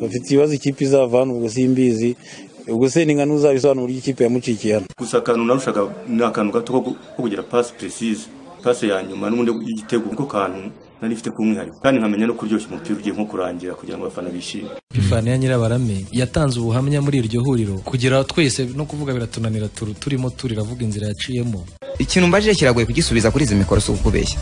bafite ikibazo ikipe izava hano ubwo simbizi ubwo se ni nka n'uzabisobanura uburyo ikipe yamucikiye hano gusa akantu narushaga ni akantu gato ko kugira pasi peresize pasi ya nyuma n'ubundi y'igitego niko kantu nari mfite k'umwihariko kandi nkamenya no kuryoshya umupira ugiye nko kurangira kugira ngo abafana bishime pifani ya nyirabarame yatanze ubuhamya muri iryo huriro kugira twese no kuvuga biratunanira turu turimo turiravuga inzira yaciyemo ikintu mbajije kiragoye kugisubiza kuri izi mikoro si ukubeshya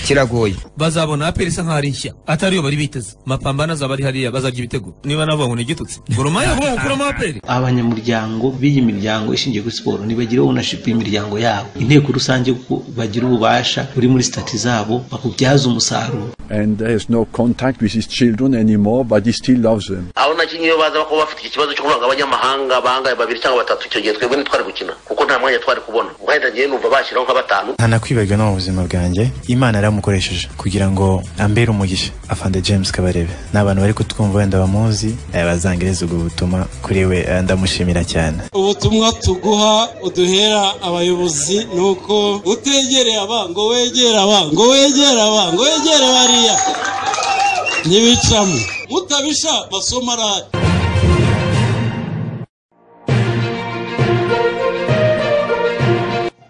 kiragoye bazabona aperi isa nkaho ari nshya atariyo bari biteze mapambano azaba ari hariya bazarya ibitego niba navuga ngo ni igitutsi goroma yavuga gukuramo aperi abanyamuryango b'iyi miryango ishingiye kuri siporo ntibagira ownership y'imiryango yabo inteko rusange kuko bagira ububasha buri muri sitati zabo bakubyaza umusaruro and there is no contact with his children anymore, but he still loves them. abo nakinnyi iyo baza kuba bafite ikibazo cyo kuvuga abanyamahanga bangaye babiri cyangwa batatu icyo gihe twebwe ntitwari gukina kuko nta mwanya twari kubona ubwo ngiye numva bashyiraho nka batanu ntanakwibagiwe no mu buzima bwanjye imana yaramukoresheje kugira ngo ambere umugisha afande james kabarebe ni abantu bari kutwumva wenda bamuzi eh, bazangereza ubwo butumwa kuri we eh, ndamushimira cyane ubutumwa tuguha uduhera abayobozi ni uko utegereye abango wegera abango wegera abango wegere bariya ntibicamo mutabisha basomarari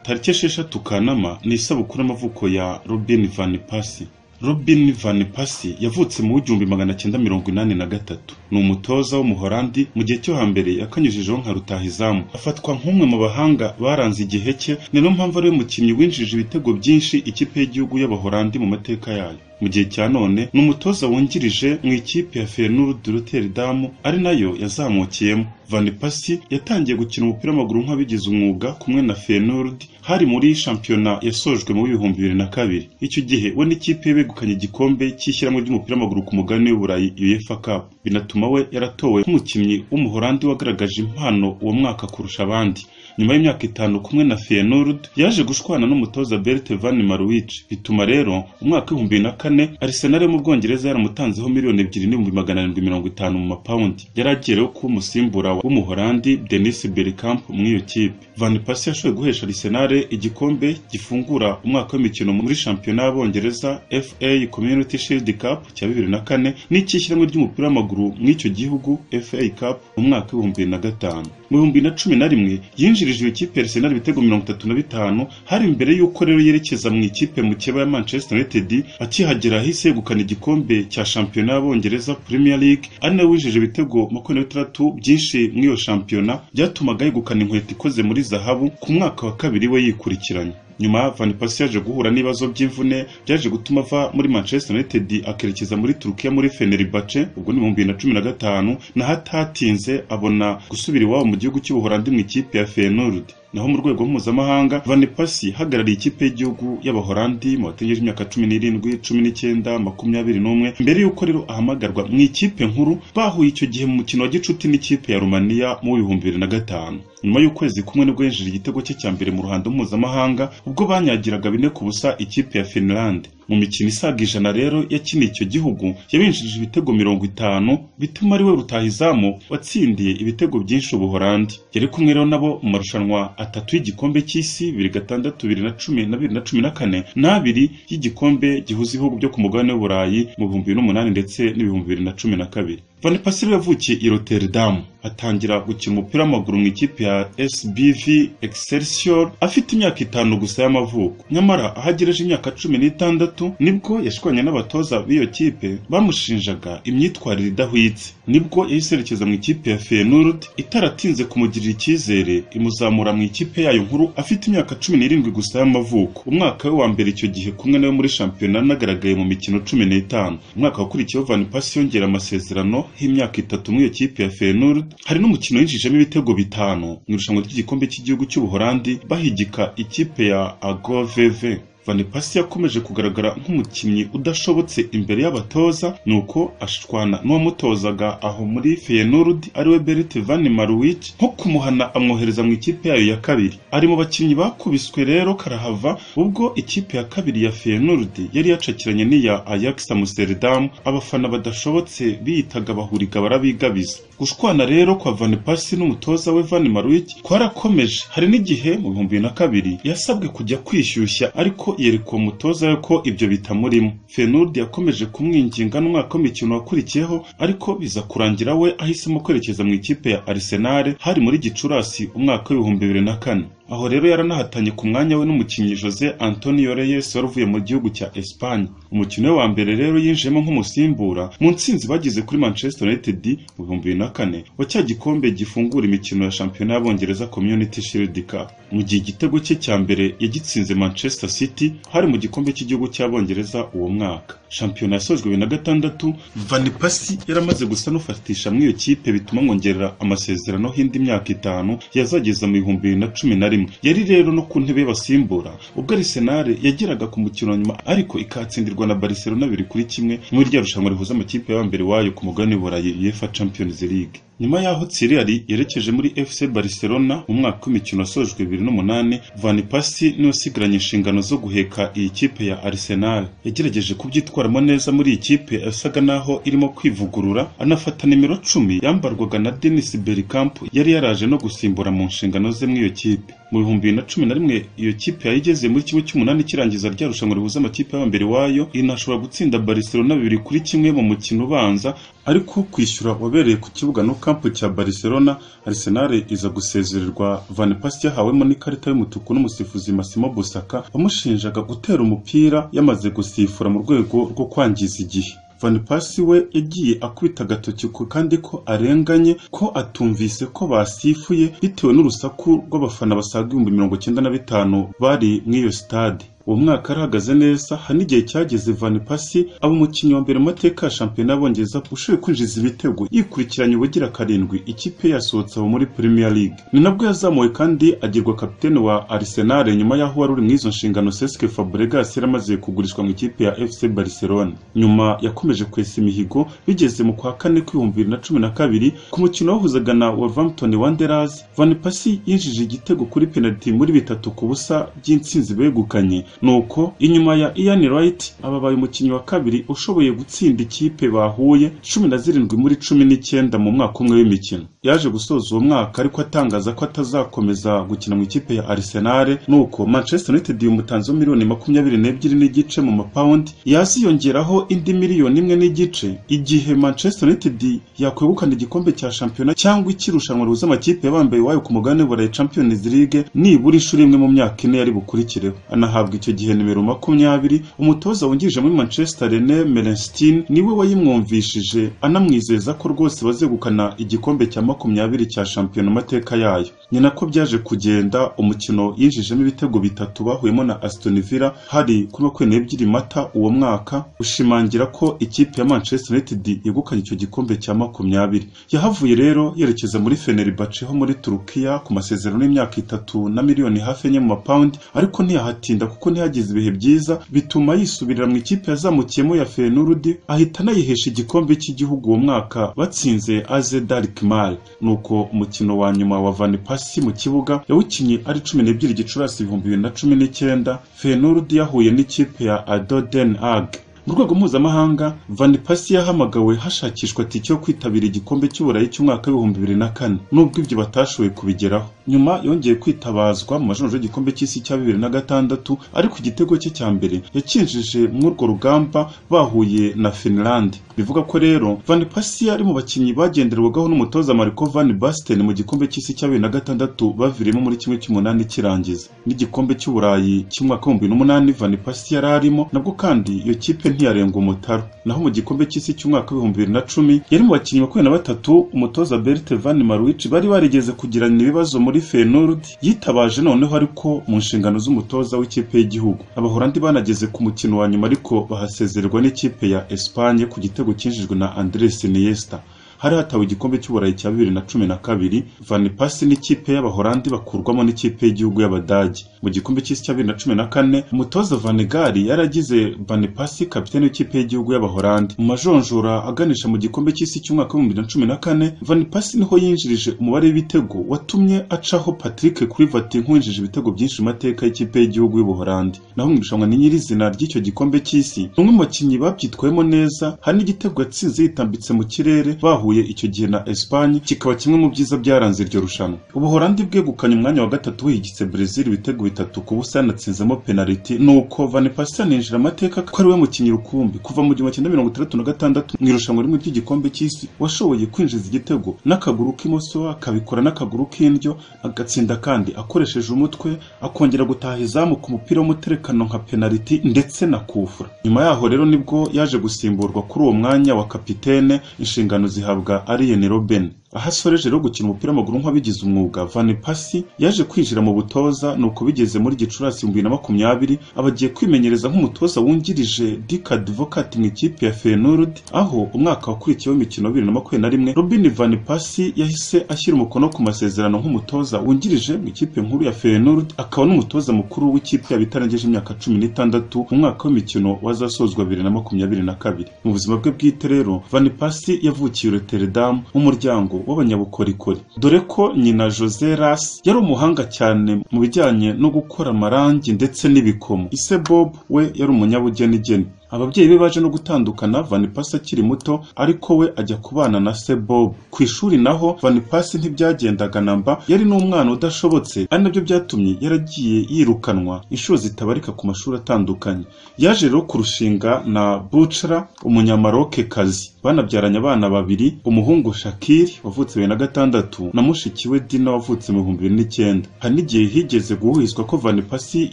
tariki esheshatu kanama ni isabukuru y'amavuko ya robin van pasi robin van pasi yavutse mu w'igihumbi magana cyenda mirongo inani na gatatu ni umutoza w'umuholandi mu gihe cyo hambere yakanyujijeho nka rutahizamu afatwa nk'umwe mu bahanga baranze igihe cye ni niyo mpamvu ariwe mukinnyi winjije ibitego byinshi ikipe y'igihugu y'abaholandi mu mateka yayo mu gihe cya none ni umutoza wungirije mu ikipe ya feyenoord rotterdam ari nayo yazamukiyemo van pasi yatangiye gukina umupira w'amaguru nk'abigize umwuga kumwe na feyenoord hari muri shampiyona yasojwe mu w'ibihumbi bibiri na kabiri icyo gihe we n'ikipe ye begukanye igikombe cy'ishyirahamwe ry'umupira w'amaguru ku mugabane w'uburayi uefa cup binatuma we yaratowe nk'umukinnyi w'umuholandi wagaragaje impano uwo mwaka kurusha abandi nyuma y'imyaka itanu kumwe na feyenoord yaje gushwana n'umutoza bert van marwich bituma rero umwaka w'ibihumbi bibiri na kane arisenal yo mu bwongereza yaramutanzeho miliyoni ebyiri n'ibihumbi magana arindwi mirongo itanu mu mapawundi yari agereho kuba umusimbura w'umuholandi denis berkamp muri iyo kipe van pasi yashoboye guhesha arisenal igikombe gifungura umwaka w'imikino muri shampiyona y'abongereza fa community shield cup cya bibiri na kane n'icy'ishyirahamwe ry'umupira w'amaguru muri icyo gihugu fa cup mu mwaka w'ibihumbi bibiri na gatanu mu bihumbi bibiri na cumi na rimwe yinjirije iyo kipe Arsenal ibitego mirongo itatu na bitanu hari mbere y'uko rero yerekeza mu ikipe mu keba ya Manchester United akihagera ahise yegukana igikombe cya shampiyona y'abongereza Premier League ari nawe winjije ibitego makumyabiri na bitandatu byinshi muri iyo shampiyona byatumaga yegukana inkweto ikoze muri zahabu ku mwaka wa kabiri we yikurikiranye nyuma van pasi yaje guhura n'ibibazo by'imvune byaje gutuma ava muri manchester united akerekeza muri turukiya muri fenerbahce ubwo ni mu bibiri na cumi na gatanu naho atatinze abona gusubira iwabo mu gihugu cy'ubuholandi mu ikipe ya feyenoord naho mu rwego mpuzamahanga van pasi ihagarariye ikipe y'igihugu y'abaholandi mu bategereje imyaka cumi n'irindwi cumi n'icyenda makumyabiri n'umwe mbere y'uko rero ahamagarwa mu ikipe nkuru bahuye icyo gihe mu mukino wa gicuti n'ikipe ya rumaniya mu w'ibihumbi bibiri na gatanu nyuma y'ukwezi kumwe nibwo yinjira igitego cye cya mbere mu ruhando mpuzamahanga ubwo banyagiraga bine ku busa ikipe ya finland mu mikino isaga ijana rero yakiniye icyo gihugu yabinjirije ibitego mirongo itanu bituma ari we rutahizamu watsindiye ibitego byinshi ubuholandi yari kumwe rero nabo mu marushanwa atatu y'igikombe cy'isi bibiri gatandatu bibiri na cumi na bibiri na cumi na kane n'abiri y'igikombe gihuza ibihugu byo ku mugabane w'uburayi mu bihumbi bibiri n'umunani ndetse n'ibihumbi bibiri na cumi na kabiri van pasire yavukiye i rotterdam atangira gukina umupira w'amaguru mu ikipe ya sbv excelsior afite imyaka itanu gusa y'amavuko nyamara ahagereje imyaka cumi n'itandatu nibwo yashwanye n'abatoza b'iyo kipe bamushinjaga imyitwarire idahwitse nibwo yahise yerekeza mu ikipe ya feyenoord itaratinze kumugirira icyizere imuzamura mu ikipe yayo nkuru afite imyaka cumi n'irindwi gusa y'amavuko umwaka we wa mbere icyo gihe kumwe nawe muri shampiyona anagaragaye mu mikino cumi n'itanu umwaka wakurikiyeho van pasi yongera amasezerano y'imyaka itatu muri iyo kipe ya feyenoord hari n'umukino yinjijemo ibitego bitanu mu irushanwa ry'igikombe cy'igihugu cy'ubuholandi bahigika ikipe ya agoveve van pasi yakomeje kugaragara nk'umukinnyi udashobotse imbere y'abatoza nuko ashwana n'uwamutozaga aho muri feyenoord ariwe bert van marwich nko kumuhana amwohereza mu ikipe yayo ya kabiri ari mu bakinnyi bakubiswe rero karahava ubwo ikipe ya kabiri ya feyenoord yari yacakiranye n'iya ajax amsterdam abafana badashobotse biyitaga bahuriga barabigabiza gushwana rero kwa van pasi n'umutoza we van marwich kwarakomeje hari n'igihe mu bihumbi bibiri na kabiri yasabwe kujya kwishyushya ariko yereka uwo mutoza we ko ibyo bitamurimo Fenudi yakomeje kumwinginga n'umwaka w'imikino wakurikiyeho ariko biza kurangira we ahisemo kwerekeza mu ikipe ya Arsenal hari muri Gicurasi umwaka w'ibihumbi bibiri na kane aho rero yaranahatanye ku mwanya we n'umukinnyi Jose Antonio Reyes wari uvuye mu gihugu cya Espagne umukino we wa mbere rero yinjiyemo nk'umusimbura mu ntsinzi bagize kuri Manchester United mu bihumbi bibiri na kane wa cya gikombe gifungura imikino ya shampiyona y'Abongereza Community Shield Cup mu gihe igitego cye cya mbere yagitsinze Manchester City hari mu gikombe cy'igihugu cy'Abongereza uwo mwaka shampiyona yasojwe bibiri na gatandatu Van Persie yari amaze gusa n'ufatisha muri iyo kipe bituma amwongerera amasezerano y'indi myaka itanu yazageza mu bihumbi bibiri na cumi na rimwe yari rero no ku ntebe y'abasimbura ubwo Arsenal yageraga ku mukino wa nyuma ariko ikatsindirwa na Barcelona biri kuri kimwe muri rya rushanwa rihuza amakipe y'abambere wayo ku mugabane w'Uburayi UEFA Champions League nyuma y'aho Thierry yerekeje muri FC Barcelona mu mwaka w'imikino wasojwe bibiri n'umunani Van Persie niwe usigaranye inshingano zo guheka iyi kipe ya Arsenal yagerageje kubyitwaramo neza muri iyi kipe yasaga naho irimo kwivugurura anafata nimero cumi yambarwaga na Dennis Bergkamp yari yaraje no gusimbura mu nshingano ze muri iyo kipe mu bihumbi bibiri na cumi na rimwe iyo kipe yari igeze muri kimwe cy'umunani kirangiza rya rushanwa rihuza amakipe y'abambere wayo inashobora gutsinda Barcelona bibiri kuri kimwe mu mukino ubanza ariko kwishyura wabereye ku kibuga no kampu cya Barcelona Arsenal iza gusezererwa Van Persie yahawemo n'ikarita y'umutuku n'umusifuzi Massimo Busaka wamushinjaga gutera umupira yamaze gusifura mu rwego rwo kwangiza igihe Van Persie we yagiye akubita agatoki ku kandi ko arenganye ko atumvise ko basifuye bitewe n'urusaku rw'abafana basaga ibihumbi mirongo icyenda na bitanu bari muri iyo sitade uwo mwaka arahagaze neza hari n'igihe cyageze Van Persie aba umukinnyi wa mbere mu mateka ya shampiyona y'Abongereza ushoboye kwinjiza ibitego yikurikiranye ubugira karindwi ikipe yasohotse abo muri Premier League ni nabwo yazamuwe kandi agirwa kapitene wa Arsenal nyuma y'aho wari uri mu izo nshingano Cesc Fabregas yari amaze kugurishwa mu ikipe ya FC Barcelona nyuma yakomeje kwesa imihigo bigeze mu kwa kane kw'ibihumbi bibiri na cumi na kabiri ku mukino wahuzaga na Wolverhampton Wanderers Van Persie yinjije igitego kuri penaliti muri bitatu ku busa by'intsinzi begukanye nuko inyuma ya Ian Wright ababaye umukinnyi wa kabiri ushoboye gutsinda ikipe bahuye cumi na zirindwi muri cumi n'icyenda mu mwaka umwe w'imikino yaje gusoza uwo mwaka ariko atangaza ko atazakomeza gukina mu ikipe ya Arsenal nuko Manchester United umutanzeho miliyoni makumyabiri n'ebyiri n'igice mu mapawundi yaziyongeraho indi miliyoni imwe n'igice igihe Manchester United yakwegukana igikombe cya shampiyona cyangwa ikirushanwa rihuza amakipe yabambaye iwayo ku mugabane w'Uburayi Champions League nibura inshuro imwe mu myaka ine yari bukurikireho anahabwa icyo gihe nimero makumyabiri umutoza wungirije muri Manchester René Merenstein niwe wayimwumvishije anamwizeza ko rwose bazegukana igikombe cya makumyabiri cya shampiyona amateka yayo ni nako byaje kugenda umukino yinjijemo ibitego bitatu bahuyemo na Aston Villa hari kuri makumyabiri n'ebyiri mata uwo mwaka ushimangira ko ikipe ya Manchester United yegukanye icyo gikombe cya makumyabiri yahavuye rero yerekeza muri Fenerbahce ho muri Turukiya ku masezerano y'imyaka itatu na miliyoni hafi enye mu mapawundi ariko ntiyahatinda kuko kuko ntiyagize ibihe byiza bituma yisubirira mu ikipe yazamukiyemo ya Feyenoord ahita anayihesha igikombe cy'igihugu uwo mwaka batsinze AZ Darkmar nuko umukino wa nyuma wa Van Persie mu kibuga yawukinnye ari cumi n'ebyiri Gicurasi ibihumbi bibiri na cumi n'icyenda Feyenoord yahuye n'ikipe ya Adoden Haag mu rwego mpuzamahanga Van Persie yahamagawe hashakishwa tike yo kwitabira igikombe cy'uburayi cy'umwaka w'ibihumbi bibiri na kane nubwo ibyo batashoboye kubigeraho nyuma yongeye kwitabazwa mu majonjoro y'igikombe cy'isi cya bibiri na gatandatu ariko igitego cye cya mbere yakinjije muri urwo rugamba bahuye na Finland bivuga ko rero Van Persie ari mu bakinnyi bagenderwagaho n'umutoza Marco Van Basten mu gikombe cy'isi cya bibiri na gatandatu bavirimo muri kimwe cy'umunani kirangiza n'igikombe cy'uburayi cy'umwaka w'ibihumbi n'umunani Van Persie yari arimo nabwo kandi iyo kipe ntiyarenga umutaro naho mu gikombe cy'isi cy'umwaka w'ibihumbi bibiri na cumi yari mu bakinnyi makumyabiri na batatu umutoza Bert Van Marwich bari barigeze kugirana ibibazo muri Feyenoord yitabaje noneho ariko mu nshingano z'umutoza w'ikipe y'igihugu abahorandi banageze ku mukino wa nyuma ariko bahasezererwa n'ikipe ya Espagne ku gitego cyinjijwe na Andres Iniesta hari hatawe igikombe cy'uburayi cya bibiri na cumi na kabiri Van Persie n'ikipe y'abahorandi bakurwamo n'ikipe y'igihugu y'abadage mu gikombe cy'isi cya bibiri na cumi na kane umutoza Van Gaal yaragize Van Persie kapiteni w'ikipe y'igihugu y'abahorandi mu majonjora aganisha mu gikombe cy'isi cy'umwaka w'ibihumbi bibiri na cumi na kane Van Persie niho yinjirije umubare w'ibitego watumye acaho Patrick Kluivert nk'uwinjije ibitego byinshi mu mateka y'ikipe y'igihugu y'ubuhorandi naho mu irushanwa ni nyirizina ry'icyo gikombe cy'isi umwe mu bakinnyi babyitwayemo neza hari n'igitego yatsinze yitambitse mu kirere bahu cyahuye icyo gihe na Espagne kikaba kimwe mu byiza byaranze iryo rushanwa ubuholandi bwegukanye umwanya wa gatatu higitse Brazil ibitego bitatu ku busa yanatsinzemo penaliti nuko Van Persie aninjira amateka ko ari we mukinnyi rukumbi kuva mu gihumbi cyenda mirongo itandatu na gatandatu mu irushanwa rimwe ry'igikombe cy'isi washoboye kwinjiza igitego n'akaguru k'imoso akabikora n'akaguru k'indyo agatsinda kandi akoresheje umutwe akongera gutaha izamu ku mupira w'umuterekano nka penaliti ndetse na kufura nyuma yaho rero nibwo yaje gusimburwa kuri uwo mwanya wa kapitene inshingano zihabwa Arjen Robben aho asoreje rero gukina umupira w'amaguru nk'wabigize umwuga Van Persie yaje kwinjira mu butoza nuko bigeze muri Gicurasi mu bibiri na makumyabiri aba agiye kwimenyereza nk'umutoza wungirije Dick Advocaat mu ikipe ya Feyenoord aho umwaka wakurikiyeho imikino wa bibiri na makumyabiri na rimwe Robin Van Persie yahise ashyira umukono ku masezerano nk'umutoza wungirije mu ikipe nkuru ya Feyenoord akaba n'umutoza mukuru w'ikipe yaba itarengeje imyaka cumi n'itandatu mu mwaka w'imikino wazasozwa bibiri na makumyabiri na kabiri mu buzima bwe bwite rero Van Persie yavukiye Rotterdam umuryango w'abanyabukorikori dore ko nyina Jose Ras yari umuhanga cyane mu bijyanye no gukora amarangi ndetse n'ibikomo ise Bob we yari umunyabugenigeni ababyeyi be baje no gutandukana Van Persie akiri muto ariko we ajya kubana na se Bob ku ishuri naho Van Persie ntibyagendaga namba yari n'umwana udashobotse ari nabyo byatumye yaragiye yirukanwa inshuro zitabarika ku mashuri atandukanye yaje rero kurushinga na Buchra umunyamaroke-kazi banabyaranye abana babiri umuhungu Shakiri wavutse bibiri na gatandatu na mushiki we Dina wavutse mu bihumbi bibiri n'icyenda hari n'igihe higeze guhuhizwa ko Van Persie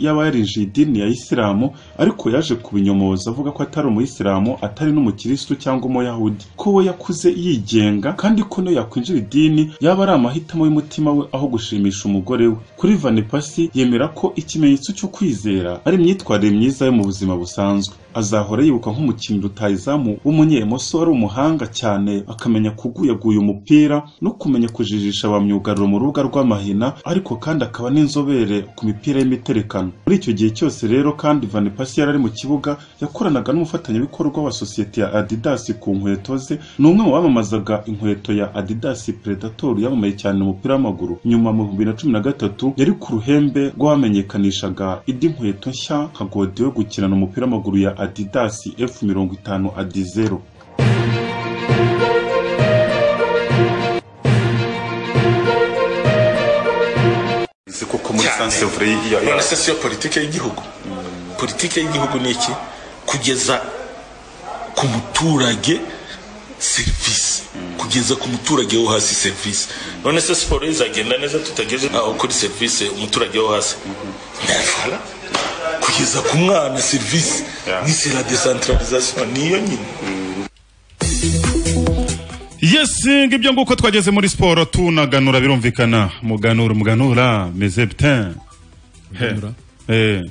yaba yarinjiye idini ya Isilamu ariko yaje kubinyomoza avuga ko atari umuyisilamu atari n'umukirisitu cyangwa umuyahudi ko we yakuze yigenga kandi ko niyo yakwinjira idini yaba ari amahitamo y'umutima we aho gushimisha umugore we kuri Van Persie yemera ko ikimenyetso cyo kwizera ari imyitwarire myiza yo mu buzima busanzwe azahora yibuka nk'umukinnyi rutayizamu w'umunyemoso wari umuhanga cyane akamenya kuguyaguya umupira no kumenya kujijisha ba myugariro mu rubuga rw'amahina ariko kandi akaba n'inzobere ku mipira y'imiterekano muri icyo gihe cyose rero kandi Van Persie yari ari mu kibuga yakoranaga n'umufatanyabikorwa wa sosiyete ya Adidas ku nkweto ze ni umwe mu bamamazaga inkweto ya Adidas Predator yamamaye cyane mu mupira w'amaguru nyuma mu bihumbi na cumi na gatatu yari ku ruhembe rw'abamenyekanishaga indi nkweto nshya nka godiyo yo gukinana umupira w'amaguru ya Adidas F mirongo itanu Adizero nzi ko muri sansevure ya politiki y'igihugu politiki y'igihugu ni iki kugeza ku muturage serivisi kugeza ku muturage wo hasi serivisi none se siporo izagenda neza tutageze aho kuri serivisi umuturage wo hasi ntafara kugeza ku mwana serivisi ni sera desantaralizasiyo niyo nyine Yes, ngibyo nguko twageze muri siporo tunaganura birumvikana muganura umuganura meze putain Muganura? eh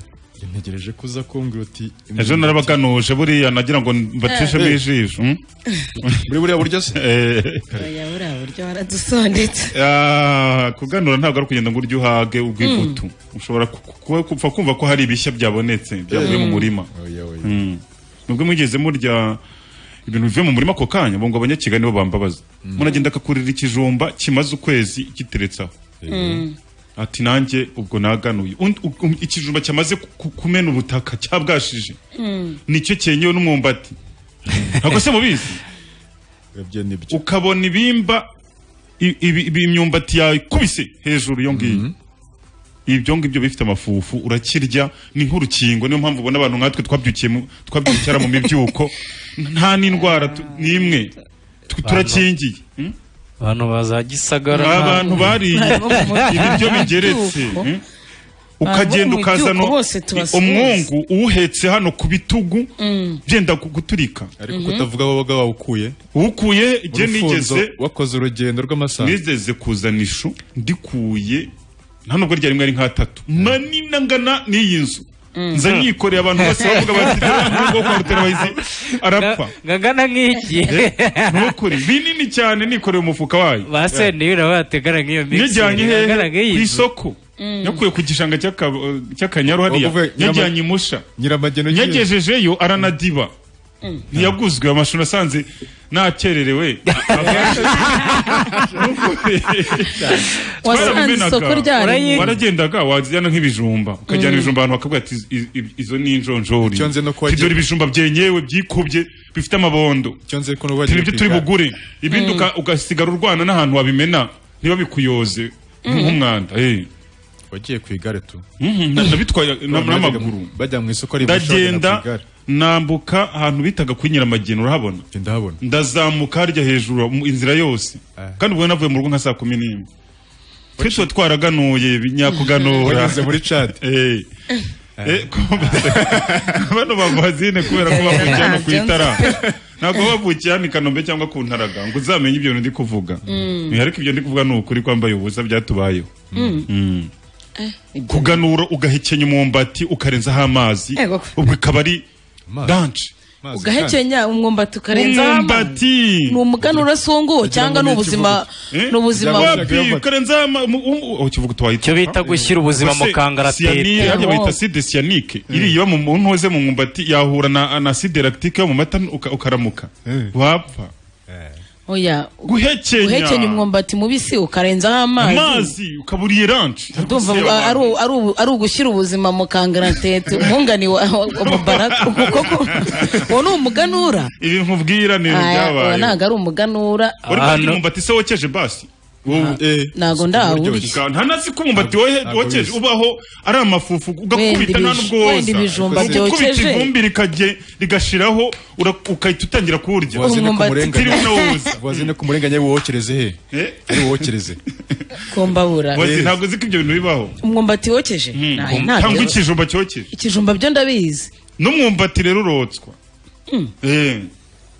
ntegereje ko uza kumbwira uti ejo narabaganuje buriya nagira ngo mbacishemo Eh. ijisho mm? muri buriya buryo se oya buriya buryo waradusondetse Ah, kuganura ntabwo ari ukugenda ngo urye uhage ubw'imbuto ushobora ku- ku- kuba- kupfa kumva ko hari ibishya byabonetse byavuye mu Mm. murima Mm. nubwo mugeze murya ibintu bivuye mu murima ako kanya bongo abanyakigali nibo bambabaza muragenda akakurira ikijumba kimaze ukwezi kiteretseho Mm. ati nanjye ubwo naganuye Und- u- um- ikijumba cyamaze ku- ku- kumena ubutaka cyabwashije nicyo cyenyewe n'umwumbati ntabwo se mubizi ukabona ibimba i- ibi- ibi- imyumbati yakubise hejuru iyo ngiyo ibyo ngibyo bifite amafufu urakirya ni nk'urukingo niyo mpamvu ubona abantu nkatwe twabyukiye mu- twabyukira mu mibyuko nta n'indwara tu- n'imwe Tu- turakingiye abantu baza gisagara abantu bariye ibiryo bigeretse Mibyuko. mm? ukagenda Abo mu ukazana byuko bose tubasuhuza. umwungu uwuhetse hano ku bitugu byenda ku- guturika ariko kutavuga woga wawukuye Ukuye je Urufunzo, nigeze wakoze urugendo rw'amasaha nigeze kuzana ishu ndikuye nta nubwo ryari rimwe ari nk'atatu manini angana n'iyi nzu nza nyikoreye abantu bose bavuga bati ntabwo kwa ruterabahizi arapfa ngangana nk'iki nukuri binini cyane nikoreye umufuka wayo base niyo urabategana nk'iyo mixer Nijyanye ngangana hehe nk'iyi ku nzu. isoko nakuye ku gishanga cy'aka- cy'akanyaru hariya Wavuga nyirama- yajyanye imusha nyiramageno nyagejejeyo aranadiba ntiyaguzwe amashuri asanze nakererewe Wasanze isoko ryaremye. waragendaga wazijyana nk'ibijumba ukajyana Mm. ibijumba ahantu bakavuga ati "Iz- iz- iz- izo ni injonjori tidore ibijumba byenyewe byikubye bifite amabondo Ati, nibyo turi bugure ibindi Mm. uka- ugasigara urwana n'ahantu wabimena ntibabikuyoze Mm. nk'umwanda eh. wagiye ku igare tu Mhm, na- nabitwaye na- Bajyaga- n'amaguru bajya mu isoko ndagenda ku igare. nambuka ahantu bitaga kuri nyiramagina urahabona ndazamuka harya hejuru mu inzira yose kandi ubwo navuye mu rugo nka saa kumi n'imwe twe tuba twaraganuye binyakuganura Wageze muri cadi bano bavazine kubera ko bavukiye hano ku itara ntabwo bavukiye hano i kanombe cyangwa ku ntaraga ngo uzamenye ibyo ndi kuvuga Mm. ariko ibyo ndi kuvuga ni ukuri kwambaye ubusa byatubayeho Mm. Mm. Eh, ibyo- kuganura ugahekenya umwumbati ukarenzaho amazi Ego. ubwo ikaba ari danshi ugahekenya umwumbati ukarenzaho amazi umwumbati ni umuganura asunguye cyangwa ni ubuzima ni ubuzima ukarenzaho amazi cyo bita gushyira ubuzima mu kangaratete. hajya bayita acide cyanike iriya iba mu muntu wese mu mwumbati yahura na na acide lactique yo mu mata uka- ukaramuka wapfa oya Guhekenya. guhekenya umwumbati mubisi ukarenzaho amazi amazi ukaburiye ranci ndumva ngo ari u- ari u- ari ugushyira ubuzima mu kangaratete umwungani wa wa mubaraka kuko ko- uwo ni umuganura ibi nkubwira ni Aya, uwo ibyabaye ntabwo ari umuganura Wari kugira umwumbati se wokeje basi ntago ndawurya Nta ntazi ko umwumbati wohe- wokeje ubaho ari amafufu Wenda ugakubita nta ibij- n'ubwo woza wenda ibijumba Ukubita byokeje. ivumbi rikajye- rigashiraho ura- ugahita utangira kurya Wazi Utiriwe ni unawuza. kumurenganya wazi ni kumurenganya wokereze he ari wokereze kumbabura Wazi ntabwo uzi ko ibyo bintu bibaho umwumbati wokeje Ntayo, ntabyo. cyangwa ikijumba cyokeje ikijumba byo ndabizi n'umwumbati rero urotswa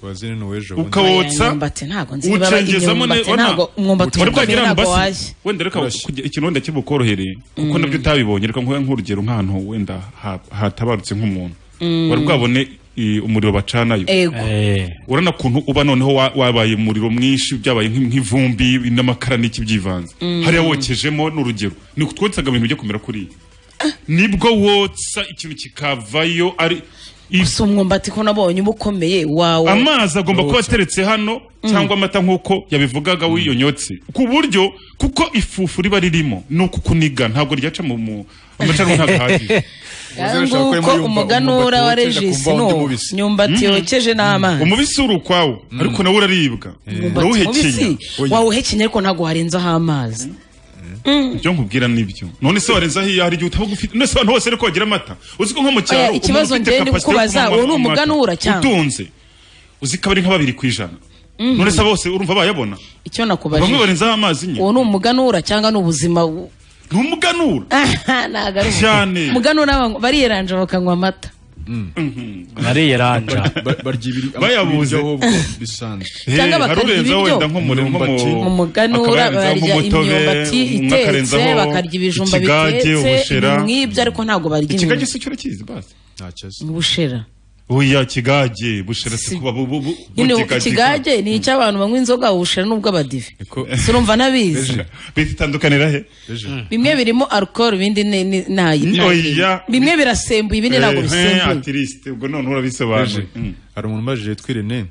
wazini ni w'ejo ukawotsa umwumbati ntabwo nzi niba ucengezamo imyumbati ntabwo umwumbati ukomeye ntabwo washya wenda reka kugira- ikironda kibukorohereye kuko Mm. nabyo utabibonye reka nkuhe nk'urugero nk'ahantu wenda ha- hatabarutse nk'umuntu Mm. wari bwabone i, umuriro bacanayo Ego. urana kuntu uba noneho wa- wabaye umuriro mwinshi byabaye nk'i- nk'ivumbi n'amakara n'iki byivanze Mm. hariya wokejemo n'urugero ni twotsaga ibintu bijya kumera kuriya nibwo wotsa ikintu kikavayo ari gusa umwumbati ko nabonye uba ukomeye wawe amazi agomba kuba ateretse hano cyangwa amata nk'uko yabivugaga wiyonyotse ku buryo kuko ifufu riba ririmo ni uku kuniga ntabwo ryaca mu mu amacana ntabwo ahagije nguko umuganura wa regisi no myumbati yokeje n'amazi umubisi uri ukwawo ariko nawe uraribwa umwumbati mubisi urawuhekenya wawuhekenya ariko ntabwo warenzaho amazi ibyo nkubwira nibyo none se warenzaho iyo hari igihe utaba ugufite none se abantu bose ariko bagira amata uzi ko nko mu Oya, cyaro ikibazo umuntu ufite njye ni capacity yo kukubaza, kunywa uwo ni amata umuganura cyangwa? utunze uzi ko aba ari nka babiri ku ijana Mhm. none se bose urumva bayabona icyo bamwe nakubajije barenzaho amazi nyine uwo ni umuganura cyangwa ni ubuzima bu- ni umuganura ntabwo ari Cyane. ubuzima. umuganura banywa- bariyeranja bakanywa amata nariye ranja bayabuze cyangwa bakarya ibiryo mu muganura barya imyumbati itetse bakarya ibijumba bitetse ibintu nk'ibyo ariko ntabwo barya ikigage inyama se cyurakizi basi ntakizi ubushera oya kigage bushera si kuba bu bu bu nyine bugigagiga. ikigage ni icy'abantu banywa inzoga ubushera ni ubw'abadive sinumva n'abizi bitandukanira he bimwe birimo alcohol ibindi ni- ni- ntayi Oya. bimwe birasembuye ibindi ntabwo Eh, bisembuye atirisite ubwo none urabisobanura hari umuntu ubajije twirene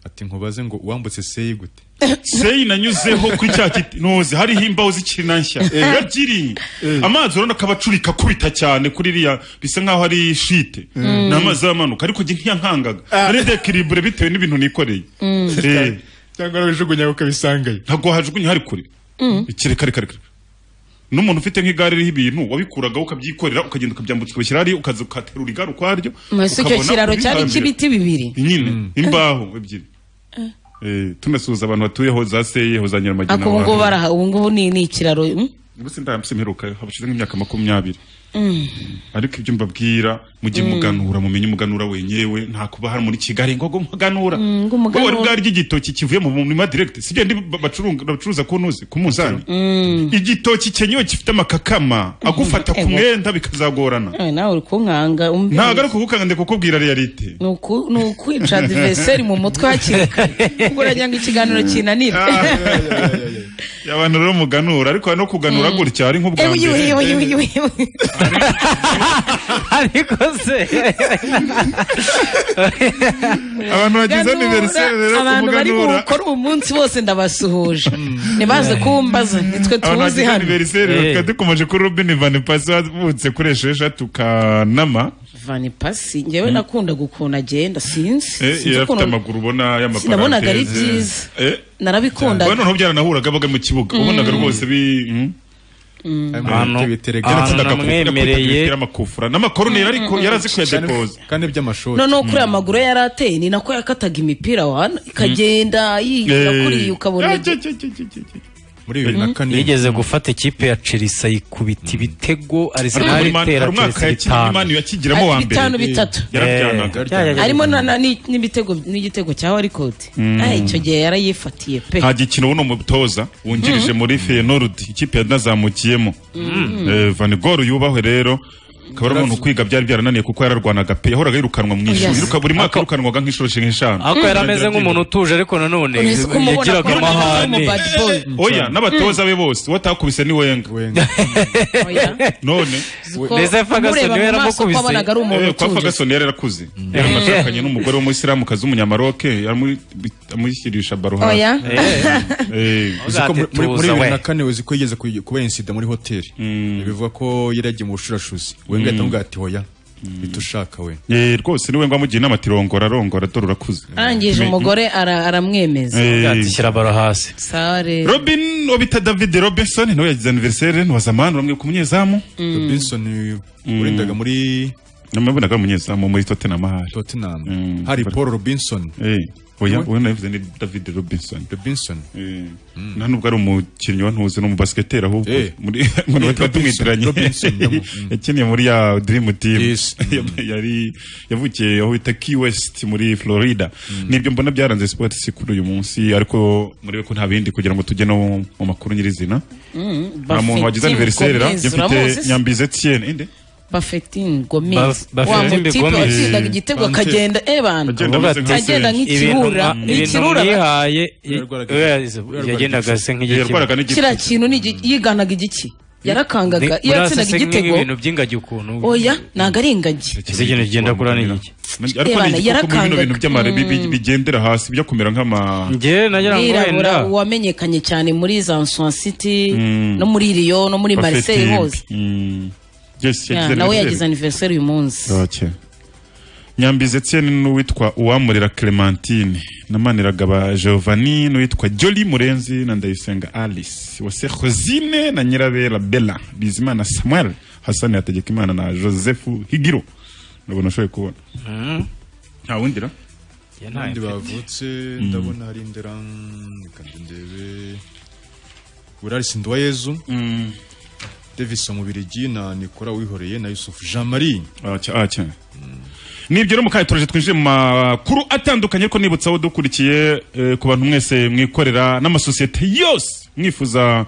ati nkubaze ngo wambutse seyi gute seyi nanyuzeho kuri cya kiti ntuzi hariho imbaho zikiri na nshya yabyiriye amazi urabona akaba acurika akubita cyane kuri iriya bisa nkaho ari shite Mm. ni amazi y'amanuka ariko njye ntiyankangaga nari dekiribure bitewe n'ibintu nikoreye Mm. Eh. cyangwa warabijugunya ukabisangayo ntabwo wahajugunya hari kure ikireka reka reka n'umuntu ufite nk'igare ririho ibintu wabikuragaho ukabyikorera ukagenda ukabyambutsa ukabishyira hariya ukaza ukaterura igare ukwaryo mbese icyo ukabona kiraro cyari ubitambira. icy'ibiti bibiri nyine imbaho ebyiri Eh, tunasuhuza abantu batuyeho za seyeho za nyiramagina ariko ubu ngubu baraha ubu ngubu ni ni ikiraro mm? gusa ndamutse mperuka habashize nk'imyaka makumyabiri Mm. ariko ibyo mbabwira mujye Mm. muganura mumenye umuganura wenyewe nta kuba hari muri kigali ngo ngo muganura Mm, ngo ngo umuganura. wari bwarya igitoki kivuye mu murima direct sibyo ndi ba- bacurunga- bacuruza ku ntuzi ku munzani igitoki cyenyewe gifite amakakama agufata ku Ego. mwenda bikazagorana Eh, nawe uri kunkanga umbe- ntabwo ari ukukanga ndi kukubwira realite ni uku- ni ukwica adiveseri mu mutwe hakiri kare ubwo uragira ngo ikiganiro kinanire abantu rero muganura ariko no kuganura gutya ari nk'ubwa mbere ariko se abantu bagize aniveriseri rero abantu bari kumuganura gukora uwo munsi bose ndabasuhuje ntibaze kumbaza nitwe abantu tuzi bagize hano aniveriseri tukaba dukomeje kuri rubini vanipasi wavutse kuri esheshatu kanama vanipasi ngewe nakunda ukuntu agenda sinzi Eh, Sinzi yari afite ukuntu- amaguru ubona y'amaparanteze sinabonaga ari byiza Eh, narabikundaga we noneho byaranahuraga baga mu kibuga Mm. wabonaga rwose bi mm. Mm. Ahantu- ahantu Yaratsindaga ku- namwemereye. yakubitaga imipira amakufura n'amakoruneri Mm, ariko mm, mm. yarazi kuyadepoza kandi by'amashoti noneho kuri aya maguru yari ateye ni nako yakataga imipira wana ikagenda yigira Eh. kuriya ukabona muri bibiri na kane yigeze gufata ikipe ya chelsea ayikubita ibitego Ariko arisenal muri Man- itera hari umwaka chelsea yakinnye bitanu Man yakigiramo uwa mbere. Bitanu, bitatu. Eh, byajyaga harimo na- na- ni- n'ibitego n'igitego cya warikote Mm. Ah, icyo gihe yarayifatiye pe nta gikino uno mutoza wungirije muri feyenorudi ikipe yanazamukiyemo Mm. Eh, van gol yubahwe rero akaba ari umuntu kwiga byari byarananiye kuko yararwanaga pe yahoraga yirukanwa mu ishuri Yes. yiruka- buri mwaka yirukanwaga nk'inshuro eshanu ariko yari ameze nk'umuntu utuje ariko nanone Unahise kumubona yagiraga kuri amahane oya n'abatoza be bose uwo atakubise ni wenga none Ko Mbese Ferguson umureba niwe mu maso yaramukubise? ko wabonaga ari umuntu Eh, kwa utuje. Ferguson yari yarakuze yari anashakanye n'umugore w'umuyisilamukazi w'umunyamaroke yaramu- amushyirisha baro hasi Oya. Eh. Uzi ko muri- muri muri bibiri na kane uzi ko yigeze kuy- kubera insida muri hoteli bivuga ko yari yagiye mu bushurashuzi we ngahita Mm. amubwira ati hoya bitushaka we Eh, rwose niwe ngamugira inama ati rongora rongora dore urakuze arangije umugore ara- aramwemeza shyira baro hasi sare Robin obita David Robinson nawe yagize anniversaire ni wa zamani uramwibuka umunyezamu Mm. Robinson warindaga muri namubonaga ari umunyezamu muri Tottenham hari Tottenham hari Paul Robinson Eh, oya We- uwo navuze ni David Robinson Robinson eh nta nubwo ari umukinnyi wa ntuzi ni umubasiketeri ahubwo Eh. muri ngo nawe tuba tumwitiranye Robinson, yamo. yakiniye muri ya Dream Team yari yavukiye aho bita Key West muri Florida nibyo mbona byaranze sport si kuri uyu munsi ariko murebe ko nta bindi kugira ngo tujye no mu makuru nyirizina nta muntu wagize anniversaire ra gifite nyambize Etienne inde bafetin gomez Ba- wa Bafetin mutipe Gomez. watsindaga igitego Kante. akagenda eh bantu Agenda ameze nka agenda Hussein. nk'ikirura Ibintu- nk'ikirura yihaye yagendaga se nk'igiti kiriya kintu ni igi- yiganaga igiki yarakangaga iyo yatsindaga igitego nk'ibintu by'ingagi ukuntu oya ntabwo ari ingagi ese ikintu kigenda kura n'igiki ariko Ebana, ni igikoko muri bino yarakangaga. bintu by'amare bi- bi- bigendera hasi bijya kumera nk'ama njye mwirabura wamenyekanye cyane muri za Nsuan City Mm. no muri Lyon no muri Marseille hose Yes, Ya, nawe yagize anniversaire uyu munsi Okay. Nyambizi Etienne n'uwitwa Uwamurera Clementine na Maniragaba Giovanni n'uwitwa Jolly Murenzi na Ndayisenga Alice wase Josine na Nyirabera Bella Bizimana Samuel Hassan Hategekimana na Joseph Higiro ndabona ushoboye kubona nta wundi ra abandi bavutse ndabona hari indera kandi ndebe Buraris Nduwayezu Davis Mubirigi na Nicolas Wihoreye na Yusuf Jean Marie nibyo rero mukayitoroje twinjiye mu makuru atandukanye ariko nibutsa abo dukurikiye eh, ku bantu mwese mwikorera n'amasosiyete yose mwifuza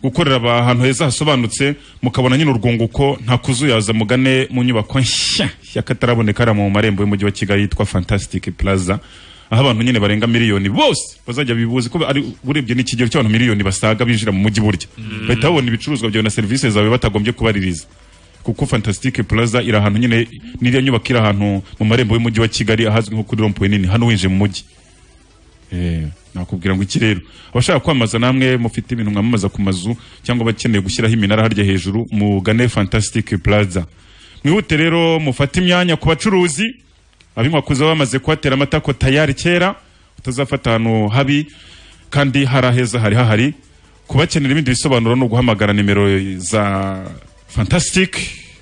gukorera aba- ahantu heza hasobanutse mukabona nyine urwunguko nta kuzuyaza mugane mu nyubako nshya y'akataraboneka hariya mu marembo y'umujyi wa kigali yitwa fantastic plaza aho abantu nyine barenga miliyoni bose bazajya bibuzi ko ari urebye n'ikigero cy'abantu miliyoni basaga binjira mu mujyi burya bahita babona ibicuruzwa byawe na serivisi zawe batagombye kubaririza kuko fantastic plaza iri ahantu nyine n'iriya nyubako iri ahantu mu marembo y'umujyi wa kigali ahazwi nko kuri rompuwe nini hano winjiye mu mujyi Eh, nakubwira ngo iki rero abashaka kwamamaza namwe mufite ibintu mwamamaza ku mazu cyangwa abakeneye gushyiraho iminara harya hejuru mugane fantastic plaza mwihute rero mufate imyanya ku bacuruzi abinkwakuza bamaze kuhatera amatako tayari kera utazafata ahantu habi kandi hari aheza hari hahari kubakenera ibindi bisobanuro ni uguhamagara nimero za fantastic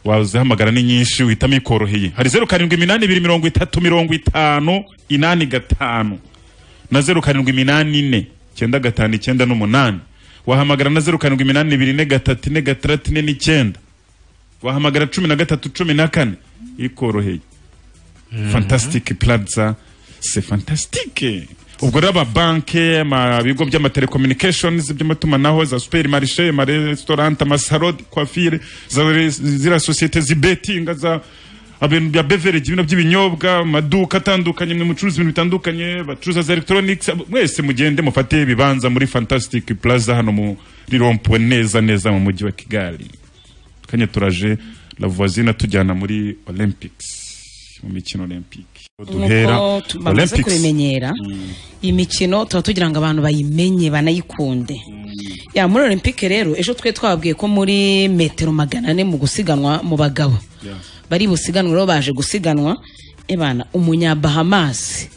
wazihamagara ni nyinshi uhitamo ikoroheye hari zeru karindwi iminani ibiri mirongo itatu mirongo itanu inani gatanu na zeru karindwi iminani ine icyenda gatanu icyenda n'umunani wahamagara na zeru karindwi iminani ibiri ine gatatu ine gatandatu ine n'icyenda wahamagara cumi na gatatu cumi na kane ikoroheye fantastic plaza c'est fantastique ubwo rero amabanke amabigo by'amatelekommunications by'amatumanaho za superimarishe amaresitorante amasalode kwafire za- ziriya sosiyete zibetinga za ibintu bya beverage ibintu by'ibinyobwa amaduka atandukanye mwe mucuruza ibintu bitandukanye bacuruza za electronics ab- mwese mugende mufate ibibanza muri fantastic plaza hano muri rompwe neza neza mu mujyi wa kigali kanya turaje la voisine atujyana muri olympics mu mikino olympic duhera Nk'uko tu- bamaze kubimenyera iyi mikino tuba tugira ngo abantu bayimenye banayikunde ya muri olympique rero ejo twe twababwiye ko muri metero magana ane mu gusiganwa mu bagabo bari busiganwa rero baje gusiganwa ebana umunyabahamas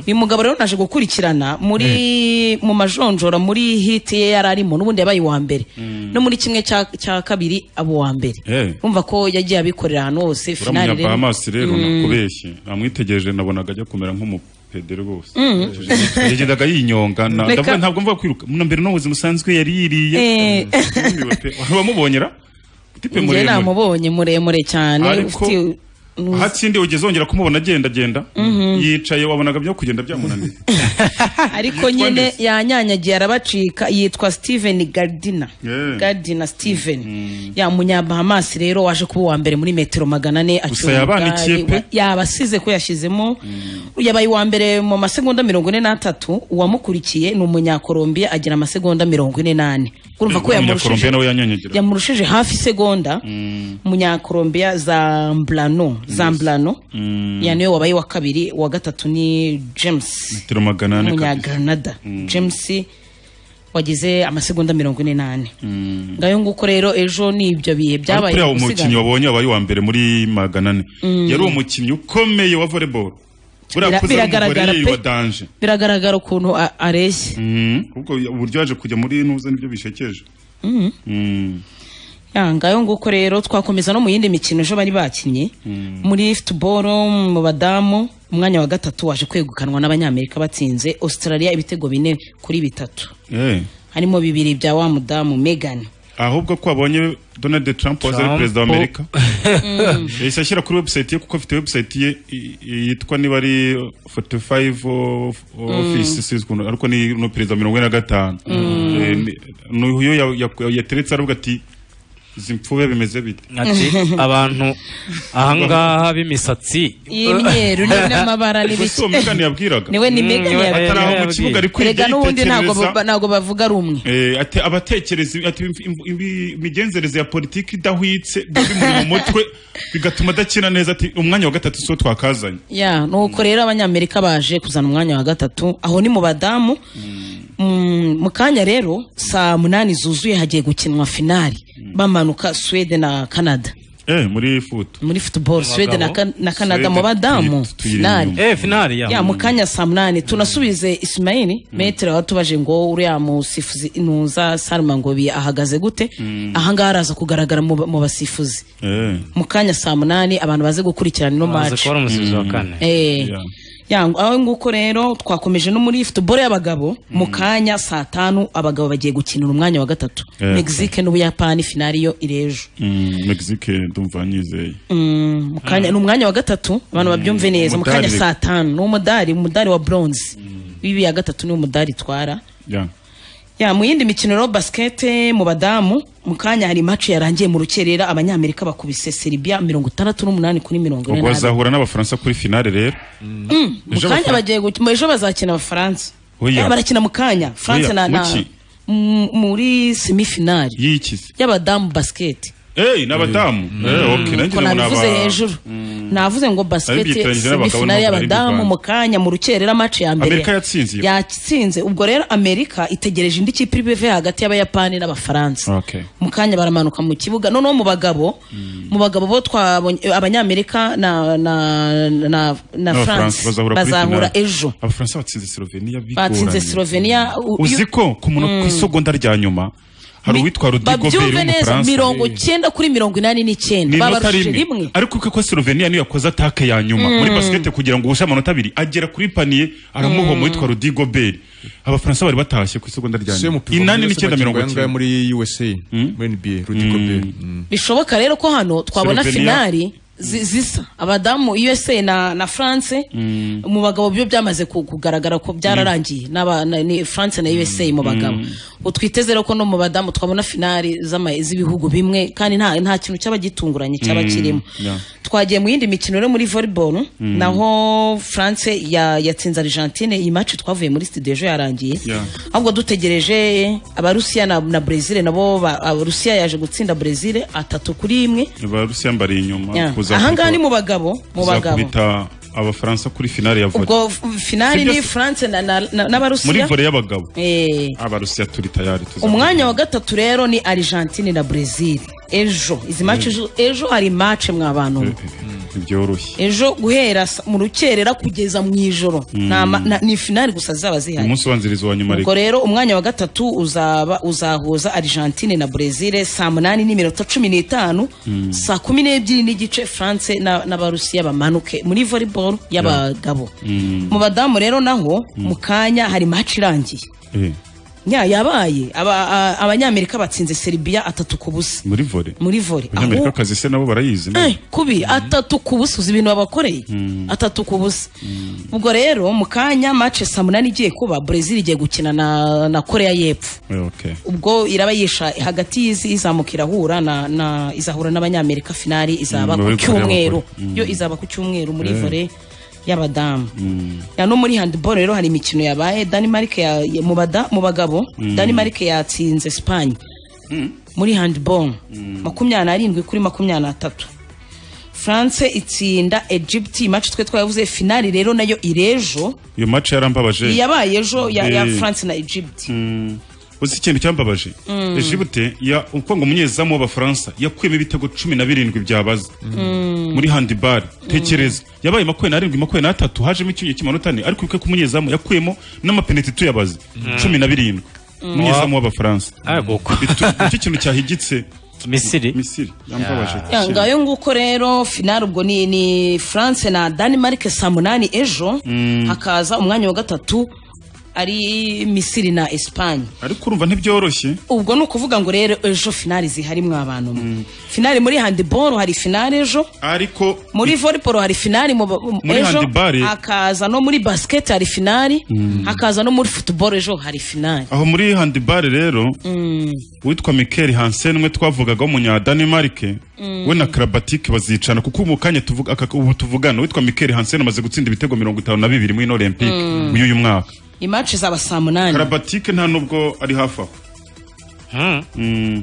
uyu mugabo rero naje gukurikirana muri mu majonjora muri hit ye yari arimo n'ubundi yabaye uwa mbere no muri kimwe cya cya kabiri aba uwa mbere Eh. umva ko yagiye abikorera ahantu hose uriya finali munyabamasi rero Mm. nakubeshye namwitegereje nabonaga ajya kumera nk'umupedere rwose Mm. yagendaga yinyonga na- Reka- ndavuga ntabwo mvuga kwiruka na mbere no mu buzima busanzwe yari yiriye Eh. Yumiwe pe. wamubonyera tipe njye muremure namubonye muremure cyane Ariko- ufite- nu- hatsindi ugeze wongera kumubona agenda agenda Mhm. yicaye wabonaga byo kugenda byamunaniye ariko nyine yanyanyagiye arabacika yitwa steven gardina gardina steven ya munyabahamasi rero waje kuba uwa mbere muri metero magana ane Gusa yabanikiye pe. yabasize ko yashyizemo yabaye uwa mbere mu masegonda mirongo ine n'atatu uwamukurikiye ni umunyakorombiya agira amasegonda mirongo ine n'ane urumva ko yamurushije umunyakorombiya nawe yanyanyagira yamurushije hafi segonda umunyakorombiya zambrano zambrano Mm. ya niwe wabaye wa kabiri uwa gatatu ni james metero magana ane kabisa. umunyaganada james wagize amasegonda mirongo ine n'ane Mm. ngayo nguko rero ejo ni ibyo bihe byabaye buriya mu umukinnyi gusiganwa. wabonye wabaye uwa mbere muri magana ane Mm. yari umukinnyi ukomeye wa volleyball buriya Bira- akuze ari biragaragara umugore pe. wa danje biragaragara ukuntu a- areshya Mhm. kuko uburyo yaje kujya muri nuza nibyo bishekeje Mhm. Mm. Ya, ngayo nguko rero twakomeza no mu yindi mikino ejo bari bakinnye Mm. muri football mu badamu umwanya wa gatatu waje kwegukanwa n'abanyamerika batsinze australia ibitego bine kuri bitatu Eh. harimo bibiri bya wa mudamu megan ahubwo ko abonye donald trump waza ari Trump. perezida wa amerika yahise ashyira kuri website ye kuko afite website ye i- i- yitwa niba ari 45 of- office sinzi ukuntu ariko ni no perezida wa mirongo ine na gatanu Eh, ni- ni uyu ya- ya- yateretse aravuga ati izi mpfube bimeze bite Ati, abantu ahangaha b'imisatsi y'imyeru n'amabara Gusa uwo Megan yabwiraga niwe ni Megan Mm, yabwiraga. atari aho mu kibuga ari kwiga Erega n'ubundi ntabwo yitekerereza. ba- ntabwo bavuga rumwe Eh, ate- abatekereza ati imv- imv- imvi- imigenzereze ya politiki idahwitse biba bimuri mu mutwe bigatuma adakina neza ati umwanya wa gatatu siwo twakazanye ya nuko rero abanyamerika baje kuzana umwanya wa gatatu aho ni mu badamu Mm, mu kanya rero saa munani zuzuye hagiye gukinwa finali bamanuka swede na canada eh muri futu muri football swede na, Kan- na canada mu badamu finali eh finali ya ya mu kanya saa munani tunasubize ismaili metero aho tubaje ngo uriya musifuzi ntuza salma ngobi ahagaze gute ahangaha araza kugaragara mu ba- mu basifuzi eh mu kanya saa munani abantu baze gukurikirana ino Baze match kubona umusifuzi wa kane. Eh. Ya, aho nguko rero twakomeje no muri football y'abagabo mu kanya saa tanu abagabo bagiye gukinira umwanya wa gatatu Eh. Mexique n'Ubuyapani finali yo irejo Mm, mexique ndumva nyizeye Mm, mu kanya ni umwanya wa gatatu abantu babyumve neza mu kanya Umudari. saa tanu ni umudari umudari wa bronze w'ibi ya gatatu ni umudari itwara ya ya mu yindi mikino rero basket mu badamu mu kanya hari match yarangiye mu rukerera abanyamerika bakubise Serbia mirongo itandatu n'umunani kuri mirongo ine ubwo n'abiri. bazahura n'abafaransa kuri finale rero Mm, mu Ejo kanya abafran- bagiye gukina ejo bazakina abafaransa Oya. Eh, barakina mu kanya france Oya, na, na muki? m- muri semifinali yikize y'abadamu basket eh n'abadamu eh okay nanjye ko ndabona nabivuze aba- hejuru navuze ngo basket byitiranyije n'abagabo semifinali n'abagore y'abadamu b'u Rwanda. mu kanya mu rukerera match ya mbere Amerika yatsinze iyo. yatsinze ubwo rero amerika itegereje indi kipe iri buve hagati y'abayapani n'abafaransa okay mu kanya baramanuka mu kibuga noneho mu bagabo mu bagabo bo twabonye abanyamerika na na na, na n'abafaransa france bazahura kuri bazahura finale. ejo abafaransa batsinze slovenia bigoranye batsinze slovenia u- u- uzi ko ku munota ku Mm. isegonda rya nyuma hari uwitwa Rodrigo Bell babyumve neza w'umufaransa mirongo icyenda kuri mirongo inani n'icyenda ni inota babarushije rimwe rimwe ariko kuko slovenia niyo yakoze atake ya nyuma Mm. muri basikete kugira ngo uhushe amanota abiri agera kuri paniye aramuhoma Mm. uwitwa Rodrigo Bell abafaransa bari batashye ku isegonda rya siyo nyuma mupira inani muri n'icyenda USA mirongo bakinnye icyenda muri USA muri NBA Rudy Gobert bishoboka rero ko hano twabona Slovenia. finali zi- zisa abadamu usa na na france mu bagabo byo byamaze ku- kugaragara ko byararangiye n'aba- na- ni france na usa mu bagabo ubu twiteze rero ko no mu badamu twabona finali z'ama- z'ibihugu bimwe kandi nta nta kintu cyaba gitunguranye cyaba kirimo twagiye mu yindi mikino rero muri volleyball Mm. naho france ya- yatsinze argentine iyi match twavuye muri studio ejo yarangiye ahubwo dutegereje abarusiya na, na brezil nabo ba- abarusiya yaje gutsinda brezil atatu kuri imwe abarusiya mbari inyuma Yeah. kuza ahangaha ni kubita- mu bagabo mu kuza bagabo kubita abafaransa kuri finale ya volley ubwo f- finali Sibyo ni se- france na- na- na- muri n'abarusiya volley y'abagabo Eh, abarusiya turi tayari tuza umwanya wa gatatu rero ni argentine na brezil ejo izi match ejo- ejo hari match mwa bantu mwe ntibyoroshye ejo guhera sa- mu rukerera kugeza mu ijoro Mm. Nta ma- na- ni finali gusa zizaba zihari umunsi ubanziriza uwa nyuma ubwo reka rero umwanya wa gatatu uzaba uzahuza argentine na brezil saa munani n'iminota cumi n'itanu Mm. saa kumi n'ebyiri n'igice france na- n'abarusiya bamanuke muri volleyball y'abagabo Mm. mu badamu rero naho mu kanya hari match irangiye Eh, nya yabaye Aba- a- abanyamerika batsinze serbia atatu ku busa muri volley muri volley abanyamerika akazi se nabo barayizi nabo. Eh, kubi atatu ku busa uzi ibintu babakoreye Mm. atatu ku busa ubwo rero mu kanya match saa munani igiye kuba brezil igiye gukina na, na korea y'epfo Eh, okay ubwo irabayisha hagati y'izi izamuka irahura na, na izahura n'abanyamerika finali izaba Mm, ku muri Korea cyumweru bakora. Mm. yo izaba ku cyumweru muri Eh. volley y'abadamu Mm. ya no muri handball rero hari imikino yabaye Denmark ya, ya mu bada mu bagabo Mm. Denmark yatsinze Spain muri handball makumyabiri n'arindwi kuri makumyabiri n'atatu France itsinda Egypt match twe twavuze finali rero nayo irejo iyo match yarambabaje yabaye ejo ya, ya Eh. France na Egypt Mm. uzi ikintu cyambabaje Mm. ejibute ya uko ngo umunyezamu w'abafaransa yakuyemo ibitego cumi na birindwi byabaza Mm. muri handibari tekereza yabaye makumyabiri n'arindwi makumyabiri n'atatu hajemo icyuye cy'imanota ane ariko ubukwe k'umunyezamu yakuyemo n'amapeneti tuyabaze Mm. cumi na birindwi Mm. umunyezamu w'abafaransa Bitu- nicyo kintu cyahigitse misiri misiri yambabaje Ya, ngayo nguko rero finali ubwo ni, ni France na Denmark saa munani ejo hakaza umwanya wa gatatu ari Misiri na Espagne ariko urumva ntibyoroshye ubwo ni ukuvuga ngo rero ejo finali zihari mwa bantu mwe finali muri handiboro hari finali ejo ariko muri volleyball hari finali mu, mu- Muri ejo handball- hakaza no muri basket hari finali hakaza no muri football ejo hari finali aho muri handibari rero witwa Mikel Hansen umwe twavugaga w'umunyadanimarike Mm. we na Karabatic bazicana kuko mu kanya tuvuga aka- ubu tuvugana witwa Mikel Hansen amaze gutsinda ibitego mirongo itanu na bibiri muri ino Olympic Mm. muri uyu mwaka imatch zaba saa munani Karabatic nta nubwo ari hafi aho Mm.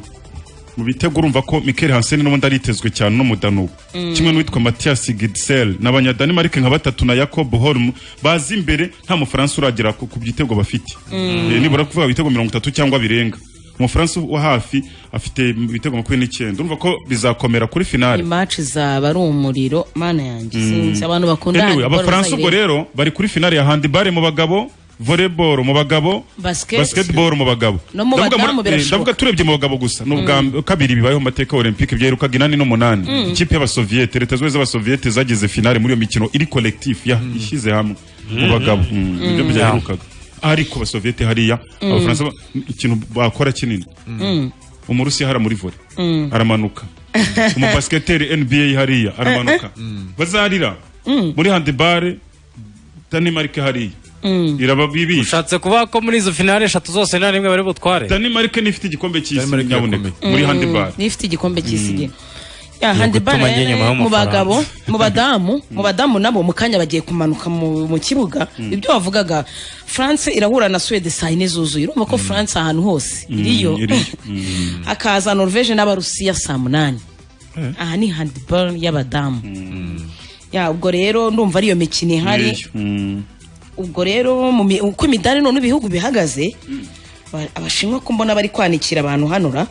mu bitego urumva ko Mikel Hansen n'ubundi aritezwe cyane n'umudanubu Mm. kimwe n'uwitwa Mathias Gidsel n'abanyadanimarike nka batatu na Jacob Holm bazi imbere nta mufaransa uragera ku ku byitego bafite Mm. Eh, nibura kuvuga ibitego mirongo itatu cyangwa birenga umufaransa wa hafi afite ibitego makumyabiri n'icyenda urumva ko bizakomera kuri finale imatch zaba ari umuriro mana yanjye Mm. sinzi abantu bakunda Anyway, handball abafaransa ubwo bazayirebe. rero bari kuri finale ya handibare mu bagabo volleyball mu bagabo basket basketball mu bagabo No mu Ndavuga muri- badamu eh, birashoboka. ndavuga turebye mu bagabo gusa ni ubwa Mm. kabiri bibayeho mu mateka ya olympique byerukaga inani n'umunani Mm. ikipe y'abasoviyete leta zimwe z'abasoviyete zagize finale muri iyo mikino iri collectif ya ishyize hamwe mu Mm. bagabo Mm. Mm, nibyo Mm. byaherukaga ariko abasoviyete hariya Mm. abafaransa ba- ikintu bakora kinini Mm. umurusiya hara muri volley Mm. aramanuka umubasiketeri nba hariya aramanuka bazarira muri handibare danimarike hariya Mm. irababibisha ushatse kuvuga ko muri izo finale eshatu zose nta rimwe bari butware danimarike nifite igikombe cy'isi nyabuneka Mm. muri handibare n'ifite igikombe cy'isi ya Ni handball ugutuma njye rero nyuma mu y'amafaranga. bagabo mu badamu mu badamu nabo mu kanya bagiye kumanuka mu mu kibuga ibyo wavugaga France irahura na Suède saa yine zuzuye urumva ko France ahantu hose iriyo hakaza Norvège n'abarusiya saa munani aha ni handball y'abadamu ya ubwo rero ndumva ariyo mikino ihari ubwo rero mu mi- uko imidari none ibihugu bihagaze ba- abashinwa ko mbona bari kwanikira abantu hanura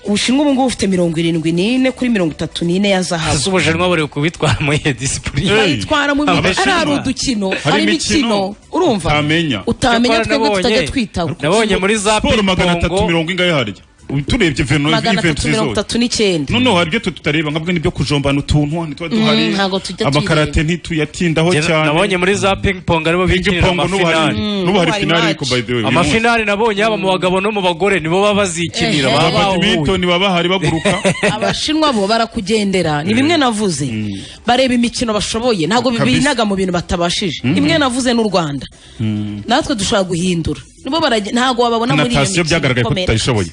ubushinwa ubu ngubu bufite mirongo irindwi n'ine kuri mirongo itatu n'ine ya hasi zahabu ubushinwa buri kubitwara muri iyo disipurine bayitwara mu bihe ari ari udukino ari imikino urumva utamenya utamenya twebwe tutajya twitaba nabonye muri za siporo magana piripongo atatu mirongo ingahe harya turebye veno magana atatu mirongo zose itatu n'icyenda noneho hari ibyo twe tutareba nkabwo n'ibyo kujombana utuntu ntitwa Mm, duhari ntabwo tujya amakarate ntituyatindaho Jye cyane nabonye muri za ping pong aribo binjirira pong n'ubu hari- amafinali Mm, n'ubu hari n'ubu hari finali match. ariko by the way, uyu amafinali nabonye yaba mu bagabo no mu bagore nibo baba bazikinira Ehe. baba Ba bahuye. badminton baba bahari baguruka abashinwa bo barakugendera ni bimwe navuze bareba imikino bashoboye ntabwo Kabisa. binaga mu bintu batabashije Mm. imwe navuze n'u rwanda natwe dushobora guhindura nibo barage- ntabwo bababona muri iyo natasiyo mikino byagaragaye ko ikomera tutayishoboye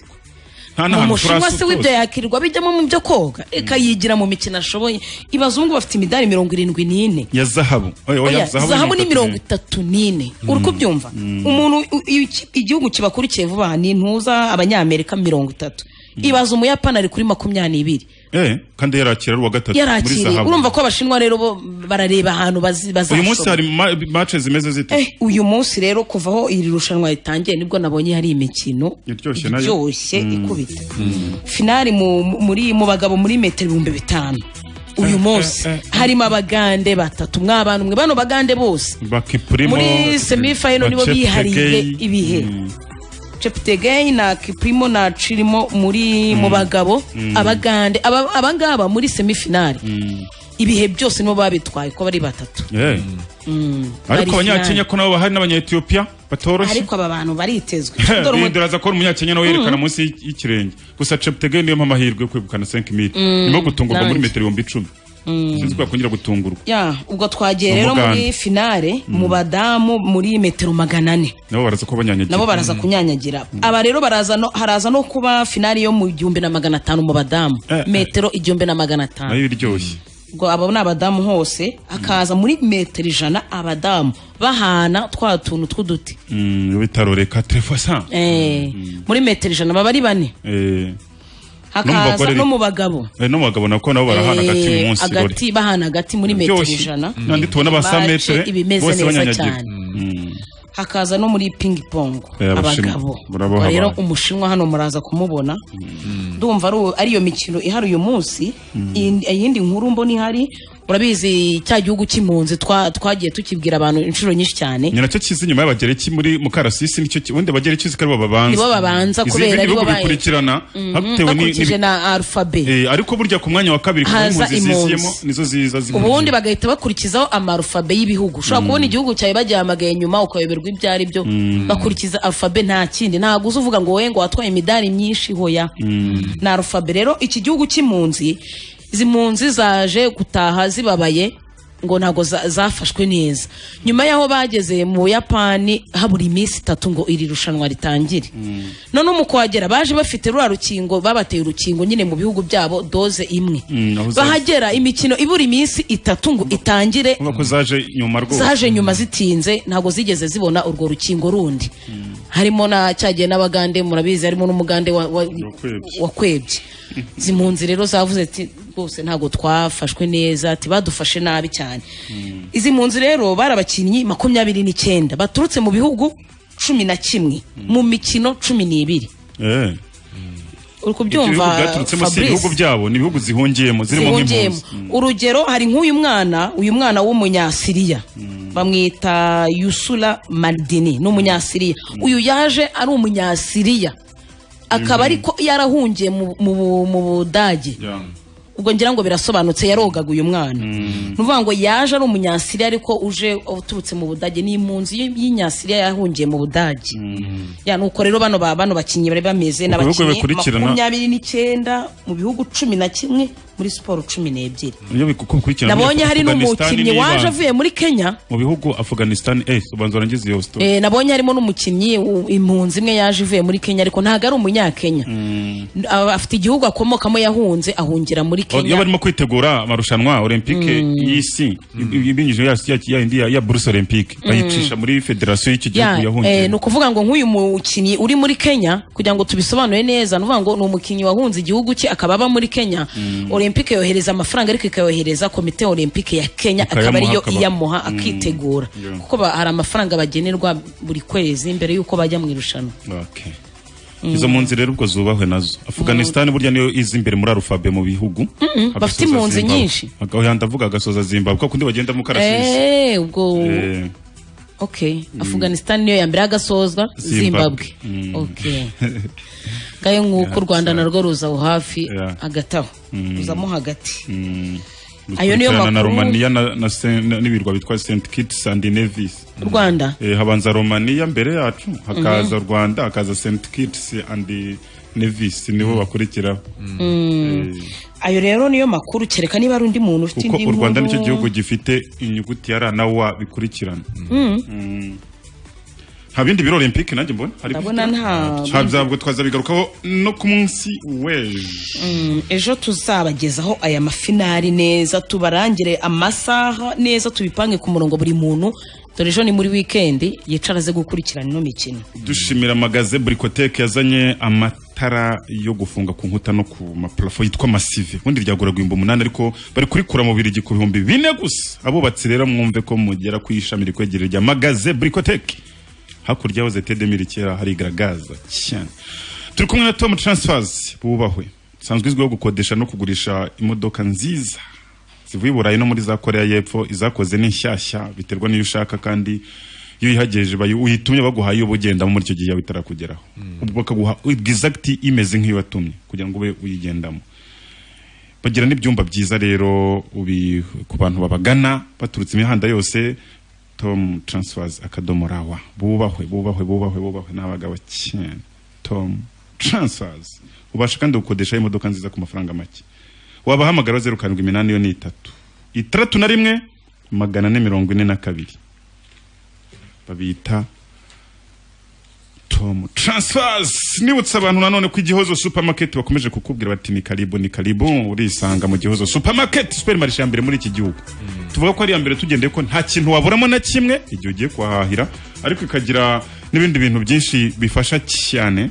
nta mu n'ahantu mushinwa se turasukuza. w'ibyo yakirirwa bijyamo mu byo koga ikayigira mu mikino ashoboye ibazungu bafite imidari mirongo irindwi n'ine ya zahabu Oya, oya, Oya, zahabu ni mirongo itatu n'ine uri Mm. kubyumva Mm. umuntu u- iyo iki- igihugu kibakurikiye vuba ni ntuza abanyamerika mirongo itatu ibaza umuyapani ari kuri makumyabiri n'ibiri eh kandi yarakira ari uwa gatatu muri yarakiriye zahabu urumva ko abashinwa rero bo barareba ahantu bazi- uyu munsi bazashobora hari ma- match zimeze zite Eh, uyu munsi rero kuva aho iri rushanwa ritangiye nibwo nabonye hari imikino iryoshye nayo iryoshye ikubita Mm. finali mu, muri, mu bagabo muri metero ibihumbi bitanu uyu munsi harimo abagande batatu mw'abantu mwe bano bagande bose bakipurimo muri semifayino nibo bihariye ibihe cheptegei na kiprimo na chirimo muri mu bagabo Mm. abagande aba- abangaba muri semifinali ibihe byose nibo babitwaye ko bari batatu Eh, Mm, bari ariko finali. abanyakenya ko nabo bahari n'abanyayetiyopiya batoroshye ariko aba bantu baritezwe Dore umu- bindura aza kubona umunyakenya nawe yerekana Mm. munsi y- y'ikirenge gusa cheptegei niyo mpamvu amahirwe yo kwegukana 5 mil Mm, nyuma yo gutungurwa muri nanjye. metero ibihumbi icumi Mm. sinzi ko yakongera gutungurwa ya ubwo twagiye rero muri Umugande. finale mu badamu muri metero magana ane nabo baraza ko banyanyagiye nabo baraza kunyanyagira aba rero baraza no- haraza no kuba finale yo mu gihumbi na magana atanu mu badamu metero igihumbi na magana atanu nayo iryoshye ubwo abo ni abadamu hose hakaza muri metero ijana abadamu bahana twa tuntu tw'uduti Mm, bitaro reka telefasa Eh, muri metero ijana baba ari bane eh hakaza no mu bagabo Eh, no mu bagabo nako nabo barahana hagati uyu Eh, munsi rore. hagati bahana hagati muri metero Byose. ijana Nandi tubona ba Bace 100 metre ibimeze bose neza banyanyagiye. cyane hakaza no muri ping pong Eh, Abashinwa, abagabo murabo Ubwo rero habaye. umushinwa hano muraza kumubona ndumva ari uwo- ari iyo mikino ihari uyu munsi iyindi- iyindi nkuru mbona ihari urabizi cya gihugu cy'impunzi twa- twagiye tukibwira abantu inshuro nyinshi cyane ni nacyo kizi nyuma y'abagereki muri mukarasisi nicyo ki- ubundi abagereki uziko aribo babanza Nibo babanza Izi- kubera ibindi aribo bihugu baye- bikurikirana Mhm, hatewe ni- bakurikije ni- na alfabe Eh, ariko burya ku mwanya wa kabiri ku Haza mpunzi impunzi. ziziyemo nizo ziza zihuje. ubundi bagahita bakurikizaho amarufabe y'ibihugu ushobora Mm. kubona igihugu cyawe bagihamagaye nyuma ukayoberwa ibyo ari byo Mm. bakurikiza arufabe nta kindi ntabwo uza uvuga ngo wowe ngo watwaye imidari myinshi hoya Mm. ni arufabe rero iki gihugu cy'impunzi izi mpunzi zaje gutaha zibabaye ngo ntabwo za- zafashwe neza nyuma y'aho bageze mu buyapani habura iminsi itatu ngo iri rushanwa ritangire noneho mu kuhagera baje bafite rura rukingo babateye urukingo nyine mu bihugu byabo doze imwe Mm, aho zaje- bahagera imikino ibura iminsi itatu ngo itangire Urumva ko zaje nyuma rwose zaje nyuma zitinze ntabwo zigeze zibona urwo rukingo rundi harimo na cyagiye n'abagande murabizi harimo n'umugande wa- wa- wakwebye izi mpunzi rero zavuze ati rwose ntabwo twafashwe neza ati badufashe nabi cyane izi mpunzi rero bari abakinnyi makumyabiri n'icyenda baturutse mu bihugu cumi na kimwe mu mikino cumi n'ibiri eh ibyo uri bihugu kubyumva byaturutsemo si Fabrice ibihugu byabo ni ibihugu zihungiyemo zirimo zihungiyemo nk'impunzi urugero hari nk'uyu mwana uyu mwana w'umunyasiriya bamwita yusura madini ni umunyasiriya uyu yaje ari umunyasiriya akaba ariko yarahungiye mu- mu bu- mu budage ubwo ngira ngo birasobanutse yarogaga uyu mwana ni ukuvuga ngo yaje ari umunyasiriya ariko uje uturutse mu budage ni impunzi y- y'inyasiriya yahungiye mu budage ya nuko rero bano ba- bano bakinnyi bari bameze Mu bihugu n'abakinnyi bikurikirana- makumyabiri n'icyenda mu bihugu cumi na kimwe muri siporo cumi n'ebyiri iyo bikurikirana nabonye hari n'umukinnyi waje avuye muri kenya mu bihugu afghanistan eh ubanza urangize iyo story eh, nabonye harimo n'umukinnyi u- impunzi imwe yaje ivuye muri kenya ariko ntabwo ari umunyakenya Aba- afite igihugu akomokamo yahunze ahungira muri Oh, iyo kenya barimo kwitegura amarushanwa olympique y'isi i- ibinyujije ya- ya- ya indi ya- ya bruce olympique bayicisha muri federasiyo y'iki gihugu Ya, eh, ni yahungiyemo ukuvuga ngo nk'uyu mukinnyi uri muri kenya kugira ngo tubisobanure neza ni ukuvuga ngo ni umukinnyi wahunze igihugu cye akaba aba muri kenya olympique yohereza amafaranga ariko ikayohereza komite olympique ya kenya akaba Ikayamuha, ariyo akaba- iyamuha akitegura Yeah. kuko ba- hari amafaranga bagenerwa buri kwezi mbere y'uko bajya mu irushanwa Okay. izo mpunzi rero ubwo zubahwe nazo afghanistan burya niyo izi imbere muri arufabe mu bihugu Mm-mm, bafite agasoza impunzi Zimbabwe. nyinshi. Aga- oya, ndavuga agasoza zimbabwe kuko undi bagenda mu karasisi Eh, ubwo Eh, okay Mm. afghanistan niyo ya mbere agasozwa zimbabwe Mm. okay ngayo nk'uko u rwanda narwo ruza aho hafi Yeah. hagati aho Mm. ruzamo hagati Mm. Ayo niyo Dukurikirana na makuru. romaniya na- na Saint- na- n'ibirwa bitwa st kitts and nevis u rwanda Eh, habanza romaniya mbere yacu hakaza rwanda hakaza st kitts and nevis niho bakurikiraho Mm. ayo rero niyo makuru kereka niba ari undi muntu ufite kuko indi u rwanda nicyo nkuru. gihugu gifite inyuguti ya r na w bikurikirana Mm. Mm. nta bindi biro olympique nanjye mbona hari ndabona nta ntabwo twazabigarukaho no ku munsi w'ejo Mm, ejo tuzabagezaho aya mafinari neza tubarangire amasaha neza tubipange ku murongo buri muntu dore ejo ni muri wikendi yicara aze gukurikirana ino mikino dushimira magaze burikoteke yazanye amatara yo gufunga ku nkuta no ku maparafo yitwa masive ubundi ryagura guhimba umunani ariko bari kurikura mu birigi ku bihumbi bine gusa abubatsi rero mwumve ko mugera ku ishami rikwegereye rya magaze burikoteke hakurya yahoze tedemiri kera harigaragaza cyane turi kumwe na tom transfers bubahwe sanzwe izwiho gukodesha no kugurisha imodoka nziza zivuye i burayi no muri za koreya y'epfo izakoze ni nshyashya biterwa n'iyo ushaka kandi iyo uyihagejeje bayi- uyitumye baguhaye iyo uba ugendamo muri icyo gihe yawe itarakugeraho ubwo bakaguha egizagiti imeze nk'iyo watumye kugira ngo ube uyigendamo bagira n'ibyumba byiza rero ubi- ku bantu babagana baturutse imihanda yose tom transfers akadomo rawa bubahwe bubahwe bubahwe bubahwe n'abagabo cyane tom transfers ubasha kandi gukodesha imodoka nziza ku mafaranga make wabahamagara zeru karindwi iminani yo ni itatu itandatu na rimwe magana ane mirongo ine na kabiri babita tom transfers nibutse abantu nanone ko igihozo supermarket bakomeje kukubwira bati ni karibu ni karibu urisanga mu gihozo supermarket superimarishe ya mbere muri iki gihugu tuvuga ko ari iya mbere tugendeye ko nta kintu waburamo na kimwe igihe ugiye kuhahahira ariko ikagira n'ibindi bintu byinshi bifasha cyane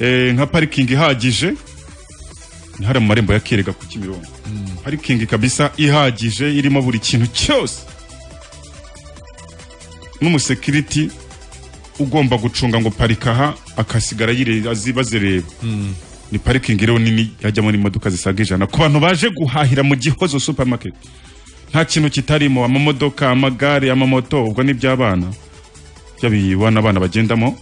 Eh, nka parikingi ihagije ni hari mu marembo ya kerega ku kimirongo parikingi kabisa ihagije irimo buri kintu cyose n'umusekiriti ugomba gucunga ngo parika aha akasigara yire- azi- bazireba ni parikingi rero nini yajyamo n'imodoka zisaga ijana ku bantu baje guhahira mu gihozo supermarket nta kintu kitarimo amamodoka amagare amamoto ubwo ni iby'abana by'abibana abana bagendamo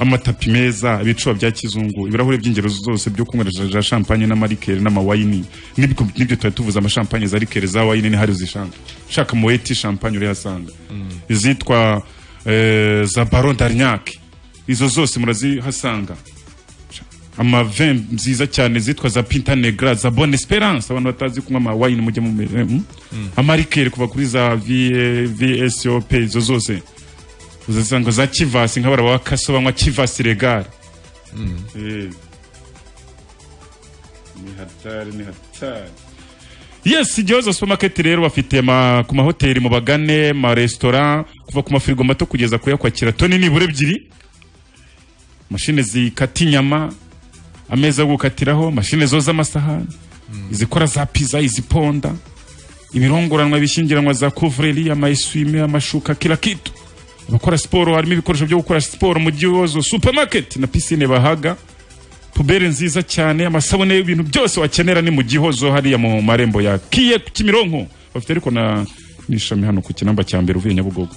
amatapi meza ibicuba bya kizungu ibirahuri by'ingero zose byo kunywera za champagne n'amarikeri n'amawayini nibyo nibyo tuba tuvuze amashampanye za rikeri za wayini ni hari uzishanga shaka mu weti champagne urihasanga izitwa eh, za baron d'arignac izo zose murazihasanga amave nziza cyane zitwa za pinta negra za bonne esperance abantu batazi kunywa amawayini mujye mu mm? amarikeri kuva kuri za V- vsop izo zose uzasanga za kivasi nk'abara wa kaso banywa kivasi regari Eh. ni hatari ni hatari yes igihozo supermarket rero bafite ma, ku mahoteli mu bagane ma restaurant kuva ku mafirigo mato kugeza kuyakwakira toni nibura ebyiri mashine zikata inyama ameza yo gukatiraho mashine zoza amasahani izikora za pizza iziponda ibirongoranwa bishingiranwa za kuvureri amayeswime amashuka kila kitu abakora siporo harimo ibikoresho byo gukora siporo mu gihozo supermarket na pisine bahaga pubere nziza cyane amasabune y'ibintu byose wakenera ni mu gihozo hariya mu marembo ya kiye ku kimironko bafite ariko na n'ishami hano ku kinamba cya mbere uvuye nyabugogo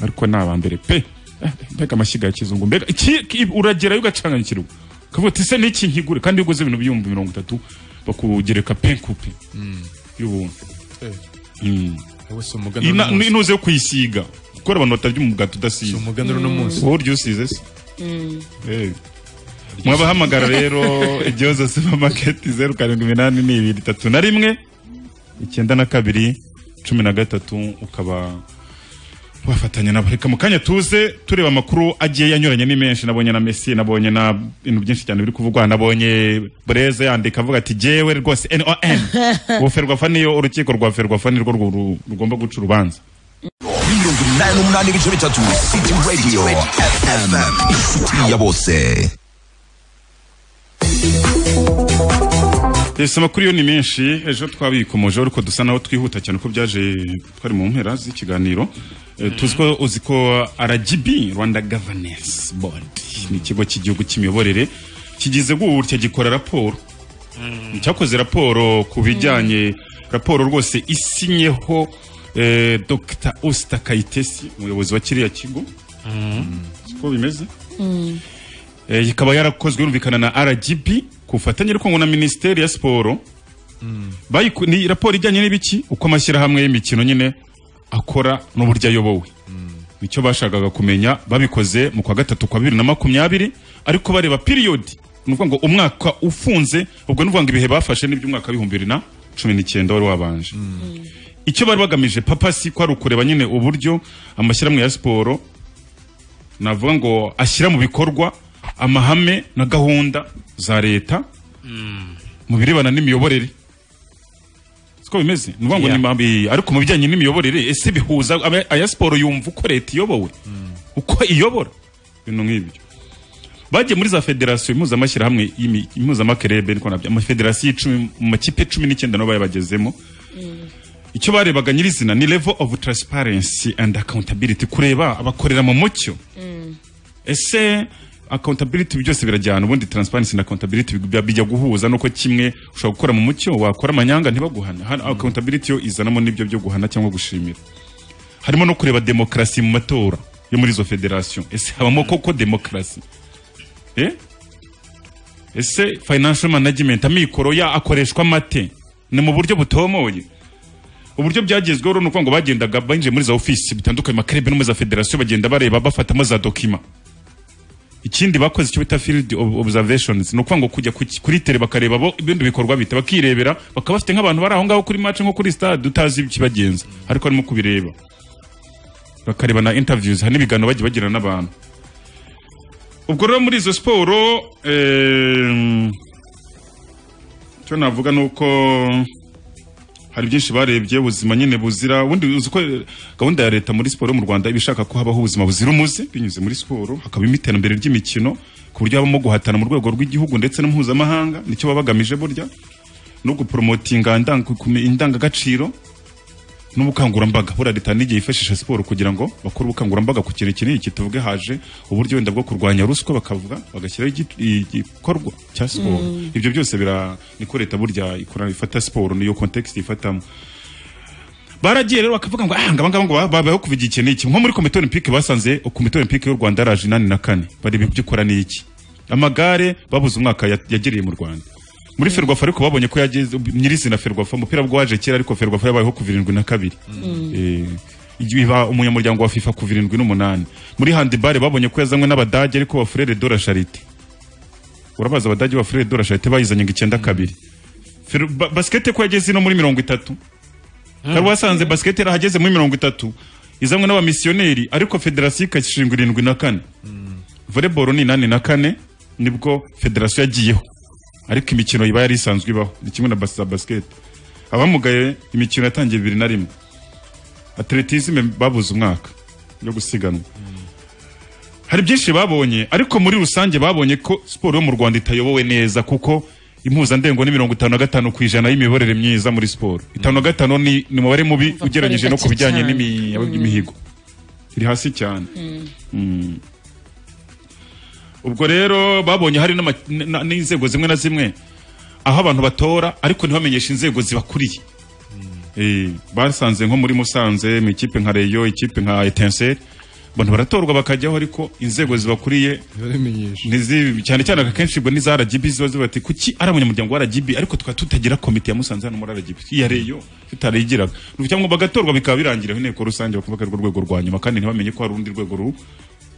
ariko ni abambere pe Eh, mbega amashyiga ya kizungu mbega iki- iki- uragerayo ugacanganyikirwa ukavuga uti ese n'iki nkigure kandi iyo uguze ibintu by'ibihumbi mirongo itatu bakugereka pe kupe y'ubuntu Mm. uno Ina- munsi. inuze yo kuyisiga kuko hari abantu batarya umugati udasize umuganura uno munsi. wowe urya usize se Eh. mwabahamagara rero igihozo supamaketi zeru karindwi iminani ni ibiri itatu na rimwe icyenda na kabiri cumi na gatatu ukaba wafatanya nabo reka mu kanya tuze tureba amakuru agiye yanyuranye ni menshi nabonye na messi nabonye na ibintu byinshi cyane biri kuvugwa nabonye bureze yandika avuga ati jewe rwose non ubuferwafa niyo urukiko rwa ferwafa nirwo rwo ru- rugomba guca urubanza mirongo inani n'umunani ibice bitatu city radio fm inshuti ya bose ese amakuru yo ni menshi ejo twabikomoje ariko dusa naho twihuta cyane ko byaje twari mu mpera z'ikiganiro Eh, tuzi ko uzi ko rgb rwanda governance board ni ikigo cy'igihugu cy'imiyoborere kigize gutya gikora raporo cyakoze raporo ku bijyanye raporo rwose isinyeho eh, Dr Osita Kayitesi umuyobozi wa kiriya kigo siko bimeze Mm. Eh, kikaba yarakozwe yumvikana na rgb ku bufatanye ariko na minisiteri ya siporo Bayiku- ni raporo ijyanye n'ibiki uko amashyirahamwe y'imikino nyine akora n'uburyo ayobowe nicyo bashakaga kumenya babikoze mu kwa gatatu kwa bibiri na makumyabiri ariko bareba piriyodi ni ukuvuga ngo umwaka ufunze ubwo ni ukuvuga ngo ibihe bafashe n'iby'umwaka w'ibihumbi bibiri na cumi n'icyenda wari wabanje icyo bari bagamije papasi ko ari ukureba nyine uburyo amashyirahamwe ya siporo navuga ngo ashyira mu bikorwa amahame na gahunda za leta mu birebana n'imiyoborere siko bimeze ni ukuvuga ngo ni mabi ariko mu bijyanye n'imiyoborere ese bihuza aba- aya siporo yumva uko leta iyobowe uko iyobora ibintu nk'ibyo bagiye muri za federasiyo impuzamashyirahamwe y'imi- impuzamakerebe niko nabyo amafederasiyo icumi mu makipe cumi n'icyenda nabo bayabagezemo icyo barebaga nyirizina ni level of transparency and accountability kureba abakorera mu mucyo ese accountability byose birajyana ubundi transparency na accountability bijya- bijya guhuza nuko kimwe ushobora gukora mu mucyo wakora amanyanga ntibaguhana hano accountability yo izanamo n'ibyo byo guhana cyangwa gushimira harimo no kureba demokarasi mu matora yo muri izo federasiyo ese habamo koko demokarasi eh? ese financial management amikoro ya akoreshwa mate ni mu buryo butomoye uburyo byagezweho rero ni ukuvuga ngo bagendaga binjiye muri za ofisi bitandukanye makarebe no muri za federasiyo bagenda bareba bafatamo za dokima ikindi bakoze icyo bita field ob- observations ni ukuvuga ngo kujya ku- kuri tere bakareba bo ibindi bikorwa bite bakirebera bakaba bafite nk'abantu bari aho ngaho kuri match nko kuri stade utazi ikibagenza ariko harimo kubireba bakareba na interviews hari n'ibiganiro bagiye bagirana n'abantu ubwo rero muri izo siporo ehm, icyo navuga ni uko hari byinshi barebye ubuzima nyine buzira ubundi uzi ko gahunda ya leta muri siporo mu rwanda iba ishaka ko habaho ubuzima buzira umuze binyuze muri siporo hakabamo iterambere ry'imikino ku buryo habamo guhatana mu rwego rw'igihugu ndetse no mpuzamahanga nicyo baba bagamije burya no guporomotinga indang- kume- indangagaciro n'ubukangurambaga buriya leta n'igihe yifashisha siporo kugira ngo bakore ubukangurambaga ku kintu kinini kituvuge haje uburyo wenda bwo kurwanya ruswa bakavuga bagashyiraho igi- igikorwa cya siporo Mm. ibyo byose bira niko leta burya ikora ifata siporo niyo context ifatamo baragiye rero bakavuga ngo ah ngaba ngaba ngo ba- babayeho kuva igihe iki n'iki nko muri komite olympique basanze komite olympique y'u Rwanda yaraje inani na kane bareba ibyo ikora n'iki amagare babuze umwaka ya- yagiriye mu Rwanda muri ferwafa ariko babonye ko yageze nyirizina ferwafa umupira bwo waje kera ariko ferwafa yabayeho kuva irindwi na kabiri Eh, igihe iba umunyamuryango wa fifa kuva irindwi n'umunani muri handibare babonye ko yazanywe n'abadage ariko bafurere dora sharite urabaza abadage bafurere dora sharite bayizanye ngo icyenda kabiri Fer- ba- basikete ko yageze ino muri mirongo itatu kari wasanze basikete yarahageze muri mirongo itatu izanywe n'abamisiyoneri ariko federasiyo ikashinga irindwi na kane voleboro ni inani na kane nibwo federasiyo yagiyeho ariko imikino iba yari isanzwe ibaho ni kimwe na bas- za basikete abamugaye imikino yatangiye bibiri na rimwe atletisme babuze umwaka yo gusiganwa hari byinshi babonye ariko muri rusange babonye ko siporo yo mu rwanda itayobowe neza kuko impuzandengo ni mirongo itanu na gatanu ku ijana y'imiyoborere myiza muri siporo itanu na gatanu ni ni umubare mubi ugereranyije no ku bijyanye n'imi- n'imihigo iri hasi cyane Mm. ubwo rero babonye hari n'ama- na- n'inzego zimwe na zimwe aho abantu batora ariko ntibamenyeshe inzego zibakuriye Eh, basanze nko muri musanze mu ikipe nka reyo ikipe nka etenseri abantu baratorwa bakajyaho ariko inzego zibakuriye ntizi- cyane cyane akenshi ubwo n'iza rgb ziba ziba ati kuki ari abanyamuryango wa rgb ariko tukaba tutagira komite ya musanze hano muri rgb iya reyo tutarayigiraga cyangwa bagatorwa bikaba birangiraho inteko rusange bakavuga ko ari rwo rwego rwa nyuma kandi ntibamenye ko hari urundi rwego ru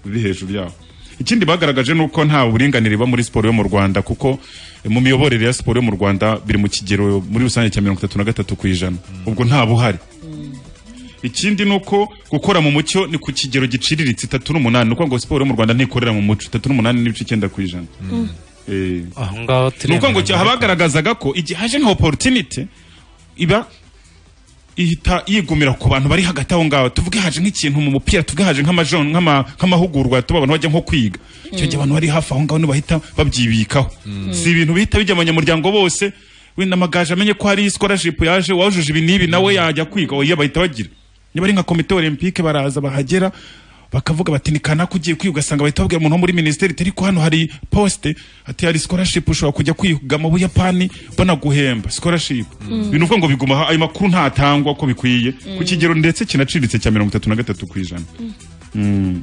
ruri hejuru yabo ikindi bagaragaje ni uko nta buringanire buba muri siporo yo mu rwanda kuko eh, mu miyoborere ya siporo yo mu rwanda biri mu kigero muri rusange cya mirongo itatu na gatatu ku ijana ubwo nta buhari ikindi ni uko gukora mu mucyo ni ku kigero giciriritse itatu n'umunani ni ukuvuga ngo siporo yo mu rwanda ntikorera mu muco itatu n'umunani n'ibice icyenda ku ijana Eh, ni ukuvuga ngo cyaha bagaragazaga ko igihe haje nka opportunity iba ihita yigumira ku bantu bari hagati aho ngaho tuvuge haje nk'ikintu mu mupira tuvuge haje nk'amajon nk'ama- nk'amahugurwa tuba abantu bajya nko kwiga icyo gihe abantu bari hafi aho ngaho ntibahita babyibikaho si ibintu bihita bijya abanyamuryango bose wenda amagaje amenye ko hari scholarship yaje wajuje ibi n'ibi nawe yajya kwiga oya bahita bagira niba ari nka komite olympique baraza bahagera bakavuga bati ni kanaka ugiye kwiga ugasanga bahita babwira umuntu wo muri minisiteri ati ariko hano hari posite ati hari sikorashipu ushobora kujya kwiga mu buyapani banaguhemba sikorashipu Mm. ni ukuvuga ngo biguma aho, ayo makuru ntatangwa uko bikwiye Mm. ku kigero ndetse kinaciritse cya mirongo itatu na gatatu ku ijana Mm.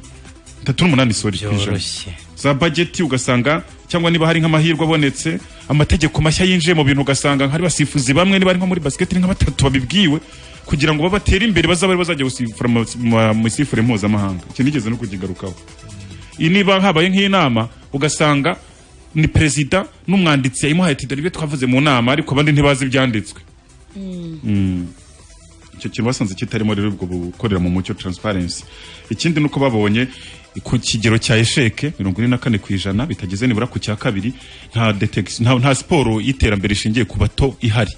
itatu n'umunani sori ku ijana Byoroshye. za bajeti ugasanga cyangwa niba hari nk'amahirwe abonetse amategeko mashya yinjiye mu bintu ugasanga hari basifuzi bamwe niba ari nko muri basiketi ni nka batatu babibwiwe kugira ngo babatere imbere bazaba ari bazajya gusifura mu- mu- mu isifure mpuzamahanga iki nigeze no kukigarukaho iyi niba habaye nk'inama ugasanga ni perezida n'umwanditsi yayimuhaye ati dore ibyo twavuze mu nama ariko abandi ntibazi ibyanditswe Mm. icyo kintu basanze kitarimo rero ubwo gukorera mu mucyo transparency ikindi nuko babonye ku kigero cya esheke mirongo ine na kane ku ijana bitageze nibura ku cya kabiri nta, detection- nta, nta siporo y'iterambere ishingiye ku bato ihari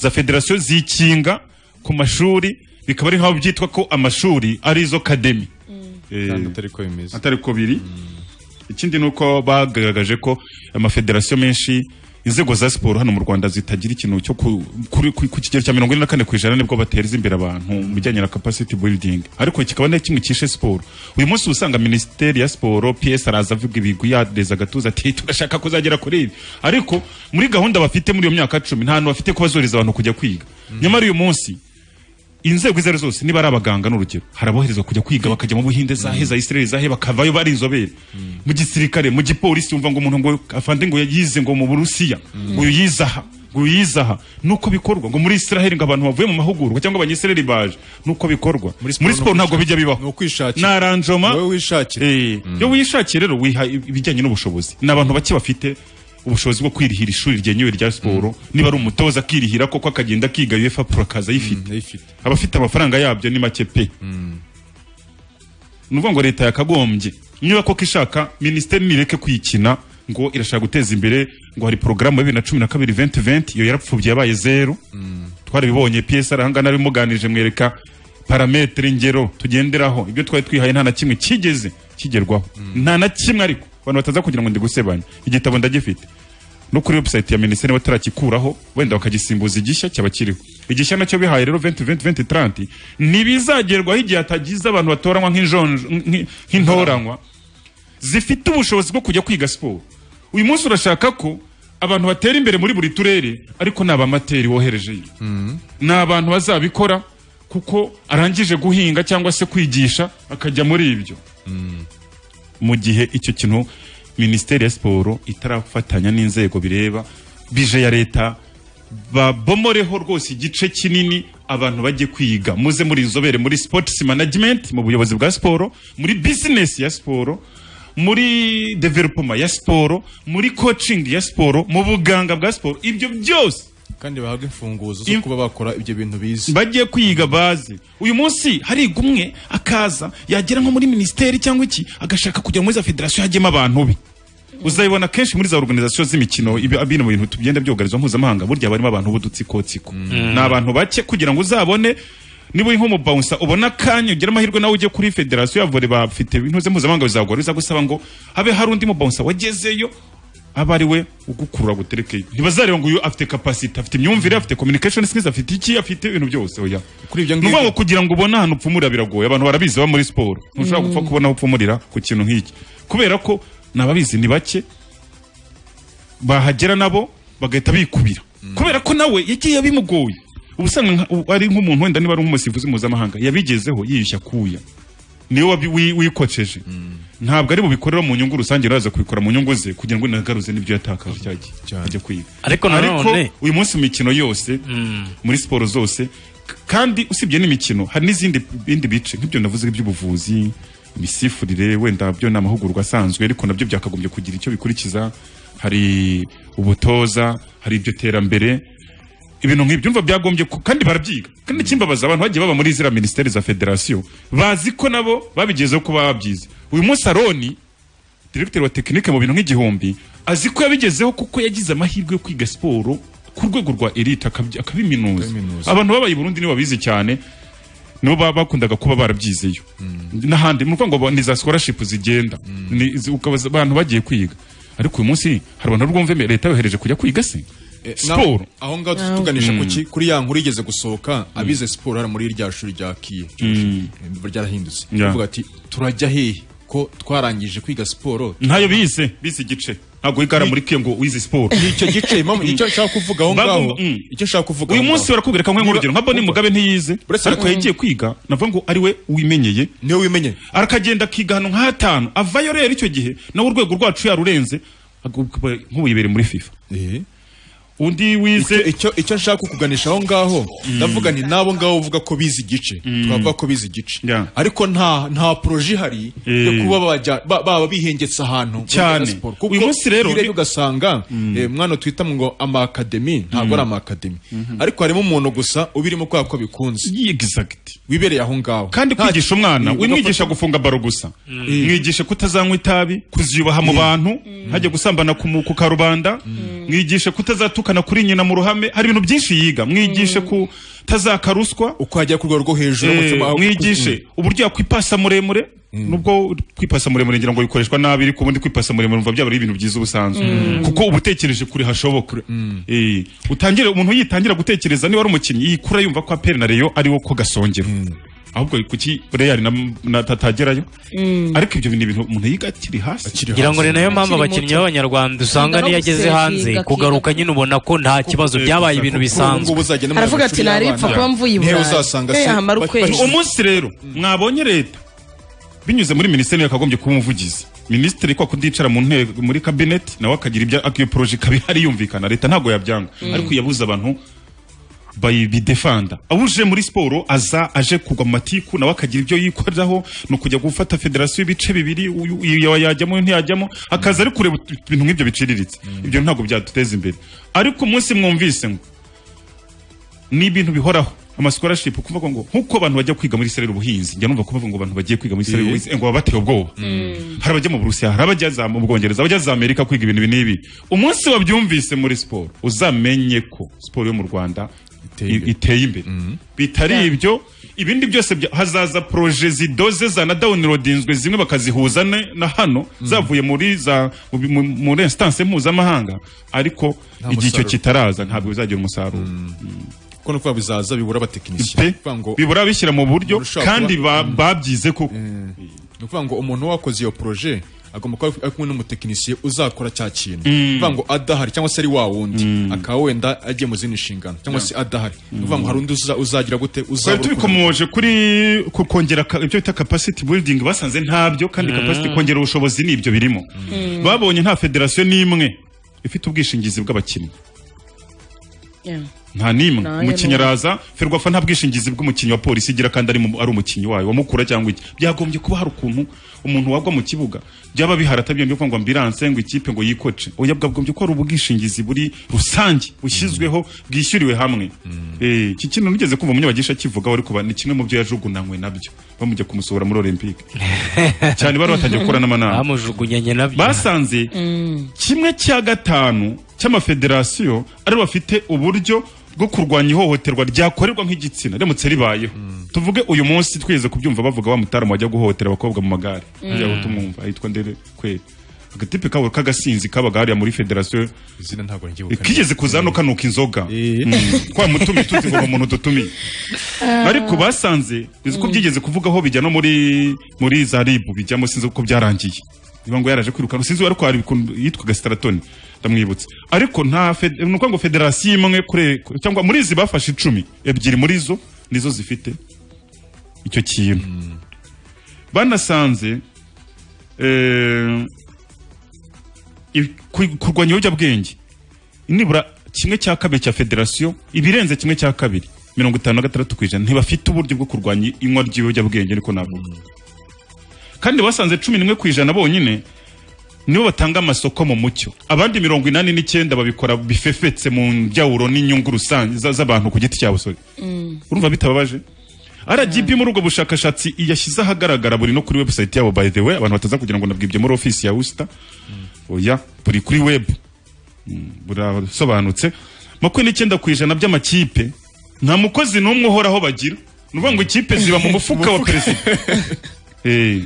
za federasiyo zikinga ku mashuri bikaba ari nk'aho byitwa ko amashuri ari izo kademi Kandi atari ko bimeze. atari ko biri ikindi ni uko bagaragaje ko amafederasiyo menshi inzego za siporo hano mu rwanda zitagira ikintu cyo ku, kuri- ku, ku kigero cya mirongo ine na kane ku ijana nibwo bateza imbere abantu mu bijyanye na capacity building ariko kikaba na kimwe kishe siporo uyu munsi uba usanga minisiteri ya siporo ps araza avuga ibigwi yadeza agatuza ati turashaka kuzagera kuri ibi ariko muri gahunda bafite muri iyo myaka cumi nta hantu bafite ko bazoreza abantu kujya kwiga nyamara uyu munsi inzego izo ari zo zose niba ari abaganga n'urugero hari aboherezwa kujya kwiga bakajya mu buhinde zahe za isireli zahe bakavayo bari inzobere mu gisirikare mu gipolisi wumva ngo umuntu ngo afande ngo yize ngo mu burusiya ngo uyu yize aha ngo uyu yize aha nuko bikorwa ngo muri israheli ngo abantu bavuye mu mahugurwa cyangwa abanyisireli baje nuko bikorwa muri siporo ntabwo bijya bibaho naranjoma wowe wishakira iyo wishakiye rero wiha ibijyanye n'ubushobozi ni abantu bake bafite ubushobozi bwo kwirihira ishuri ryenyewe rya siporo niba ari umutoza akirihira koko akagenda akiga uefa pro akaza ayifite abafite amafaranga yabyo ni make pe ni ukuvuga ngo leta yakagombye niba koko ishaka minisiteri nireke kwikina ngo irashaka guteza imbere ngo hari porogaramu ya bibiri na cumi na kabiri venti venti iyo yarapfubye yabaye zeru twarabibonye psr ahangana bimuganije mwereka parametere ingero tugenderaho ibyo twari twihaye nta na kimwe kigeze kigerwaho nta na kimwe ariko abantu bataza kugira ngo ndigusebanye igitabo ndagifite no kuri website ya minisiteri batarakikuraho wenda bakagisimbuza igishya cyaba kiriho igishya nacyo bihaye rero 2020 ntibizagerwaho igihe hatagize abantu batoranywa nk'injonjo- nk'i- nk'intoranywa zifite ubushobozi bwo kujya kwiga siporo uyu munsi urashaka ko abantu batera imbere muri buri turere ariko ni abamateri woherejeyo ni abantu bazabikora kuko arangije guhinga cyangwa se kwigisha akajya muri ibyo mu gihe icyo kintu minisiteri ya siporo itarafatanya n'inzego bireba bije ya leta babomoreho rwose igice kinini abantu bajye kwiga muze muri inzobere muri sports management mu buyobozi bwa siporo muri business ya siporo muri development ya siporo muri coaching ya siporo mu buganga bwa siporo ibyo byose kandi bahabwa imfunguzo zo kuba bakora ibyo bintu bize bagiye kwiga baze uyu munsi hariga umwe akaza yagera nko muri minisiteri cyangwa iki agashaka kujya muri za federasiyo hajyemo abantu be uzabibona kenshi muri za organizasiyo z'imikino ibi- bino bintu tugenda byugarizwa mpuzamahanga burya barimo abantu b'udutsikotsiko ni abantu bake kugira ngo uzabone niba uri nk'umubawunsa ubona akanya ugira amahirwe nawe ujye kuri federasiyo ya vore bafite intuze mpuzamahanga bizagora bizagusaba ngo habe hari undi mubawunsa wagezeyo aba ari we ugukurura guterekeye ntibazareba ngo uyu afite capacity afite imyumvire afite communication skills afite iki afite ibintu byose oya kuri ibyo ngibyo kugira ngo ubone ahantu upfumurira biragoye abantu barabizi baba muri siporo ntushobora Mm. gupfa kubona aho upfumurira ku kintu nk'iki kubera ko n'ababizi ni bake bahagera nabo bagahita bikubira kubera ko nawe yagiye bimugoye ubusanga nka- ubu ari nk'umuntu wenda niba ari nk'umusifuzi mpuzamahanga yabigezeho yiyushya kuya niwe wabi- wi- wikoceje ntabwo ari bubikorera mu nyungu rusange araza kubikora mu nyungu ze kugira ngo inagaruze n'ibyo yatakaje cyagiye ajya kwiga Ariko nanone- uyu munsi mu mikino yose muri siporo zose k- kandi usibye n'imikino hari n'izindi bindi bice nk'ibyo navuze by'ubuvuzi imisifurire wenda byo ni amahugurwa asanzwe ariko nabyo byakagombye kugira icyo bikurikiza hari ubutoza hari iryo terambere ibintu nk'ibyo umva byagombye ku- kandi barabyiga kandi ikimbabaza abantu bagiye baba muri ziriya minisiteri za federasiyo bazi ko nabo babigezeho kuba babyize uyu munsi aroni diregiteri wa tekinike mu bintu nk'igihumbi azi ko yabigezeho kuko yagize amahirwe yo kwiga siporo ku rwego rwa elite akabyi- akabiminuza abantu babaye i burundi nibo babizi cyane nibo ba- bakundaga kuba barabyizeyo n'ahandi ni ukuvuga ngo ni za scholarship zigenda Ni- zi- ukabaza abantu bagiye kwiga ariko uyu munsi hari abantu rwumve leta yohereje kujya kwiga se siporo aho ngaho tu- tuganisha ku ki kuri ya nkuru igeze gusohoka abize siporo hari muri rya shuri rya kiye ryarahindutse Yeah. Bavuga ati turajya hehe ko twarangije kwiga siporo ntayo bize bize igice ntabwo wigara muri kiyo ngo wize siporo icyo gice impamvu icyo nshaka kuvuga aho ngaho Bagomba- mm. icyo nshaka kuvuga uyu aho munsi ngaho. barakubwira nka nk'urugero nka Bonnie Mugabe ntiyize Buretse ariko ko- yagiye kwiga navuga ngo ari we wimenyeye niwe wimenyeye arakagenda akiga ahantu nk'hatanu avayo rero icyo gihe nawe urwego rwacu yarurenze agubwe- nk'ubuyibere muri FIFA undi wize icyo icyo nshaka kukuganisha aho ngaho ndavuga ni nabo ngabo uvuga ko bize igice twavuga ko bize igice ariko nta nta poroje ihari yo Eh. kuba bajya ba- baba bihengetse ahantu Cyane. bagakora siporo. Kuko Uyu munsi rero- iyo ugasanga eh, mwana twita ngo amakademi ntabwo ari amakademi ariko harimo umuntu gusa ubirimo kubera ko bikunze wibereye aho ngaho kandi Nta- kwigisha umwana Eh, wimwigisha gufunga baro gusa mwigishe kutazanywa itabi kuziyubaha mu bantu hajya gusambana ku mu- ku karubanda mwigishe kutazatukana kuri nyina mu ruhame hari ibintu byinshi yiga mwigishe kutazaka ruswa uko hajya ku rwego rwo hejuru umutima wawe- mwigishe uburyo yakwipasa muremure nubwo kwipasa muremure ngira ngo bikoreshwa nabi ariko ubundi kwipasa muremure umva byaba ari ibintu byiza ubusanzwe Mm. kuko uba utekereje kure hashoboka Eh, utangire umuntu yitangira gutekereza niba ari umukinnyi yikura yumva ko aperi na reyo ari wo ko gasongero ahubwo kuki reyari na, na tatagerayo ariko ibyo ni ibintu umuntu yiga akiri hasi ngira ngo ni nayo mpamvu abakinnyi b'abanyarwanda usanga Yiga no niyo ageze gusevinga, hanze akiga. kugaruka nyine ubona ko nta kibazo byabaye ibintu bisanzwe Aravuga ati, "Naripfa kuba mvuye i Burayi." Eh, hamara ukwezi. umunsi rero mwabonye leta binyuze muri minisiteri yakagombye kuba umuvugizi minisitiri kwa kudicara mu ntego muri kabineti nawe akagira ibyo iyo poroje ikaba ihari yumvikana leta ntabwo yabyanga Mm. ariko yabuze abantu bayi- bidefanda abuje muri siporo aza aje kugwa mu matiku nawe akagira ibyo yikoreraho ni ukujya gufata federasiyo y'ibice bibiri uyu uyu yajyamo uyu ntiyajyamo akaza ari kureba ut- ibintu nk'ibyo biciriritse ibyo ntabwo byaduteza imbere ariko umunsi mwumvise ngo ni ibintu bihoraho amasikorashipu kuvuga ngo nk'uko abantu bajya kwiga muri serere ubuhinzi njya numva kuvuga ngo abantu bagiye kwiga muri serere Eh. ubuhinzi ngo baba bateye ubwoba hari abajya mu burusiya hari abajya za- mu bwongereza abajya za amerika kwiga ibintu ibi n'ibi umunsi wabyumvise muri siporo uzamenye ko siporo yo mu rwanda i- iteye imbere bitari ibyo ibindi byose bya- hazaza poroje zidoze zanadawunirodinzwe zimwe bakazihuza ne- na hano zavuye muri za mu bi- mu- muri instance mpuzamahanga ariko Nta igihe icyo musaruro. kitaraza ntabwo bizagira umusaruro kuko ni ukuvuga bizaza bibura abatekinisiye Pe. Kuvuga ngo- bibura bishyira mu buryo Umuntu ushobora kandi kuba- ba- babyize koko ni ukuvuga ngo umuntu wakoze iyo poroje agomba kuba ari kumwe n'umutekinisiye uzakora cya kintu Mm. ni ukuvuga ngo adahari cyangwa se ari wa wundi akaba wenda agiye mu zindi nshingano cyangwa se adahari ni ukuvuga ngo hari undi uza- uzagira gute twari uzabura ukuntu- tubikomoje kuri ku- kongera ka- ibyo bita capacity building basanze ntabyo kandi Mm. capacity kongera ubushobozi nibyo birimo Mm. babonye nta federasiyo n'imwe ifite ubwishingizi bw'abakinnyi nta n'imwe Nayo umukinnyi ni- araza ferwafa nta bwishingizi bw'umukinnyi wa polisi igira kandi ari mu- ari umukinnyi wayo wamukura cyangwa iki byagombye kuba hari ukuntu umuntu wagwa mu kibuga byaba biharata byongeye kuvuga ngo ambiranse ngo ikipe ngo yikoce oya bwagombye ko hari ubwishingizi buri rusange bushyizweho bwishyuriwe hamwe Eh, iki kintu nigeze kumva umunyabagisha kivugaho ariko ba- ni kimwe mu byo yajugunanywe nabyo bamujya kumusohora muri olympique cyane bari batangiye gukora n'amanama bamujugunyanye nabyo basanze kimwe cya gatanu cy'amafederasiyo ari bafite uburyo bwo kurwanya ihohoterwa ryakorerwa nk'igitsina remutse ribayeho tuvuge uyu munsi twigeze kubyumva bavuga wa mutaramu wajya guhohotera abakobwa mu magare Mm. kugira ngo tumwumva yitwa ndere kweri agatipe kabo k'agasinzi kabaga hariya muri federasiyo izina ntabwo ngibuka kigeze kuza hano kanuka inzoga Mm. kwa mutumi tuzi ngo ni umuntu dutumiye ariko basanze bizi ko byigeze kuvugaho bijya no muri muri za ribu bijyamo sinzi uko byarangiye niba ngo yaraje kwirukanwa sinzi ariko hari ukuntu yitwaga sitaratoni ndamwibutsa ariko nta fed- ni ukuvuga ngo federasiyo imwe kure cyangwa muri izi bafashe icumi ebyiri muri zo nizo zifite icyo kintu banasanze eh, i- ku- kurwanya ibiyobyabwenge nibura kimwe cya kabiri cya federasiyo ibirenze kimwe cya kabiri mirongo itanu na gatandatu ku ijana ntibafite uburyo bwo kurwanya inywa ry'ibiyobyabwenge ariko navuga kandi basanze cumi n'imwe ku ijana bonyine nibo batanga amasoko mu mucyo abandi mirongo inani n'icyenda babikora bifefetse mu njyawuro n'inyungu rusange za- z'abantu ku giti cyabo sorry urumva bitababaje RGB muri ubwo bushakashatsi yashyize ahagaragara buri no kuri website yabo by the way abantu bataza kugira ngo nabwibye muri office ya Usta oya buri kuri web Mm, burasobanutse makumyabiri n'icyenda ku ijana by'amakipe nta mukozi n'umwe uhoraho bagira ni ukuvuga ngo ikipe ziba mu mufuka wa perezida Eh,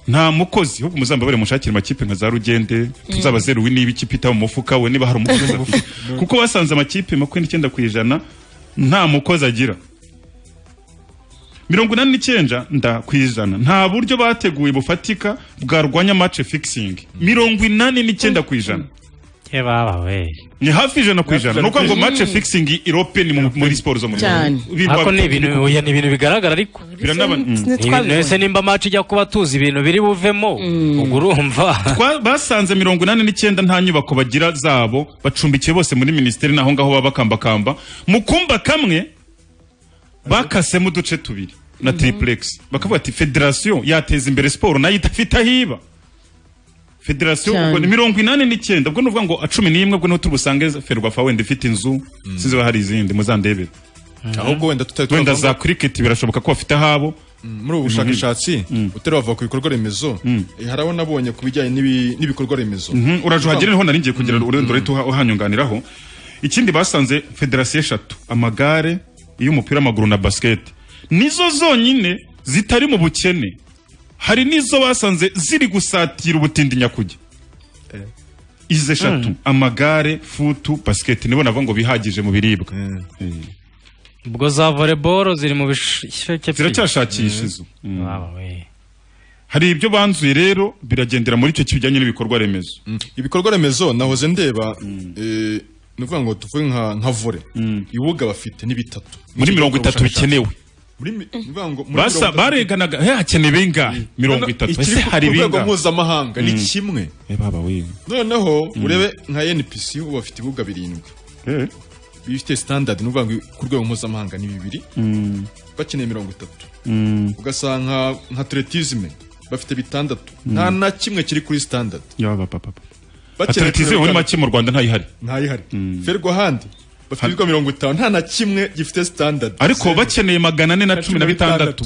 nta mukozi ahubwo muzambabare mushakire amakipe nka za rugende tuzabazeruwe niba ikipe itaba mu mufuka we niba hari umukozi azafite kuko basanze amakipe makumyabiri n'icyenda ku ijana nta mukozi agira mirongo inani n'icyenda nda ku ijana nta buryo bateguye bufatika bwarwanya match fixing mirongo inani n'icyenda ku ijana ni hafi ijana ku ijana ni ukuvuga ngo match fixing iropeni mu- muri siporo zo mu cyane Biba- ariko ni ibintu oya, ni ibintu bigaragara ariko Biranaba- Ni ibintu- ese nimba maci ijya kuba tuzi ibintu biri buvemo ubwo urumva Twa- basanze mirongo inani n'icyenda nta nyubako bagira zabo bacumbikiye bose muri minisiteri naho ngaho baba bakambakamba mu kumba kamwe bakasemo uduce tubiri na triplex bakavuga ati federasiyo yateza imbere siporo nayo idafite ahiba federasiyo Cyane. ubwo ni mirongo inani n'icyenda ubwo ni ukuvuga ngo cumi n'imwe ubwo niho turi busange ferwafa wenda ifite inzu sinzi ba hari izindi muzandebere ahubwo wenda tutari wenda twavuga- za kiriketi birashoboka ko bafite ahabo muri ubu bushakashatsi utari wava ku bikorwa remezo eh, hari abo nabonye ku bijyanye n'ibi- n'ibikorwa remezo Mhm, urajuhagera niho naringiye kugira ururendo rito uhanyunganiraho ikindi basanze federasiyo eshatu amagare iy'umupira w'amaguru na basiketi nizo zonyine zitari mu bukene hari n'izo basanze ziri gusatira ubutindi nyakujya izi eshatu Mm. amagare futu basiketi nibo navuga ngo bihagije mu biribwa ubwo za voleboro ziri mu bisheke ziracyashakisha izo hari ibyo banzuye rero biragendera muri icyo kijyanye n'ibikorwa remezo ibikorwa remezo nahoze ndeba eh, ni ukuvuga ngo tuvuge nka nka vore ibibuga bafite ni bitatu muri mirongo itatu bikenewe Muri mi- ni ukuvuga ngo muri basa mirongo itatu- bareganaga he hakeneye bingahe mirongo itatu ikiri ese ku- hari ku rwego bingahe mpuzamahanga ni Mm. kimwe Eh, baba we noneho Mm. urebe nka NPC ubu bafite ibibuga birindwi bifite standard ni ukuvuga ngo ku rwego mpuzamahanga ni bibiri Mm. bakeneye mirongo itatu Mm. ugasanga nka atletisme bafite bitandatu nta na kimwe kiri kuri standard yaba papa Bakeneye atletize muri kugaragara- make mu rwanda ntayihari ntayihari ferwa handi bafite ibibuga mirongo itanu nta na kimwe gifite standard ariko bakeneye magana ane na cumi na bitandatu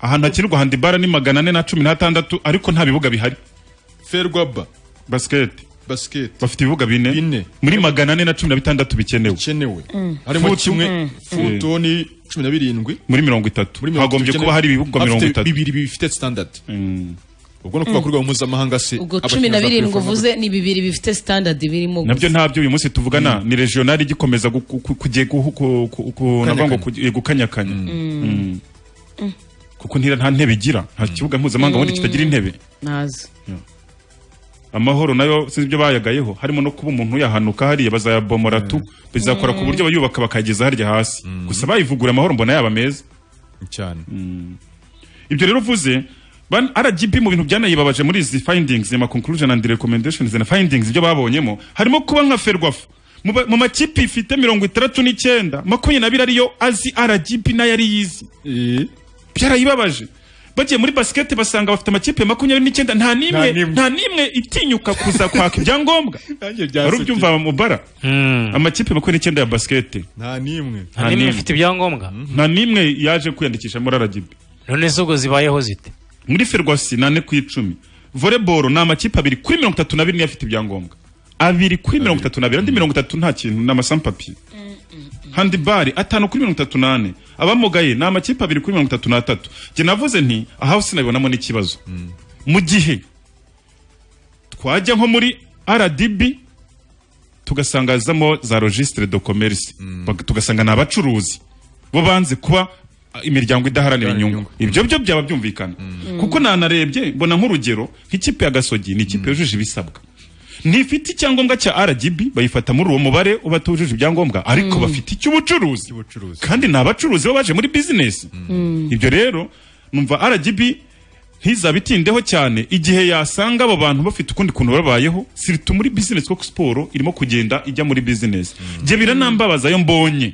ahantu hakinirwa handibara ni magana ane na cumi n'atandatu ariko nta bibuga bihari ferwa ba basiketi basiketi bafite ibibuga bine muri magana ane na cumi na bitandatu bikenewe bikenewe harimo kimwe futo ni cumi na birindwi muri mirongo itatu Muri mirongo hagombye itatu kuba hari ibibuga bikenewe. mirongo Bafite itatu bibiri bifite standard ubwo ni ukuvuga Mm. ku rwego mpuzamahanga se ubwo cumi na birindwi uvuze ni bibiri bifite standard birimo gusa. nabyo ntabyo uyu munsi tuvugana ni regionali igikomeza gu- gu- gu- kugiye guhu- ku- ku- ku- navuga ngo kugiye gukanyakanya Mm. kuko ntira nta ntebe igira nta kibuga mpuzamahanga Mm. ubundi kitagira intebe nazi amahoro nayo sinzi ibyo bayagayeho harimo no kuba umuntu yahanuka hariya bazayabomora tu bizakora ku buryo abayubaka bakayageza harya hasi gusa bayivugura amahoro mbona yaba meza cyane ibyo rero uvuze ban- RGB mu bintu byanayibabaje muri izi findings ama conclusion and recommendations na findings ibyo babonyemo harimo kuba nka ferwafa mu ba- mu makipe ifite mirongo itandatu n'icyenda makumyabiri n'abiri ariyo azi RGB nayo ari yizi byarayibabaje bagiye muri basikete basanga bafite amakipe makumyabiri n'icyenda nta Nta n'imwe n'imwe. nta n'imwe itinyuka kuza kwaka ibyangombwa wari ubyumva mu bara amakipe makumyabiri n'icyenda ya basikete nta n'imwe Nta nta n'imwe n'imwe. ifite ibyangombwa nta n'imwe yaje kwiyandikisha muri RGB none zo ubwo zibayeho zite muri ferwasi nane ku icumi voleboro ni amakipe abiri kuri mirongo itatu n'abiri niyo afite ibyangombwa abiri kuri mirongo itatu n'abiri andi mirongo itatu nta kintu ni amasampapiye handibari atanu kuri mirongo itatu n'ane abamugaye ni amakipe abiri kuri mirongo itatu n'atatu njye navuze nti aha sinabibonamo n'ikibazo mu gihe twajya nko muri rdb tugasanga hazamo za registre de commerce Bag- tugasanga ni abacuruzi bo banze kuba ah, imiryango idaharanira inyungu ibyo byo byaba byumvikana kuko nanarebye mbona nk'urugero nk'ikipe ya gasogi ni ikipe yujuje ibisabwa ntifite icyangombwa cya rgb bayifata muri uwo mubare uba atujuje ibyangombwa ariko bafite icy'ubucuruzi kandi ni abacuruzi bo baje muri bizinesi ibyo rero numva rgb ntizabe itindeho cyane igihe yasanga abo bantu bafite ukundi kuntu babayeho siritu muri bizinesi kuko siporo irimo kugenda ijya muri bizinesi njye biranambabaza ayo mbonye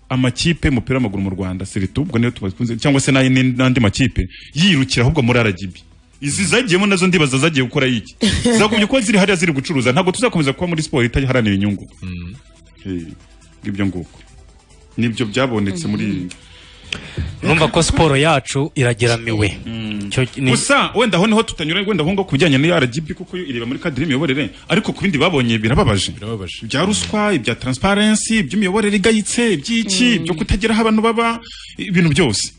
amakipe y'umupira w'amaguru mu rwanda siritu ubwo niyo tubakunze cyangwa se n'ay- n'andi makipe yirukira ahubwo muri rgb izi zagiyemo nazo ndibaza zagiye gukora iki zagombye kuba ziri hariya ziri gucuruza ntabwo tuzakomeza kuba muri siporo itaharanira inyungu Eh, ngibyo nguko nibyo byabonetse muri iyi numva ko siporo yacu irageramiwe Icyo ni- gusa wenda aho niho tutanyura wenda aho ngo ku bijyanye na RGB kuko yo ireba muri kadiri y'imiyoborere ariko ku bindi babonye birababaje ibya ruswa ibya transparency iby'imiyoborere igayitse iby'iki byo kutagera aho abantu baba ibintu byose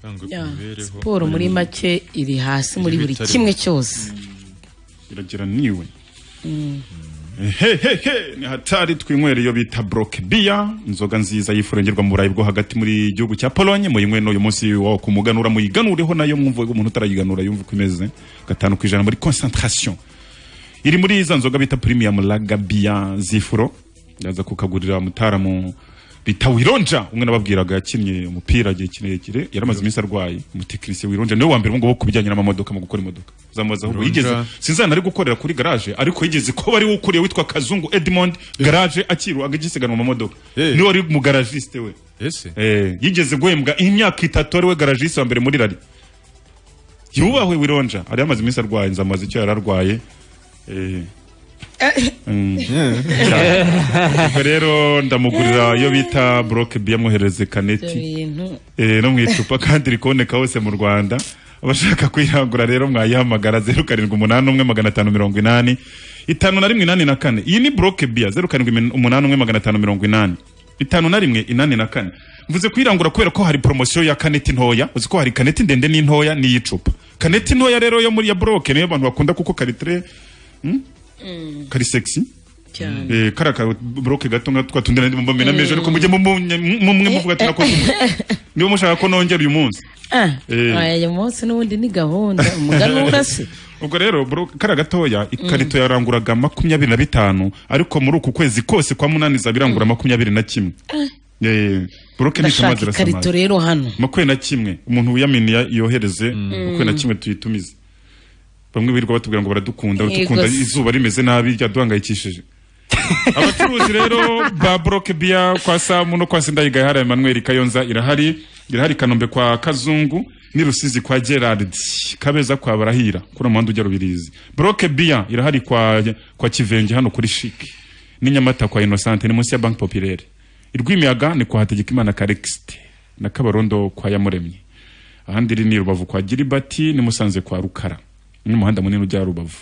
yangwe ku Ya, mibereho siporo muri make iri hasi muri buri kimwe cyose iragira niwe Mm. hehehe ni hatari twinywera iyo bita broke beer inzoga nziza yifurengerwa mu burayi bwo hagati muri gihugu cya polonye muyinywe n'uyu munsi wawo ku muganura muyiganureho nayo mwumva umuntu utarayiganura yumva uko imeze gatanu ku ijana muri concentration iri muri za nzoga bita premium lager beer zifuro yaza kukagurira mutaramu bita wironja umwe nababwiraga yakinnye umupira igihe kirekire yaramaze iminsi arwaye umutekinisiye wironja niwe wa mbere ubungubu ku bijyanye n'amamodoka mu gukora imodoka zamubaza ahubwo Wironja. yigeze sinzana ari gukorera kuri garage ariko yigeze ko ari we ukuriye witwa kazungu edmond garage akiru agisiganwa mu mamodoka niwe wari mu garagiste we Eh, yigeze guhembwa imyaka itatu ari we garagiste wa mbere muri rari yubahwe wironja ari yamaze iminsi arwaye nzamubaza icyo yari arwaye Eh, mm. Cyane. Ubwo rero ndamugurira iyo bita broke bia mwohereze ibyo kaneti bintu Eh, no mu icupa kandi rikaboneka hose mu rwanda abashaka kuyirangura rero mwayihamagara zeru karindwi umunani umwe magana atanu mirongo inani itanu na rimwe inani na kane iyi ni broke bia zeru karindwi min- umunani umwe magana atanu mirongo inani itanu na rimwe inani na kane mvuze kuyirangura kubera ko hari poromosiyo ya kaneti ntoya uzi ko hari kaneti ndende n'intoya n'iyicupa kaneti ntoya rero yo muri ya broke niyo abantu bakunda kuko karitere kari sexy cyane Eh, kara ka broke gato nka twa tundi nandi mbamena meje ariko mujye mumunya- mumwe muvuga ati nakoze umu- niba mushaka ko nongera uyu munsi Ah, Eh. aya uyu munsi n'ubundi ni gahunda umuganura se ubwo rero bro- kara gatoya ikarito yaranguraga makumyabiri na bitanu ariko muri uku kwezi kose kwa munani izaba irangura makumyabiri na kimwe Ah, Eh, broke nitamaze ndashaka irasamara. ikarito rero hano makumyabiri na kimwe umuntu wiyaminiya yohereze makumyabiri na kimwe tuyitumize bamwe birirwa batubwira ngo baradukunda Yego baradukunda se. izuba rimeze nabi ryaduhangayikishije abacuruzi rero ba broke bia kwa samu no kwa sindayigaya hari emmanuel kayonza irahari irahari i kanombe kwa kazungu ni rusizi kwa gerard kabeza kwa barahira kuri umuhanda ujya rubirizi broke bia irahari kwa, kwa kivenge hano kuri shik ni nyamata kwa innocente ni munsi ya banki populaire irwimiyaga ni kwa hategekimana karexite na kabarondo kwa yamuremye ahandi iri ni rubavu kwa giribati ni musanze kwa rukara ni umuhanda munini ujya rubavu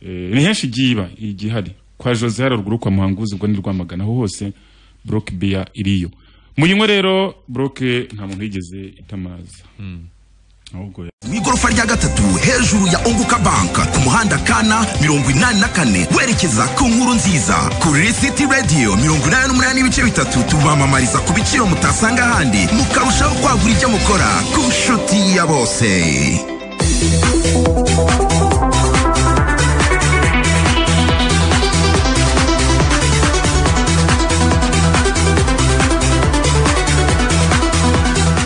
Eh, ni henshi igiye iba igihari kwa jose hari ruguru kwa muhanguzi ubwo ni rwamagana aho hose broke beer iriyo muyinywe rero broke nta muntu yigeze itamaza ahubwo ya- mu igorofa rya gatatu hejuru ya unguka banka ku muhanda kana mirongo inani na kane werekeza ku nkuru nziza kuri city radio mirongo inani n'umunani n'ibice bitatu tubamamariza ku biciro mutasanga ahandi mukarushaho kwagura ibyo mukora ku nshuti ya bose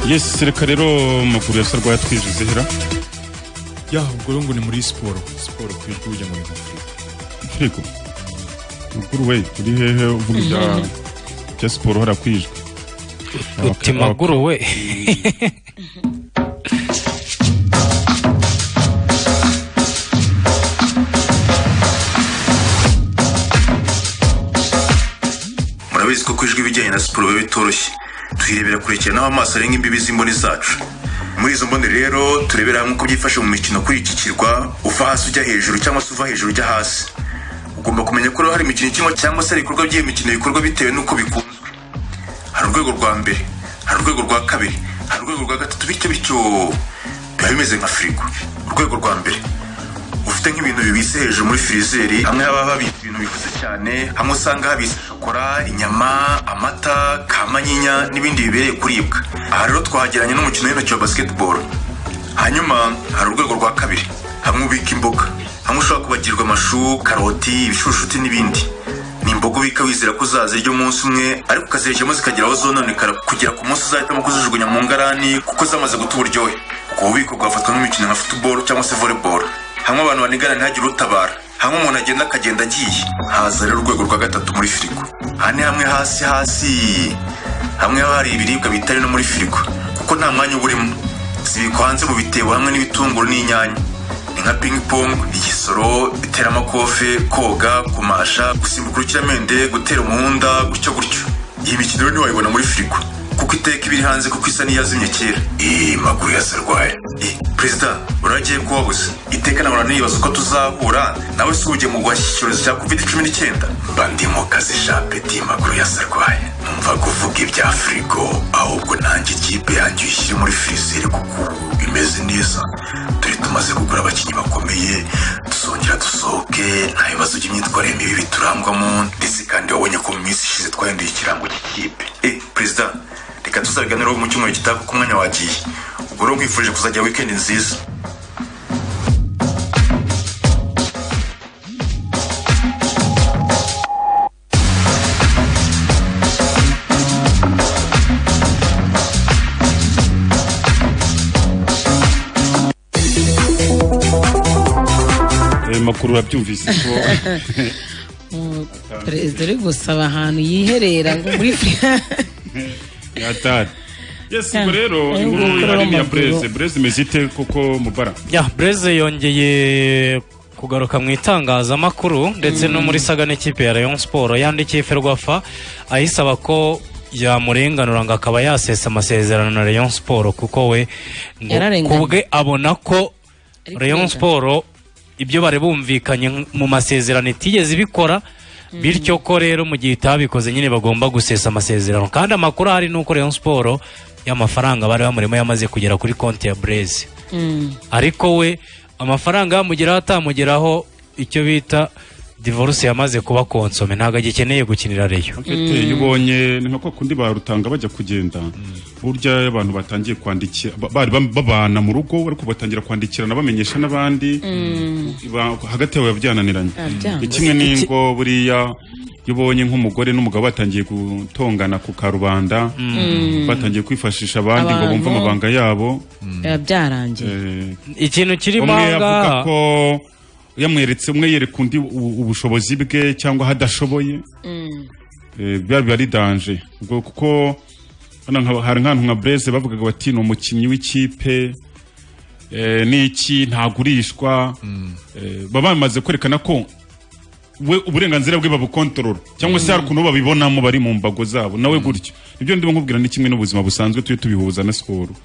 yes reka rero amakuru ya sarwa yatwijije hera ya ubwo rero ngo ni muri siporo siporo ku ijwi ujya muri afurika firigo mukuru we uri hehe uvuga ibya- bya siporo hara kwijwe uti maguru we murabizi ko kwijwi ibijyanye na siporo biba bitoroshye tuyirebera kure cyane aho amaso arenga imbibi z'imboni zacu muri izo mboni rero turebera hamwe uko byifashe mu mikino kuri iki kirwa uva hasi ujya hejuru cyangwa se uva hejuru ujya hasi ugomba kumenya ko rero hari imikino ikinwa cyangwa se hari ibikorwa by'iyo mikino bikorwa bitewe n'uko bikunzwe hari urwego rwa mbere hari urwego rwa kabiri hari urwego rwa gatatu bityo bityo biba bimeze nka firigo urwego rwa mbere ufite nk'ibintu bibise hejuru muri firizeri hamwe haba habitse ibintu bikuze cyane hamwe usanga habitse shokora inyama amata kamanyinya n'ibindi bibereye kuribwa aha rero twahageranye n'umukino w'intoki wa basketball hanyuma hari urwego rwa kabiri hamwe ubika imboga hamwe ushobora kubagirwa amashu karoti ibishushuti n'ibindi ni imboga ubika wizera ko uzazirya umunsi umwe ariko ukazirikemo zikagira aho zononekara kugera ku munsi uzahitamo kuzijugunya mu ngarani kuko zamaze guta uburyohe ubwo bubiko bwafatwa nk'imikino nka futuboro cyangwa se voleboro hamwe abantu banigana ntihagire utabara hamwe umuntu agenda akagenda agiye haza rero urwego rwa gatatu muri firigo hane hamwe hasi hasi hamwe haba hari ibiribwa bitari no muri firigo kuko nta mwanya uba urimo zibikwa hanze mu bitebo hamwe n'ibitunguru n'inyanya ni nka ping pong igisoro iteramakofe koga kumasha gusimbuka urukiramende gutera umuhunda gutyo gutyo iyi mikino rero ntiwayibona muri firigo kuko iteka iba iri hanze kuko isa n'iyazimye kera iyi maguru yasarwaye Eh, perezida uragiye ko wabuze iteka nahora nibaza uko tuzahura nawe si ugiye mu guhashya icyorezo cya covid cumi n'icyenda mba ndi mu kazi sha peti maguru yasarwaye numva kuvuga ibya firigo ahubwo nanjye ikipe yanjye uyishyire muri firizeri kuko ubu imeze neza turi tumaze kugura abakinnyi bakomeye dusongera dusohoke nta bibazo by'imyitwarire mibi biturangwamo ndetse kandi wabonye ko mu minsi ishize twahinduye ikirango cy'ikipe eh perezida reka tuzabiganireho mu cyumweru gitaha kuko umwanya wagiye ubwo rero nkwifurije kuzajya wikendi nziza ayo makuru urabyumvise ko perezida uri gusaba ahantu yiherera ngo muri yatari yes ubwo rero Ayo inkuru makuru ihari ya w'amaguru. bureze bureze imeze ite koko mubara ya bureze yongeye kugaruka mu itangazamakuru ndetse no muri saga n'ikipe ya rayon siporo yandikiye ferwafa ayisaba ko yamurenganura ngo akaba yasesa amasezerano na rayon siporo kuko we ngo Yararenganye. kubwe abona ko Ari rayon kwiga. siporo ibyo bari bumvikanye nk- mu masezerano itigeze ibikora bityo ko rero mu gihe itabikoze nyine bagomba gusesa amasezerano kandi amakuru ahari ni uko rayon siporo y'amafaranga bari bamurimo yamaze kugera kuri konti ya bureze ariko we amafaranga yamugeraho atamugeraho icyo bita divorce yamaze kuba konsome ntabwo agikeneye gukinira reyo Tete, iyo ubonye ni nka kwa kundi barutanga bajya kugenda burya iyo abantu batangiye kwandikira ba- bari bam- babana mu rugo ariko batangira kwandikirana bamenyesha n'abandi ba- hagati yabo byananiranye Ah, byanga. ni kimwe n'ingo buriya iyo ubonye nk'umugore n'umugabo batangiye gutongana ku karubanda Mm. batangiye kwifashisha abandi ngo Abantu. bumve amabanga yabo biba byarangiye ikintu kirimo umwe aha yavuga ngaha- ko yamweretse umwe yereka undi u- ubushobozi bwe cyangwa aho adashoboye Eh, biba biba ari danje ubwo kuko hano nka- hari nk'ahantu nka breze bavugaga bati ni umukinnyi w'ikipe eh, n'iki ntagurishwa Eh, baba bamaze kwerekana ko we uburenganzira bwe babukontorora cyangwa se hari ukuntu babibonamo bari mu mbago zabo nawe gutyo ibyo ndimo nkubwira ni kimwe n'ubuzima busanzwe tujye tubihuza na siporo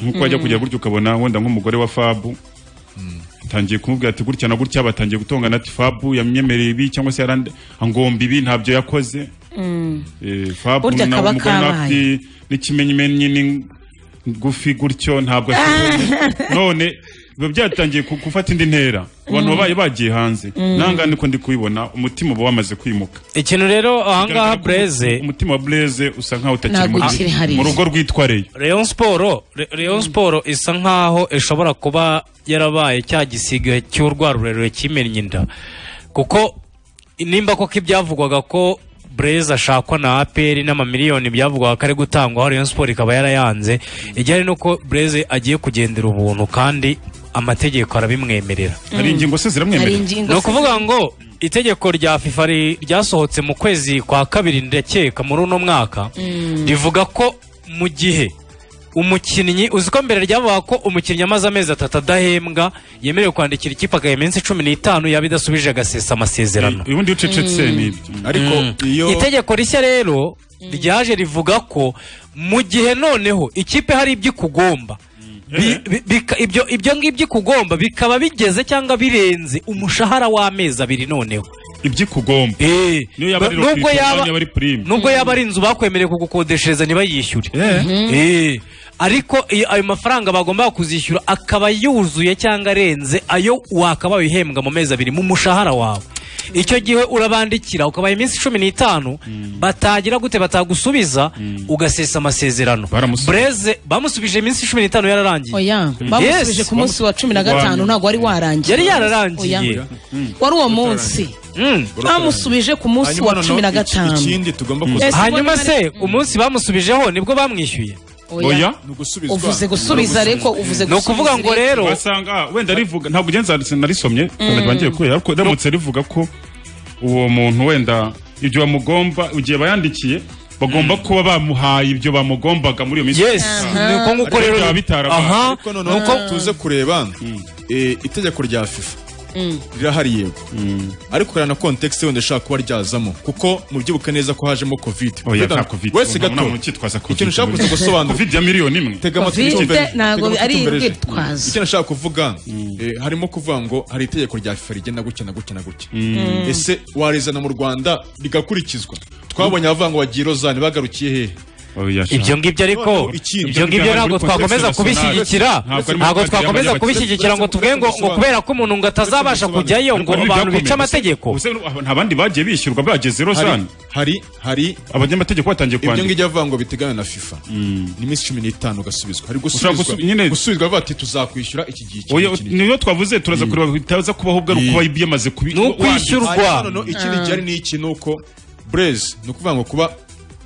nkuko wajya kujya gutyo ukabona wenda nk'umugore wa fabu atangiye kumubwira ati gutya na gutya batangiye gutongana ati fabu yamyemereye ibi cyangwa se yarande angomba ibi ntabyo yakoze Eh, fabu Burya nawe kaba umugore nawe kabaye. ati n'ikimenyimenyi ni ngufi gutyo ntabwo ashoboye none biba byatangiye ku- gufata indi ntera abantu Mm. babaye bagiye hanze Mm. nangane ko ndi kubibona umutima uba wamaze kwimuka ikintu rero ahangaha Bigaragara ko bureze umutima wa bureze usa nkaho utakiri Ntabwo ukiri hariya. muri- mu rugo rwitwa reyo Rayon Sport Re- Rayon Sport isa nkaho ishobora kuba yarabaye cya gisiga cy'urwa rurerure kimennye inda kuko nimba koko ibyavugwaga ko Breza ashakwa na APR n'amamiliyoni byavugwaga ko ari gutangwa aho Rayon Sport ikaba yarayanze ijyanye nuko Breze agiye kugendera ubuntu kandi amategeko arabimwemerera Hari ingingo se ziramwemerera? Hari ingingo ni se ukuvuga ngo itegeko rya FIFA ri- ryasohotse mu kwezi kwa kabiri ndakeka muri uno mwaka rivuga ko mu gihe umukinnyi uzi ko mbere ryavuga ko umukinnyi amaze amezi atatu adahembwa yemerewe kwandikira ikipe akagaya iminsi cumi n'itanu yaba idasubije agasesa amasezerano ubundi iyo ucecetse ni ibyo ariko iyo itegeko rishya rero ryaje rivuga ko mu gihe noneho ikipe hari ibyo ikugomba Bi- bi- bika- ibyo ibyo ngibyo ikugomba bikaba bigeze cyangwa birenze umushahara w'amezi abiri noneho ibyo ikugomba niyo yaba ari nubwo rotation, yaba yaba ari prime. nubwo yaba ari inzu bakwemereye kugukodeshereza ntibayishyure Eh, ariko iyo ayo mafaranga bagomba kuzishyura akaba yuzuye cyangwa arenze ayo wakabaye uhembwa mu mezi abiri mu mushahara wawe icyo gihe urabandikira ukabaha iminsi cumi n'itanu batagira gute batagusubiza ugasesa amasezerano breze bamusubije iminsi cumi n'itanu yararangiye oya bamusubije Yes. ku munsi wa cumi na gatanu ntabwo wari warangiye yari Oya. yararangiye wari uwo munsi bamusubije ku munsi wa cumi na gatanu Mm. Ese hanyuma ubona- se umunsi bamusubijeho nibwo bamwishyuye Oya. Oya. Uvuze gusubiza ariko, uvuze ni ukuvuga gusubiza ngo rero wasanga wenda rivuga ntabwo ugenza narisomye mm. bangiye kubera ariko ramutse rivuga ko uwo muntu wenda ibyo bamugomba igihe bayandikiye bagomba kuba bamuhaye ibyo bamugombaga muri iyo minsi Yes. Ni uko nguko rero- bitarabaye ariko noneho tuze kureba eh, itegeko rya fifa rirahari yego ariko hari na kontekisi wenda ishobora kuba ryazamo kuko mubyibuke neza ko hajemo covid Oya, Kuvuga nta ngo covid. wese Nta gato muntu ukitwaza covid. ikintu ushaka kuza gusobanura Covid ya miliyoni imwe. tega amatwi Covid utumvere. ntabwo Tega amatwi ari utumvere. urwitwazo. icyo nashaka kuvuga eh, harimo kuvuga ngo hari itegeko rya fifa rigena gutya na gutya na gutya Mm. ese warizana mu rwanda rigakurikizwa twabonye abavuga ngo bagiye rozani bagarukiye hehe ibyo ngibyo ariko Noneho ikindi, ibyo ngibyo ntabwo muri kontekisi twakomeza nationale. kubishyigikira Ntabwo ari muri ntabwo kontekisi twakomeza y'abayobozi. kubishyigikira ngo tuvuge ngo ngo kubera ko umuntu ngo atazabasha kujyayo ngo abantu bica amategeko abandi bagiye bishyurwa bageze rozani hari hari abanyamategeko batangiye ibyo kwandika ngibyo avuga ngo biteganywa na fifa ni iminsi cumi n'itanu ugasubizwa hari Ushobora gusubizwa gusu- nyine- gusubizwa bavuga bati tuzakwishyura iki gihe iki Oya, n'iki n'iki." niyo twavuze turaza kureba bitaza kubaho ubwo kuba byamaze kubi Hanyuma noneho ikindi gihari ni iki ni uko burezi ni ukuvuga ngo kuba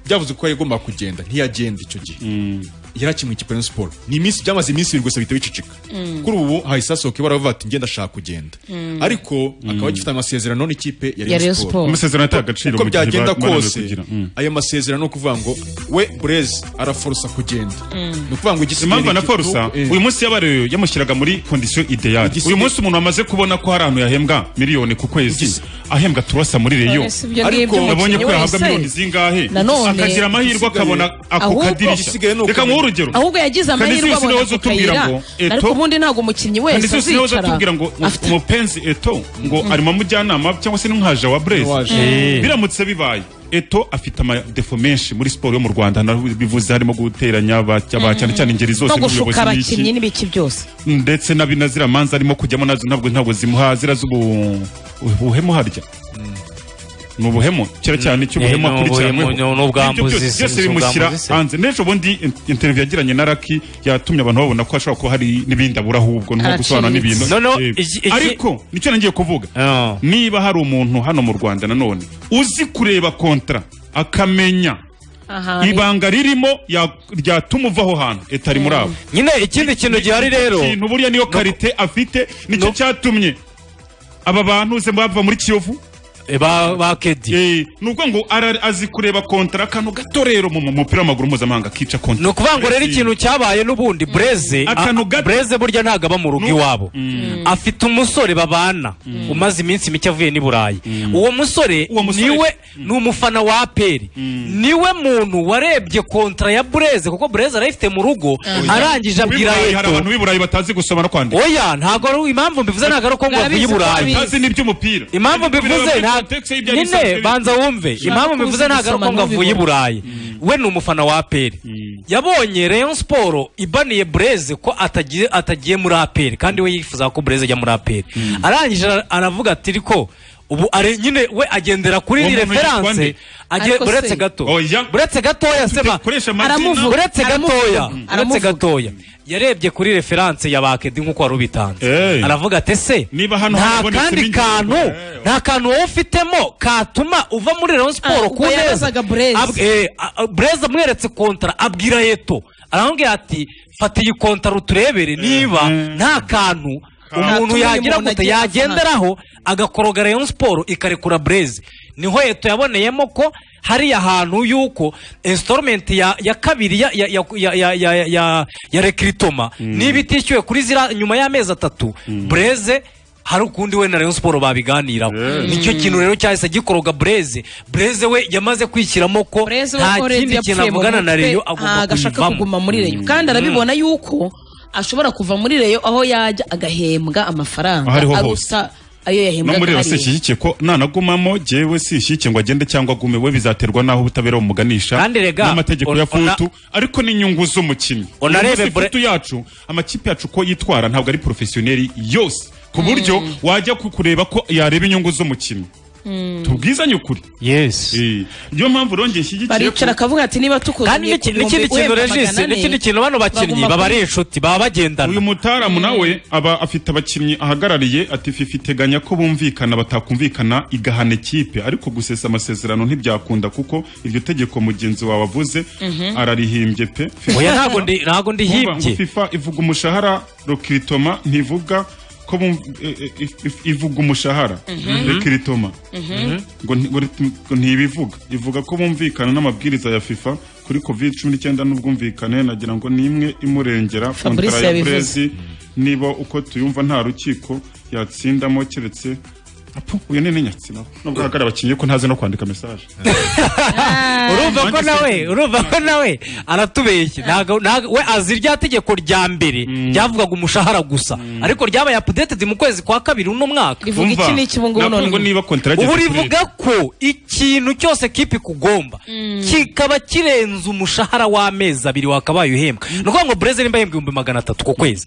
byavuze ko yagomba kugenda ntiyagenda icyo gihe yari akimwe ikipe ya siporo ni iminsi byamaze iminsi ibiri gusa bihita bicicika Mm. kuri ubu hahise hasohoka ibara bavuga ati ngenda ashaka kugenda Mm. ariko akaba Mm. agifite amasezerano n'ikipe ya Ya Rayon Rayon Sport. siporo Amasezerano ataha agaciro uko mu gihe byagenda ba- bananiwe kose kugira. Mm. ayo masezerano ni ukuvuga ngo we burezi araforosa kugenda ni ukuvuga ngo igisigaye impamvu ni iki- anapfarusa Eh. uyu munsi yabarewe yamushyiraga muri kondisiyo ideyali uyu munsi umuntu wamaze kubona ko hari ahantu yahembwa miliyoni ku kwezi ahembwa turasa muri reyo None si ibyo ngibyo yabonye umukinnyi ko yahabwa wese. miliyoni zingahe Nanone, akagira amahirwe igisigaye- akabona ako ahubwo- igisigaye ni kadirishya reka muhe urugero ahubwo yagize Kandi si amahirwe yose abona waza utubwira akayira ngo ariko eto ubundi ntabwo umukinnyi kandi wese si yose nawe azicara uzatubwira ngo umupenzi eto ngo ari mu mujyanama cyangwa se n'umwaja wa N'uwaje. burezi Mm. biramutse bibaye eto afite amadefo menshi muri siporo yo mu rwanda naho bivuze harimo guteranya ba- ba- cyane cyane ingeri zose no gushuka n'ubuyobozi n'iki. abakinnyi n'ibiki byose ndetse na bina ziriya manza arimo kujyamo nazo ntabwo ntabwo zimuha zira z'ubu ubuhemu harya ni ubuhemu kera cyane cy'ubuhemu Eh, ni akurikiranweho ubuhemu, ni ubwambuzi, Ibyo byose- byose si bimushyira ubwambuzi se. hanze n'ejo bundi in- interview yagiranye na raki yatumye abantu babona ko hashobora kuba hari n'ibindi abura ahubwo nko gusobanura Araciriritse. n'ibintu No, no, Eh, iki- iki- ariko nicyo nagiye kuvuga niba hari umuntu hano mu rwanda nanone uzi kureba kontra akamenya ibanga ririmo ya- ryatuma uva aho hantu etari muri abo nyine ikindi kintu gihari rero ikintu buriya niyo karite afite nicyo cyatumye aba bantu uze bava muri kiyovu ba kedi ni ukuvuga ngo ara- azi kureba kontara akantu gato rero mu mu mupira w'amaguru mpuzamahanga kica kontara ni ukuvuga ngo rero ikintu cyabaye n'ubundi bureze Akantu gato. bureze burya ntabwo aba mu rugo iwabo afite umusore babana umaze iminsi mike avuye n'i burayi uwo musore niwe ni umufana wa aperi niwe muntu warebye kontra ya bureze kuko bureze arayifite mu rugo arangije abwira W'i Burayi hari eto abantu b'i burayi batazi gusoma no kwandika oya ntago ari impamvu mbivuze ntabwo ari uko ngo avuye i burayi atazi n'iby'umupira impambu mbivuze Biri mu nta- context y'ibyo ari nyine bisanzwe banza wumve Ushaka impamvu kuza mbivuze ntabwo ari uko gusoma ngo avuye i ntubibone. burayi we ni umufana wa aperi yabonye Rayon Sport ibaniye Breze ko atagiye atagiye muri aperi kandi we yifuza ko Breze ajya muri aperi arangije ara- aravuga ati riko ubu are nyine we agendera kuri Uwo ni muntu yitwa nde? referanse agiye Ariko se- buretse gato Oya. buretse gatoya sema Dukoresha amazina. Aramuvuga. buretse gatoya Aramuvuga. buretse gatoya yarebye kuri referanse ya bakedi nk'uko wari ubitanze aravuga ati ese hano nta habonetse kandi ibindi kantu nta kantu wowe ufitemo katuma uva muri Rayon Sport ku neza Ab- eh, a- a- Brez amweretse kontra abwira Eto aramubwira ati fata iyi kontra uturebere niba nta kantu umuntu Katuma yagira umuntu gute agira yagenderaho agakoroga Rayon Sport ikarekura Brez niho Eto yaboneyemo ko hariya hantu yuko installment ya, ya kabiri ya, ya, ya, ya, ya, ya, ya, ya rekritoma niba itishyuwe kuri zira nyuma y'amezi atatu Breze hari ukundi we na Rayon Sport babiganiraho nicyo kintu rero cyahise gikoroga Breze Breze we yamaze kwishyiramo ko nta kindi kintu avugana na Rayon agomba ntabwo ashaka kuguma kuyivamo muri reyo kandi arabibona yuko ashobora kuva muri reyo aho yajya agahembwa amafaranga Aho ariho hose. aruta ayo no yahembwaga muri rero hariya. sishyigikiye ko nanagumamo jyewe sishyigikiye ngo agende cyangwa agume we bizaterwa n'aho ubutabera bumuganisha Kandi rega, n'amategeko ona- ya futu ariko n'inyungu z'umukinnyi onarebe Uyu munsi bre- futu yacu amakipe yacu uko yitwara ntabwo ari porofesiyoneri yose ku buryo wajya ku- kureba ko yareba inyungu z'umukinnyi tubwizanye ukuri yes niyo mpamvu rongeye nshyigikiye baricara akavuga ati niba tukuze kandi n'iki- n'ikindi kintu regisi n'ikindi kintu bano bakinnyi baba ari inshuti baba bagendana uyu mutaramu nawe aba afite abakinnyi ahagarariye ati fifi iteganya ko bumvikana batakumvikana igahana ikipe ariko gusesa amasezerano ntibyakunda kuko iryo tegeko mugenzi wawe avuze Mhm. ararihimbye pe oya ntabwo ndi ntabwo ndi Urumva ngo hibye fifa ivuga umushahara rokiritoma ntivuga ko bumv- eh, eh, if- ivuga umushahara Mhm. rokiritoma Mhm. ngo nti- ngo rit- ngo ntibivuga ivuga ko bumvikana n'amabwiriza ya fifa kuri covid cumi n'icyenda n'ubwumvikane nagira ngo ni imwe imurengera Fabrice kontara ya yabivuze. Brezi, niba uko tuyumva nta rukiko yatsindamo keretse Apo, uyu ni n'inyatsina nubwo hagara abakinnyi ko ntazi no kwandika mesaje urumva ko nawe urumva ko nawe aratubeshye ntago ntago- we azi rya tegeko rya mbere ryavugaga umushahara gusa ariko ryabaye updated mu kwezi kwa kabiri uno mwaka Rivuga iki n'iki ubu ngubu Navuga none? ngo niba contract ubu yageze kuri rivuga ko ikintu cyose kipi kugomba kikaba kirenze umushahara w'amezi abiri wakabaye uhembwa ni ukuvuga ngo bureze nimba ahembwa ibihumbi magana atatu ku kwezi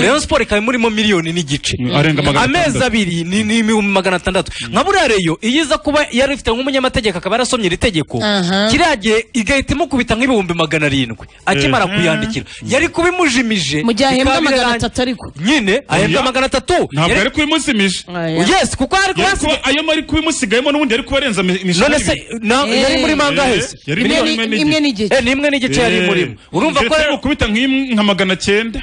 rayon siporo ikaba imurimo miliyoni n'igice arenga magana amezi atandatu. abiri ni ni ibihumbi magana atandatu nka buriya reyo iyo iza kuba yari ifite nk'umunyamategeko akaba yarasomye iri tegeko Aha. kiriya gihe igahita imukubita nk'ibihumbi magana arindwi akimara Eh. kuyandikira yari kubimujimije mu gihe ahembwa bikaba magana birarangiye. atatu ariko nyine ahembwa Oya. magana atatu ntabwo Yari- ari kubimusimije Yes, kuko ari Yari kubasiga- kuba- ayo ari kubimusigayemo n'ubundi yari kuba arenza imi- imishahara none se ibiri. na- yari muri mangahe se Eh, yari muri imwe n'igice. Eh, ni imwe n'igice yari murimo urumva ko rero ukubita nka magana cyenda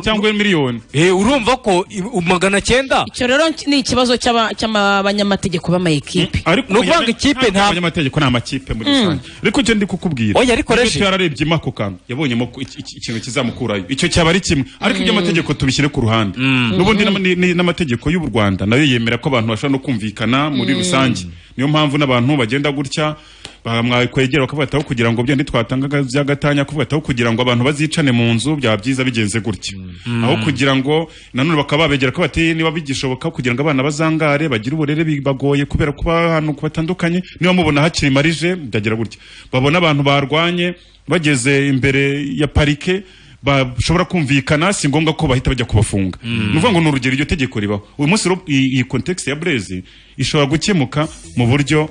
cyangwa miliyoni urumva ko i- u- magana cyenda icyo rero ni ikibazo cy'aba- cy'abanyamategeko b'amayikipe ariko ukuvuga ikipe nta abanyamategeko ni amakipe muri Mm. rusange ariko icyo ndi kukubwira Oya, ariko Icyo reje. yararebye ima ako kantu yabonyemo ko iki- iki- ikintu kizamukurayo icyo cyaba ari kimwe ariko iby'amategeko tubishyire ku ruhande n'ubundi n'ama- ni- ni- n'amategeko y'u rwanda nayo yemera ko abantu bashobora no kumvikana muri Mm. rusange niyo mpamvu n'abantu bagenda gutya ba- mwakwegera bakabafataho kugira ngo bya ntitwatangaga by'agatanya kubafataho kugira ngo abantu bazicane mu nzu byaba byiza bigenze gutya aho kugira ngo nanone bakaba babegera ko bati niba bigishoboka kugira ngo abana bazangare bagire uburere bibagoye kubera kuba ahantu batandukanye niba mubona hakiri marije byagira gutya babona abantu barwanye bageze imbere ya parike bashobora kumvikana si ngombwa ko bahita bajya kubafunga ni ukuvuga ngo ni urugero iryo tegeko ribaho uyu munsi rero iyi iyi context ya burezi ishobora gukemuka mu buryo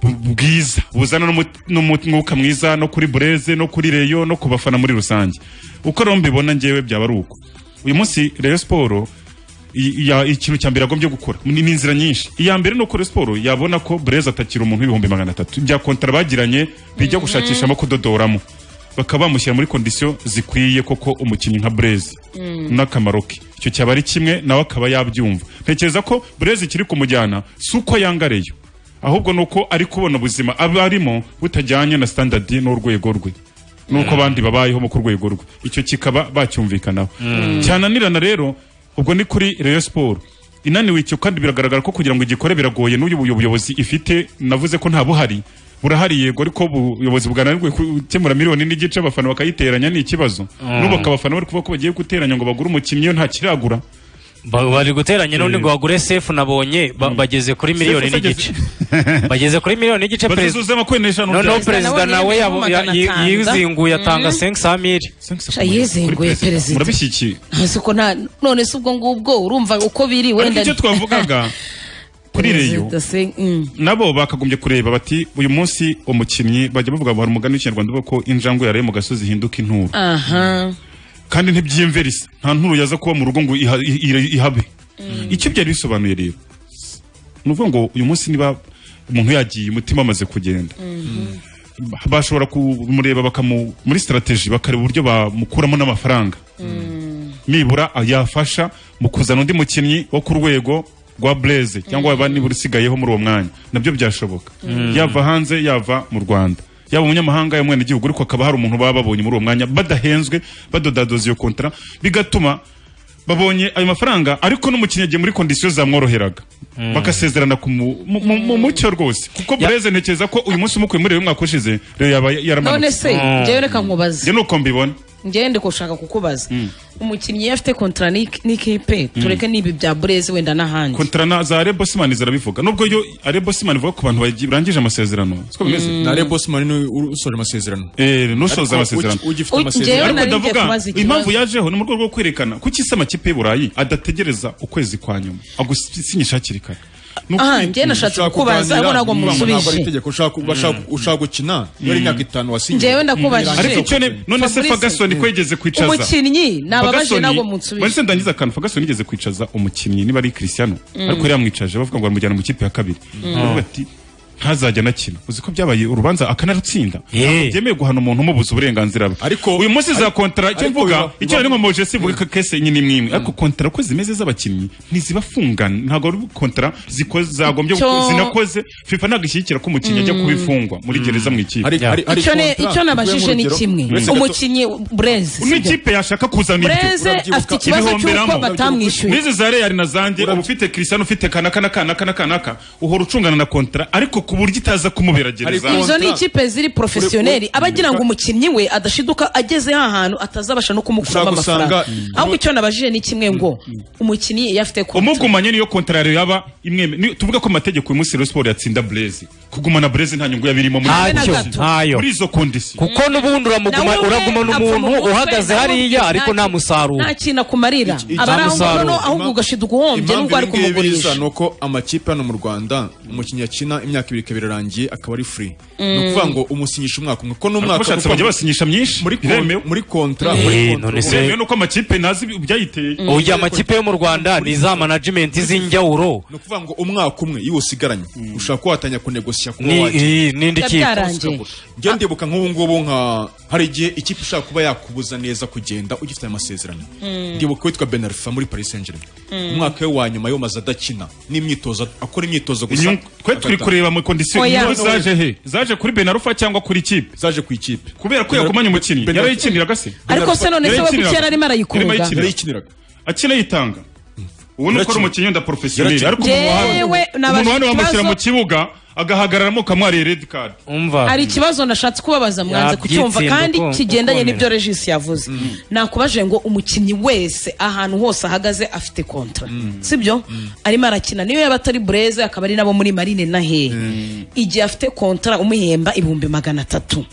bu- bwiza buzana n'umu- n'umu- n'umwuka mwiza no kuri bureze no kuri reyo no ku bafana muri rusange uko rero mbibona ngewe byaba ari uko uyu munsi reyo siporo i- ya- ikintu cya mbere yagombye gukora ni ni inzira nyinshi iya mbere ni uko Rayon siporo yabona ko bureze atakira umuntu w'ibihumbi magana atatu bya kontara bagiranye bijya gushakishamo kudodoramo bakaba bamushyira muri kondisiyo zikwiye koko umukinnyi nka bureze n'akamaro ke icyo cyaba ari kimwe nawe akaba yabyumva ntekereza ko bureze ikiri kumujyana si uko yangareyo ahubwo ni uko ari kubona ubuzima aba arimo butajyanye na standardi n'urwego rwe n'uko abandi babayeho mu ku rwego rwe icyo kikaba bacyumvikanaho Mm. cyananirana rero ubwo ni kuri Rayon Sport inaniwe icyo kandi biragaragara ko kugira ngo igikore biragoye n'uyu buyo- buyobozi ifite navuze ko nta buhari burahari yego ariko ubuyobozi bwananirwe gukemura miliyoni n'igice abafana bakayiteranya ni ikibazo Mm. n'ubu bakabafana bari kuvuga ko bagiye guteranya ngo bagure umukinnyi iyo ntakiragura Ba- bari guteranya none ngo bagure sefu nabonye ba- bageze kuri miliyoni Sefu se n'igice bageze kuri miliyoni n'igice Bazize uzema kwenda eshanu No, no, byayo. perezida nawe yabo- ya- yi- yizinguye atanga Mm. 500 mili yizinguye perezida murabishyikiye hasi ko nta none se ubwo ngubwo urumva uko biri ariko wenda icyo twavugaga kuri reyo Perezida se- mm. nabo bakagombye kureba bati uyu munsi umukinnyi bajya bavuga ngo hari umugani w'ikinyarwanda uvuga ko injangwe yaraye mu gasozi ihinduka inturo aha kandi ntibyiyumvira isa nta nturo yaza kuba mu rugo ngo iha- i- i- ihabe icyo byari bisobanuye rero ni ukuvuga ngo uyu munsi niba umuntu yagiye umutima amaze kugenda bashobora kumureba bakamu muri sitarategi bakareba uburyo bamukuramo n'amafaranga nibura yafasha mu kuzana undi mukinnyi wo ku rwego rwa bureze cyangwa waba nibura usigayeho muri uwo mwanya nabyo byashoboka Mm. yava hanze yava mu rwanda yaba umunyamahanga yaba umwenegihugu ariko hakaba hari umuntu baba babonye muri uwo mwanya badahenzwe badodadoza iyo kontara bigatuma babonye ayo mafaranga ariko n'umukinnyi yagiye muri kondisiyo zamworoheraga bagasezerana ku mu- mu- mu mu mucyo rwose kuko bureze ntekereza ko uyu munsi umukuye muri reyo umwaka ushize reyo yaba yaramanutse none se njyewe reka nkubaze njye ni uko mbibona njyewe ndi gushaka kukubaza Mm. umukinnyi iyo afite kontara n'ik- n'ikipe Mm. tureke n'ibi bya burezi wenda n'ahandi kontara na za Rebo Simani zirabivuga nubwo yo Rebo Simani ivuga ku bantu bagi- barangije amasezerano siko bimeze na rebo simani ni usoje amasezerano eh n'usoza amasezerano Ariko ugi- ugifite amasezerano ariko ndavuga impamvu yajeho ni mu rwego rwo kwerekana ko isi amakipe y'u Burayi adategereza ukwezi kwa nyuma agusinyisha hakiri kare Ni Aha, ukuri- njye nashatse Ushaka kukubaza, kuganira, ahubwo ntabwo ntabwo ari musubije. itegeko, ushaka- bashaka- ushaka gukina iyo ari imyaka itanu wasinyiye Njyewe ndakubajije. ariko icyo ne- none se Fabrice, Ferguson ko yigeze kwicaza umukinnyi nababaje Ferguson- ntabwo munsubije Baretse ndangiza akantu Ferguson yigeze kwicaza umukinnyi niba ari Cristiano Mm. ariko yari yamwicaje bavuga ngo bamujyana mu kipe ya kabiri Mm. Baravuga ati ntazajya anakina uzi ko byabaye urubanza akanarutsinda ntabwo byemewe guhana umuntu umubuza uburenganzira bwe Ariko- uyu munsi za ariko- kontara icyo ariko mvuga biba- icyo biba- nari nkomoje sivuga ko kese nyine imwe imwe ariko kontara uko zimeze z'abakinnyi ntizibafungana ntabwo ari kontara ziko- zagombye Icyo- guko- zinakoze fifa ntabwo ishyigikira ko umukinnyi ajya Mm. kubifungwa muri gereza mu ikipe icyo ne- icyo nabajije ni kimwe umukinnyi bureze n'ikipe yashaka kuzana Breze afite ikibazo cy'uko batamwishyuye. n'izi za reyali na zanjye uba ufite kirisiyano ufite kanaka na kanaka na kanaka uhora ucungana na kontara ariko ku buryo itaza kumubera gereza izo ni ikipe ziri porofesiyoneri aba agira ngo umukinnyi we adashiduka ageze ha hantu atazabasha no kumukuramo Ushaka usanga- amafaranga ahubwo icyo nabajije ni kimwe ngo umukinnyi iyo afite kontara umugumanye niyo kontrari yaba imweme ni- tuvuga ko amategeko uyu munsi Rayon Sport yatsinda Blaze kugumana Blaze nta nyungu yabirimo muri Ntacyo, izo conditions. ntayo. muri izo kondisiyo kuko n'ubundi uramuguma Nawe ubwe uragumana apfa mu umuntu mutwe, uhagaze nawe hariya ubwe ariko nta nta kintu- musaruro nta kintu akumarira Iki- aba ari aho nta ngaho musaruro. ahubwo ugashiduka uhombye impamvu n'ubwo ari ibi ngibi biza kumugurisha ni uko amakipe hano mu rwanda umukinnyi akina imyaka ibiri kabiri irangiye akaba ari free ni Mm. ukuvuga ngo umusinyisha umwaka umwe ko n'umwaka Ariko bashatse bajya basinyisha myinshi muri kon- biremewe muri kontra Eh, muri kontra- none se- biremewe nuko amakipe nazi byayiteye uyu amakipe yo mu rwanda ni za manajimenti z'injyawuro ni ukuvuga ngo umwaka umwe iyo usigaranye ushaka ko watangira kunegosiya kuba Ni- wajya. iyi- n'indi kipe. Byarangiye. njya ndibuka nk'ubu ngubu nka hari igihe ikipe ishaka kuba yakubuza neza kugenda ugifite aya masezerano Mm. ndibuka uwitwa benarifa muri paris saint germain Mm. umwaka we wa nyuma yawumaze adakina n'imyitozo akora imyitozo gusa Inyungu- twe turi agataha. kureba mu kondisiyo inyungu zaje he zaje kuri benarufa cyangwa kuri ikipe zaje ku ikipe kubera ko yagumanye umukinnyi Benarufa- yarayikiniraga se Ariko se none se we kuki Yarayikiniraga. yari arimo arayikurura? Yarayikiniraga. akina yitanga ubu ni uko ari umukinnyi wenda porofesiyoneri Yarakina. ariko umuntu wa- Jewe, umuntu wa nabajije hano bamushyira ikibazo- mu kibuga agahagararamo ukamwariye redi kadi hari ikibazo nashatse kubabaza mwanze kucyumva Yabyitsinda kandi uko- kigendanye uko n'ibyo ukomera. regisi yavuze nakubajije ngo umukinnyi wese ahantu hose ahagaze afite kontra sibyo arimo arakina niyo yaba atari bureze akaba ari nabo muri marine na hehe igihe afite kontra umuhemba ibihumbi magana atatu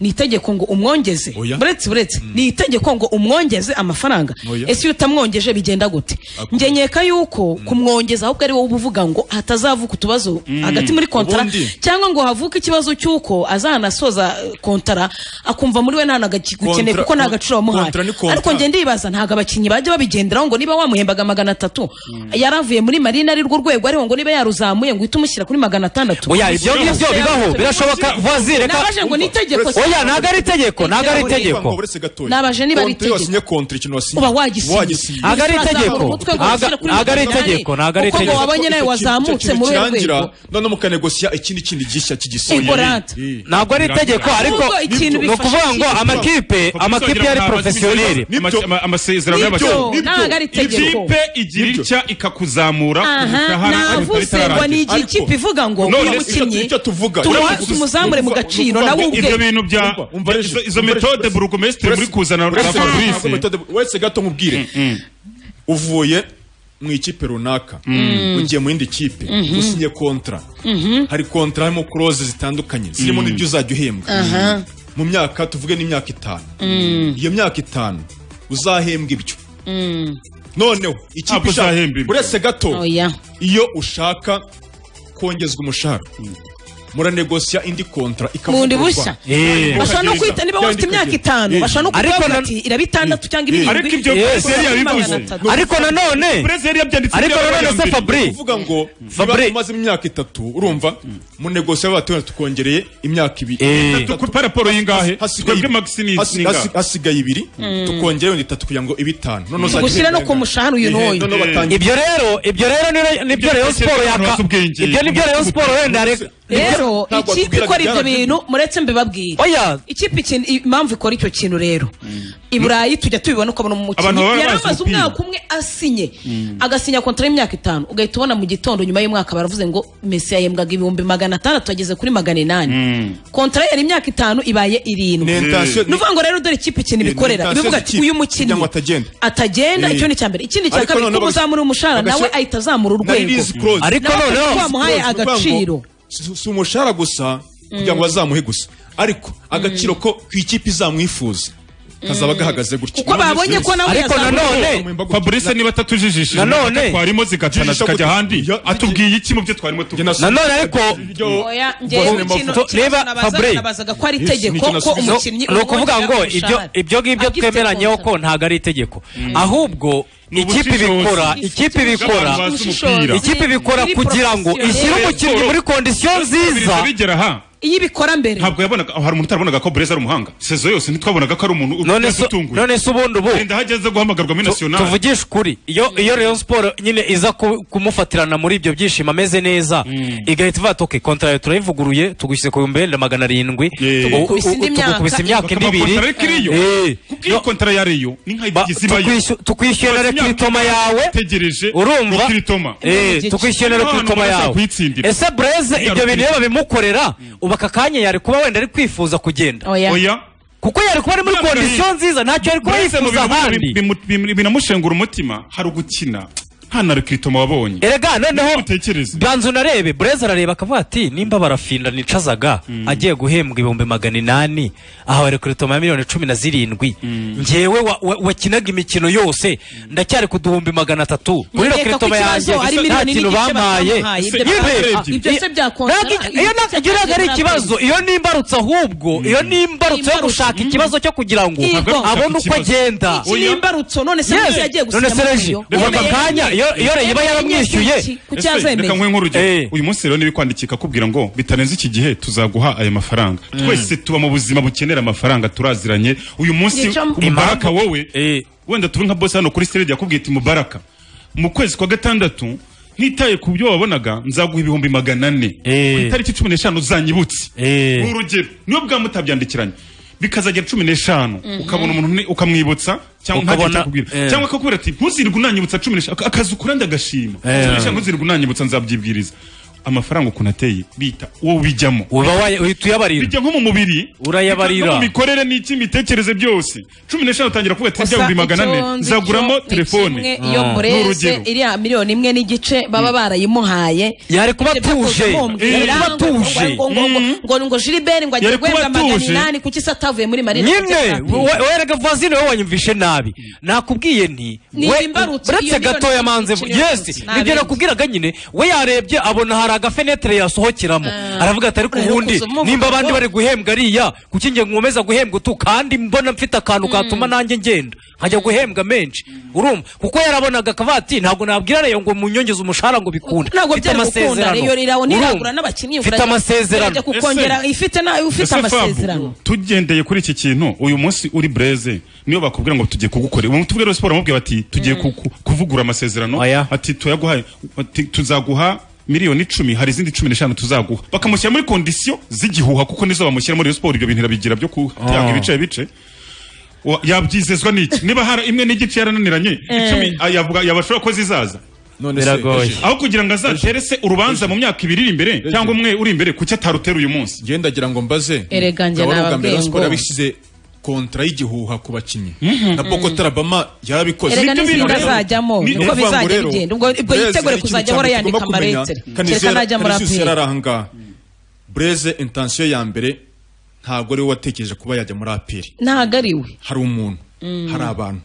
ni itegeko ngo umwongeze buretse buretse ni itegeko ngo umwongeze amafaranga Oya. ese iyo utamwongeje bigenda gute njye nkeka yuko kumwongeza ahubwo ari wowe uba uvuga ngo hatazavuka utubazo hagati muri kontara Ubundi- cyangwa ngo havuke ikibazo cy'uko azanasoza eh, kontara akumva muri we nta nagakeneye Kontra- kuko nta gaciro wamuhaye kontra ni kontra. ariko njye ndibaza ntabwo abakinnyi bajya babigenderaho ngo niba wamuhembaga magana atatu yaravuye muri marine ari rwo rwego ariho ngo niba yaruzamuye ngo uhite umushyira kuri magana atandatu oya ibyo ngibyo bibaho birashoboka vuwazi reka nabaje ngo ni itegeko oya ntabwo ari itegeko ntabwo ari itegeko nabaje niba ari itegeko wasinye kontra ikintu wasinye uba wagisinya Ntabwo ari itegeko. Ntabwo- ntabwo ari itegeko, ntabwo ari itegeko. wabonye nawe wazamutse muri urwo rwego none mukanegosiya ikindi kindi gishya Eh, Borante. kigisuye ntabwo ari itegeko ariko ni ukuvuga ngo amakipe amakipe yari porofesiyoneri amasezerano Nibyo, ntabwo ari itegeko. ikipe igira itya ikakuzamura Aha, ubutahana navuze ngo ni igihe ikipe ivuga ngo uyu mukinnyi tumuha- tumuzamure mu gaciro nawe ubwe ibyo bintu bya izo- izo metode burugumesitiri muri kuzana Fabrice. wese gato nkubwire uvuye mu ikipe runaka Mm. ugiye mu yindi kipe Mhm. usinye kontra hari kontra harimo kuroze zitandukanye zirimo Mm. n'ibyo uzajya uhembwa Aha. mu myaka tuvuge n'imyaka itanu Mm. iyo myaka itanu uzahembwa ibyo noneho ikipe Ntabwo ishaka uzahembwa ibyo. uretse gato Oya. iyo ushaka kongezwa umushahara muranegosiya indi kontra bundi ikavugururwa. bushya bashobora no kwita niba bafite imyaka itanu Yeah. bashobora no Ariko kuvuga na- bati iraba itandatu cyangwa Yeah. irindwi Ariko ibyo igomba Blaise yari kuba yabivuze. magana atatu. Blaise yari yabyanditse Ariko ibyabaye nanone se mbere. Fabri uvuga ngo Fabri umaze imyaka itatu urumva mu negosiyo batubona tukongereye imyaka ibiri Itatu, kuri raporo y'ingahe twebwe hasigaye ibiri. Maximis Hasi- n'ingahe? hasi- hasigaye ibiri Mm. tukongere wenda itatu kugira ngo ibe itanu Noneho uzajya Gushyira no uhembwa ku mushahara uyu ingana. Eh, n'uyu. noneho batangira. ibyo rero ibyo rero ni- nibyo Rayon Sport yaka ibyo nibyo Rayon Sport wenda reka- rero Ntabwo ikipe watubwiraga ikora ibyo ibyarabyo. bintu muretse mbibabwire oya ikipe ikintu impamvu ikora icyo kintu rero i burayi tujya tubibona ukabona Abantu umukinnyi baba bazi yari amaze umupira. umwaka umwe asinye agasinya kontara y'imyaka itanu ugahita ubona mu gitondo nyuma y'umwaka baravuze ngo mesi yahembwaga ibihumbi magana atandatu ageze kuri magana inani kontara yari imyaka itanu ibaye irindwi Ni intention- ni ukuvuga ngo rero dore ikipe ikintu Ni ibikorera intention ibivuga ati z'ikipe uyu kugira ngo mukinnyi atagenda atagenda Eh. icyo ni icya mbere ikindi cya Ariko kabiri noneho ko muzamura umushahara bagashyira- nawe ahita azamura na release urwego clause. Nawe kuko wamuhaye Release clause, ni ukuvuga agaciro ngo si- si umushahara gusa kugira ngo Mm. bazamuhe gusa ariko agaciro ko ku ikipe izamwifuza kazaba gahagaze gutya Kuko babonye ko nawe Ariko yazamuye. fabrice niba atatujijishije Nanone- imodoka twarimo zigacana Jijisha zikajya gutu- ahandi atubwiye iki mu byo twarimo tuvuga Nanone ariko Oya, njyewe kino- To- kino reba nabazaga- Fabre nabazaga ko ari itegeko ko umukinnyi ni ukuvuga umwongerera ngo umushahara. ibyo ibyo ngibyo Abwifite twemeranyeho ko ntabwo ari itegeko ahubwo ikipe ibikora ikipe ibikora Ubushishozi. ikipe ibikora Biri kugira ngo ishyire professionel. umukinnyi muri kondisiyo nziza bigera aha iyo ibikora mbere ntabwo yabonaga hari umuntu utabonaga ko Breza ari umuhanga sezo yose ntitwabonaga ko ari umuntu None se- none se ubundi ubu wenda hageze guhamagarwa muri national tuvugishe ukuri iyo iyo Rayon Sport nyine iza ku- kumufatirana muri ibyo byishimo ameze neza igahita ivuga ati okay kontra yawe turayivuguruye tugushyize ku bihumbi wenda magana arindwi tugu- Tugukubise indi myaka. tugukubise imyaka indi ibiri Bakamakontara ariko iriyo. Eh, iyo kontara ya Rayon ni nk'ayigize ibayo tukwishyura- tukwishyurira Tumaze imyaka kiritoma ibiri yawe. tegereje urumva kiritoma Eh, tukwishyurira ku itoma yawe ese bureze ibyo bintu iyo babimukorera ubu aka kanya yari kuba wenda ari kwifuza kugenda Oya. Oya. kuko yari kuba ari muri None- kondisiyo nziza ntacyo yari kuba Breza mu yifuza bintu ahandi bimu- bimu- binamushengura umutima hari ugukina nta na kiritoma wabonye erega noneho utekereze banza unarebe bureza arareba akavuga ati nimba barafinda nicazaga agiye guhembwa ibihumbi magana inani aha bari kuri toma ya miliyoni cumi na zirindwi njyewe wa- wa- wakinaga imikino yose ndacyari ku duhumbi magana atatu kuri Nkeka ko kiritoma yanjye ikibazo ari gusa nta miliyoni kintu n'igice bampaye batamuhaye. Ibyo Yemwe, byose- ibyo byose byakongera- ntabwo icyo- iyo ntabwo- iyo ntabwo ari ikibazo iyo ni imbarutso ahubwo iyo ni imbarutso yo gushaka ikibazo cyo kugira ngo Ntabwo ari ugushaka abone uko ikibazo. agenda Iki ni imbarutso none se Yes. niba yagiye None gusinya se reji, amavuyo. ubu aka kanya iyo- iyo Rayon iba yaramwishyuye. kuki Ese, yazemeye reka nkwe nk'urugero uyu munsi rero n'ibikwandikika kubwira ngo bitarenze iki gihe tuzaguha aya mafaranga Mm. twese tuba mu buzima bukenera amafaranga turaziranye uyu munsi Yica- mubaraka wowe wenda tube nka boss hano kuri stage yakubwiye ati mubaraka mu kwezi kwa gatandatu ntitaye ku byo wabonaga nzaguha ibihumbi magana ane ku itariki cumi n'eshanu zanyibutse ni urugero niyo bwaba mutabyandikiranye bikazagera cumi n'eshanu Mhm. ukabona umuntu ni- ukamwibutsa cyangwa Ukabona- ntagire icyo akubwira. eh. cyangwa akakubwira ati ntuzirwe unanyibutsa cumi n'eshanu Aka- akazi ukora ndagashima Eh. cumi n'eshanu ntuzirwe unanyibutsa nzabyibwiriza amafaranga ukuntu ateye bita uwo bijyamo Uba waye- uhita uyabarira. bijya nko mu mubiri Urayabarira. bijya no mu mikorere n'iki imitekerereze byose cumi n'eshanu utangira kuvuga ati Gusa ibya bihumbi magana ane icyo nzi nzaguramo cyo ni telefone kimwe, iyo Ah. Ni mureze urugero. iriya miliyoni imwe n'igice baba barayimuhaye yari kuba atuje. Yari kuba atuje. ngo ngo jiliberi ngo agiye Yari kuba guhembwa magana atuje. inani kuki se atavuye muri marina nyine werega vazine wowe wanyumvishe nabi nakubwiye nti Ni we- imbarutso, iyo uretse miliyoni gatoya manze ikiri yes imbarutso, nta nibyo bindi. nakubwiraga nyine we yarebye abona hari agafenetere yasohokeramo Ah. aravuga ati ariko Urarekuza ubundi umuvuduko. nimba abandi bari guhembwa ariya kuki njye nkomeza guhembwa utu kandi mbona mfite akantu katuma nanjye ngenda nkajya guhembwa menshi urumva kuko yarabonaga akavuga ati ntabwo nabwira reyo ngo munyongeze umushahara ngo bikunde ntabwo Mfite byari gukunda amasezerano. rero rirabona iragura Urumva? n'abakinnyi Mfite urajya- amasezerano. urajya kukongera Ese- ifite na ufite Ese Fabu, amasezerano tugendeye kuri iki kintu uyu munsi uri breze niyo bakubwira ngo tugiye kugukorera ubu tubwira siporo bamubwira bati tugiye ku- ku- kuvugura amasezerano ati tuyaguhaye ati tuzaguha miliyoni icumi hari izindi cumi n'eshanu tuzaguha bakamushyira muri kondisiyo z'igihuha kuko nizo bamushyira muri iyo siporo ibyo bintu irabigira byo Ah. kutanga ibice bice Wa- yabyizezwa n'iki niba hari imwe n'igice yarananiranye Eh. icumi ah, yavuga yabashobora ko zizaza None se, Biragoye. aho kugira ngo azatere se urubanza mu myaka ibiri iri imbere cyangwa umwe uri imbere kuki atarutera uyu munsi ndagira ngo mbaze Erega njye Gabaro bwa nababwiye mbere Rayon Sport ngo- yabishyize kontra y'igihuha ku bakinnyi na Boko Tarabama yarabikoze Erega n'izindi azajyamo Ni- niko ni ukuvuga ngo bizajya rero, bigenda ubwo ibwo Breze yitegure hari ikintu kuzajya cya ahora mbere yandika tugomba kumenya. amaretire kereka Kanizera najya muri Kanisiyo yari aperi ari ahangaha Breze intensiyo ya mbere ntabwo ari we watekereje kuba yajya muri aperi ntahagariwe hari umuntu hari abantu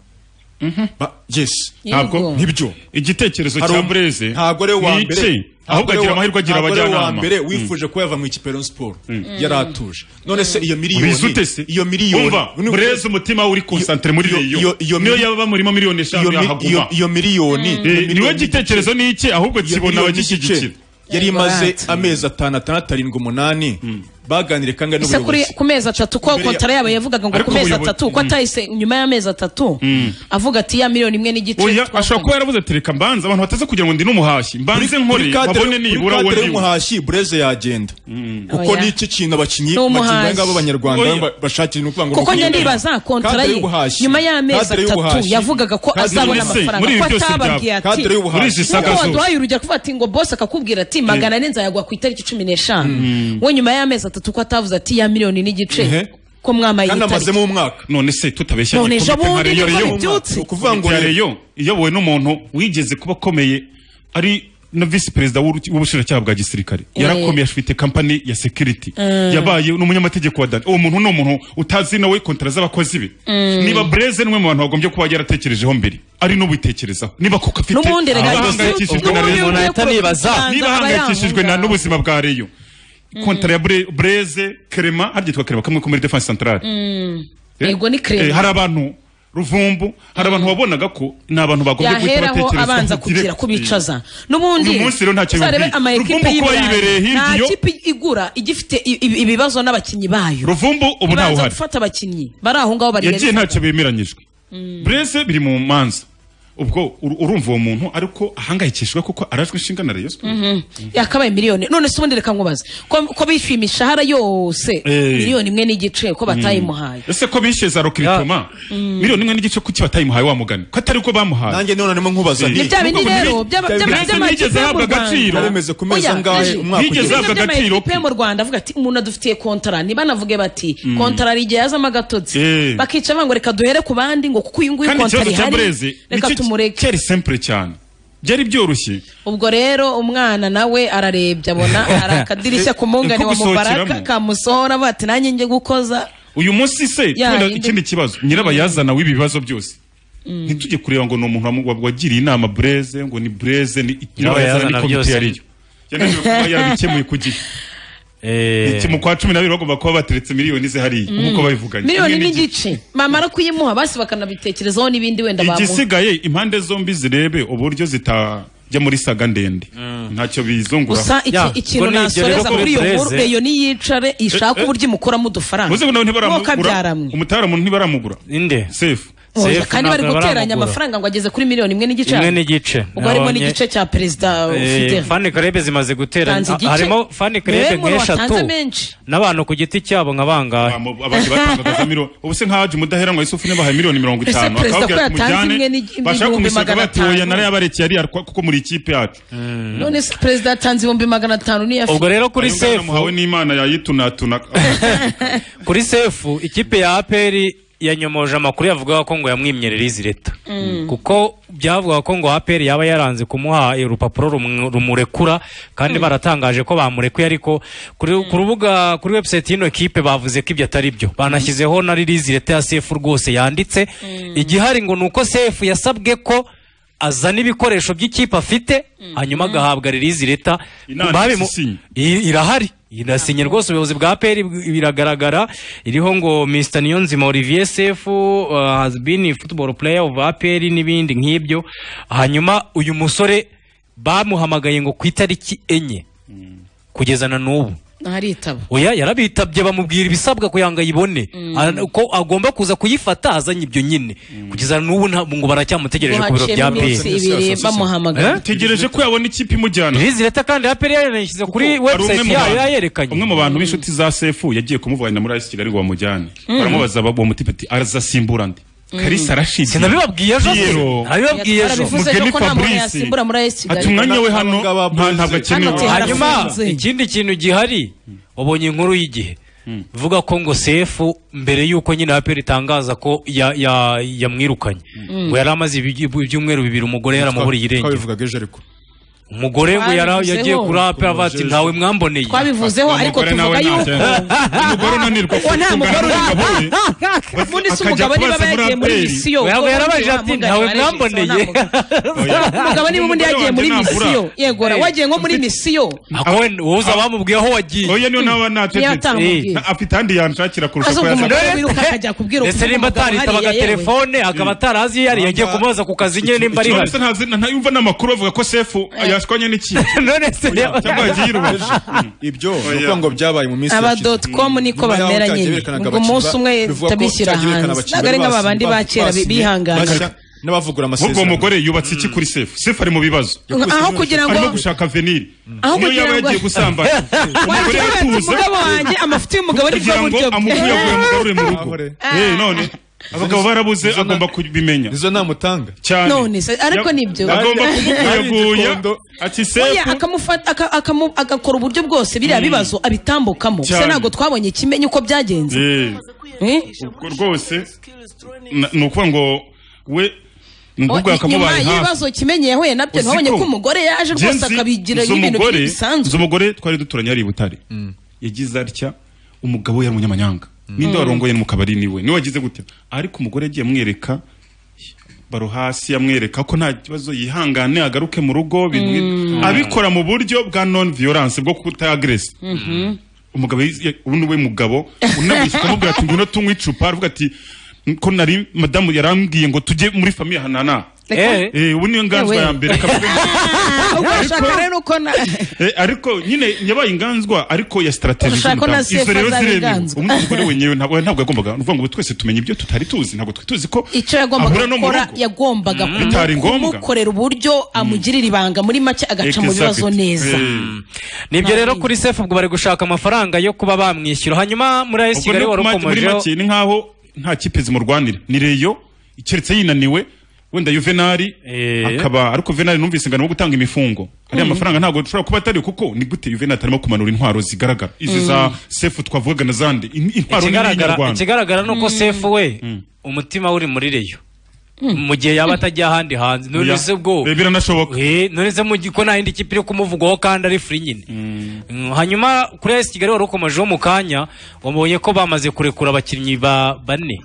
Ba- yes Ntabwo- nibyo igitekerezo Hari cya um- Bureze ntabwo ari we wa ni mbere iki? Ntabwo Ahubwo ari we agira wa- amahirwe agira ntabwo ari we wa abajyanama. mbere Mm. wifuje ko yava mu ikipe ya Rayon Sport Mm. yari atuje none se iyo miliyoni Ubizi ute se? iyo miliyoni Umva, Bureze umutima uri concentré muri Rayon. Niyo yaba murimo miliyoni eshanu yahaguma. iyo miliyoni Eh, niwe gitekerezo ni iki ahubwo kibona abagishyigikira yari imaze amezi atanu atandatu arindwi umunani baganiriye kandi ise kuri n'ubuyobozi ku mezi atatu ko Mbere ya- kontara yabo yavugaga ngo Ariko ku mezi ubuyobozi- atatu ko Mm. atahise nyuma y'amezi atatu avuga ati ya miliyoni imwe n'igice oya ashobora kuba yaravuze ati reka mbanza abantu bataze kugira ngo ndi n'umuhashyi mbanze nkore Kuri kadere- babone nibura kuri uwo kadere ndi we y'umuhashyi bureze yagenda kuko Oya. n'iki kintu abakinnyi Ni umuhashyi. bakinnyi ngabo b'abanyarwanda Oya. ba- bashakira ni ukuvuga ngo kuko njye rukundo. ndibaza kontara Kadere ye y'ubuhashyi. nyuma y'amezi Kadere atatu y'ubuhashyi. yavugaga ko Kadere azabona y'ubuhashyi. amafaranga Muri ko ibi byose atababwiye byaba. ati Kadere y'ubuhashyi. Muri izi saga nk'uko zose. waduhaye urugero kuvuga ati ngo bose akakubwira ati magana ane nzayagwa ku itariki cumi n'eshanu we nyuma y'amezi atatu ko atavuze ati ya miliyoni n'igice ko mwamaye kandi iyi tariki amazemo umwaka none se tutabeshya None igikombe ejo bundi nka Rayon nibwo Rayon. bibyutse. Ni ukuvuga ngo Rayon iyobowe n'umuntu wigeze kuba akomeye ari na visi perezida w'urukiko- w'ubushinjacyaha bwa gisirikare Eh. yarakomeye afite kampani ya security Mm. yabaye n'umunyamategeko wa dani uwo muntu ni umuntu utazi nawe kontara z'abakozi be Mm. niba breze ni umwe mu bantu bagombye kuba yaratekerejeho mbere ari n'ubitekerezaho niba kuko afite N'ubundi rega niba si- ahangayikishijwe n'ubundi na umuntu Rayon, ahita anibaza. niba Aba ahangayikishijwe na n'ubuzima bwa reyo kontara ya Bre- breze kerema hari icyitwa kerema kamwe ko muri defense centrale Mm. Eh, Yego ni eh, creme. hari abantu ruvumbu hari abantu wabonaga ko ni abantu bagombye guhita yaheraho batekerezwaho abanza direct. kubwira ko bicaza n'ubundi Uyu munsi rero ntacyo uzarebe bimubwiye. ama ekipe Ruvumbu kuba y'Iburayi. yibereye hirya nta iyo- kipe igura ijya ifite i- i- ibibazo n'abakinnyi bayo ruvumbu ubu ntawe ibanza uhari gufata abakinnyi bari aho ngaho bari yagiye ntacyo bemeranyijwe bureze biri mu manza ubwo ur- urumva uwo muntu ariko ahangayikishijwe kuko arajwe inshinga na reyo Mhm. yakabaye miliyoni none se ubundi reka nkubaze ko ko bishyuye imishahara yose Eh. miliyoni imwe n'igice ko batayimuhaye ese ko bishe za rokiritoma Mm. miliyoni imwe n'igice kuki batayimuhaye wa mugani ko atari ko bamuhaye Nanjye none nimo nkubaza Eh. nti, Ni bya bindi Nubwo rero, muri- by'aba- by'aba- Bureze by'amakipe ntiyigeze yo mu ahabwa Rwanda. agaciro Yaremeze ku meza Oya, angahe aje. umwaka Yigeze ugiye? ahabwa agaciro pe mu rwanda avuga ati umuntu adufitiye kontara ntibanavuge bati kontara hari igihe yazamo agatotsi Eh. bakica banga reka duhere ku bandi ngo kuko uyu nguyu kandi kontara ikibazo cya ihari bureze reka tumureke cyari simple cyane byari byoroshye ubwo rero umwana nawe ararebye abona hari akadirishya ku mungane Ko wa mubaraka gusohokeramo. kamusohora avuga ati nanjye njye gukoza uyu munsi se Ya, kubera yindi- ikindi kibazo nyirabayazana w'ibibazo byose ntitujye kureba ngo ni umuntu wamu- wa- wagiriye inama bureze ngo ni bureze ni nyirabayazana ni Nyirabayazana komite byose. yariyo yananiwe kuba yarabikemuye ku gihe Iki mu kwa cumi na babiri bagomba kuba bateretse miliyoni ze hariya Mm. nk'uko babivuganye miliyoni Imwe n'igice. n'igice mamara kuyimuha basi bakanabitekerezaho n'ibindi wenda bamuha igisigaye impande zombi zirebe uburyo zitajya muri saga ndende ntacyo gusa iki- bizunguraho ikintu nasoreza kuri iyo nkuru reyo niyicare ishake Eh, eh. uburyo imukuramo udufaranga muze nabo ntibaramugura mwe umutara muntu ntibaramugura ninde sefu Oya, kandi bari guteranya amafaranga ngo ageze kuri miliyoni imwe n'igice Imwe n'igice. ubwo harimo Nabonye- n'igice cya perezida ufite Eh, Fanny Karebe zimaze guteranya Tanze igice. harimo Fanny Karebe Niwe nkuru watanze nk'eshatu menshi. n'abantu ku giti cyabo nka bangahe abandi batangagaza miliyoni ubu se nk'ahaje umudaheranwa Yusufu niba bahaye miliyoni mirongo Ese itanu perezida ko akababwira ati yatanze imwe mujyane n'igi- bashaka ibihumbi kumusanga magana atanu? batoya narayabarekeye ariya rwa- kuko muri ikipe yacu none se perezida yatanze ibihumbi magana atanu niyo afite Ayo ngaya namuhawe n'imana yayitunatuna kuri sefu ikipe ya aperi yanyomoje amakuru yavugaga ko ngo yamwimyerera izi leta Mm. kuko byavugaga ko ngo aperi yaba yaranze kumuha urupapuro rumu- rumurekura kandi baratangaje ko bamurekuye ariko kuri ku rubuga kuri website y'ino kipe bavuze ko ibyo atari byo banashyizeho na ririzi leta ya sefu rwose yanditse igihari ngo ni uko sefu yasabwe ko azana ibikoresho by'ikipe afite hanyuma agahabwa ririzi leta Inanditse babimu- isinye. I- irahari inasinye rwose ubuyobozi bwa peri biragaragara iriho ngo mr niyonzima olivier sefu uh, has been a football player of aperi n'ibindi nk'ibyo hanyuma uyu musore bamuhamagaye ngo ku itariki enye kugeza na n'ubu ntaritaba oya yarabitabye bamubwira ibisabwa kugira ngo ayibone Ara- ko agomba kuza kuyifata azanye ibyo nyine kugeza na n'ubu nta- ngo baracyamutegereje ku biro bya Ngo haciyemo iminsi ibiri peri bamuhamagara. tegereje ko yabona ikipe imujyana leta kandi aperi yarayishyize kuri Hari umwe website mu yayo bantu- yayerekanye umwe mu bantu b'inshuti za sefu yagiye kumuvana muri ayisi kigali ngo bamujyane Mm. baramubaza ba- uwo mutipe ati arazasimbura ndi Mm. karisa arashidiye Sinabibabwiye ejo se. Nabibabwiye ejo. Yarabivuze Mugeni ko nta muntu Fabrice. yasimbura muri AS Kigali. ati umwanya we hano nta ntabwo akenewe hanyuma ikindi kintu gihari wabonye inkuru y'igihe ivuga ko ngo sefu mbere y'uko nyine aperi itangaza ko ya- ya- yamwirukanye Mm. ngo yari amaze ibi- ibyumweru bibiri umugore yaramuburiye irengero twabivugaga ejo ariko umugore ngo yara- Twabivuzeho. yagiye kuri aperi avuga ati ntawe mwamboneye twabivuzeho ariko tuvuga yuko umugore unanirwa Uwo nta mugore uri ubundi si akajya umugabo niba kubaza muri yagiye muri aperi. misiyo Oya, ubwo yarabajije wa ati, mugani ntawe warejeje, mwamboneye. uwo nta mugabo. Umugabo niba ubundi yagiye muri misiyo yegora wagiye nko muri misiyo wowe uza bamubwiye aho wagiye oya niyo nawe Niyo atamubwiye. nategetse afite ahandi yanshakira kurusha Azumva ko umugore yazana wiruka akajya kubwira ndetse nimba ataritabaga telefone akaba atarazi yari yagiye kumubaza ku kazi nyine nimba ari Ikibazo hano se ntazi- nta- ntayumva n'amakuru avuga ko sefu yashwanye n'ikipe none se cyangwa yagiye irubaje ibyo ni ukuvuga ngo byabaye mu minsi aba yashize dot com niko Nyuma yaho bamera cyagiye nyine berekanaga ubwo abakinnyi umunsi ba- umwe bivuga ko utabishyira cyagiye berekana hanze abakinnyi ntabwo bari ari nk'aba bandi basinye- ba kera basinye- bihangana bashya n'abavugura amasezerano ubwo mugore yubatse iki kuri sefu sefu ari mu bibazo Yakubise Aho kugira ngo- arimo gushaka veniri aho niyo kugira yaba ngo yagiye gusambana umugore Wagira ngo yatuza umugabo wanjye amafuti y'umugabo ni bwo kugira ngo buryo bwe amukuyakuye amugarure mu rugo Eh, none abagabo barabuze agomba kubimenya izo namutanga cyane None se, ariko Ya- nibyo. agomba kumukuyaguya Igikondo. ati Oya, sefu akamufata- aka- akamu- agakora uburyo bwose biriya Mm. bibazo abitambukamo se Cyane. ntabwo twabonye kimenye uko byagenze Eh, Eh? ubwo rwose na- ni ukuvuga ngo we ngugu nyuma yakamubaye hafi y'ibibazo kimenye yahuye nabyo Uzi ntabonye ko ko umugore yaje rwose akabigira nzi ibintu umugore- bisanzwe nzi umugore twari duturanye ari i butare yagize atya umugabo we yari umunyamanyanga ninde Mm. warongoye mu kabari niwe niwe wagize gutya ariko umugore yagiye amwereka baro hasi amwereka ko nta kibazo yihangane agaruke mu rugo ibintu nk'ibyo. abikora mu buryo bwa non violence bwo kutayagresa Mhm. umugabo yiz- ubu ni we mugabo unabishye ukamubwira ati ngwino tunywe icupa aravuga ati ko nari madamu yarambwiye ngo tujye muri famiye hanana Eh. Eh, ubu niyo nganzwa Ewe. ya mbere Ah, ubwo urashaka rero uko na Eh, ariko nyine yabaye inganzwa ariko ya strategy Urashaka ko na z'umudamu. Izo sefa rero zaba ziremewe. inganzwa. Umwe mu mugore wenyewe ntabwo ntabwo yagombaga ni ukuvuga ngo twese tumenya ibyo tutari tuzi ntabwo twari tuzi ko icyo yagombaga Ahura no mu gukora rugo. yagombaga Mm. kumu- Bitari ngombwa. kumukorera uburyo amugirira ibanga muri make agaca mu bibazo neza nibyo rero kuri sefu ubwo bari gushaka amafaranga yo kuba bamwishyura hanyuma muri ayesi ubwo kigali ni wari kumake- muri ukomejeho make ni nkaho nta kipe zimurwanira ni reyo keretse yinaniwe wenda yuvenali akaba ariko venali numvise ingano wo gutanga imifungo ariya Mm. mafaranga ntabwo ashobora kuba atari kuko ni gute yuvenali atarimo kumanura intwaro zigaragara izi za Mm. sefu twavugaga na zandi In- intwaro nini Ikigaragara- y'inyarwanda ikigaragara ni uko sefu we umutima we uri muri reyo mu gihe yaba atajya ahandi hanze Oya. none se ubwo biranashoboka none se mu gihe ko nta yindi kipe iri kumuvugaho kandi ari free nyine Mm, hanyuma kuri ayesi kigali wari ukomejeho mu kanya wabonye ko bamaze kurekura abakinnyi ba bane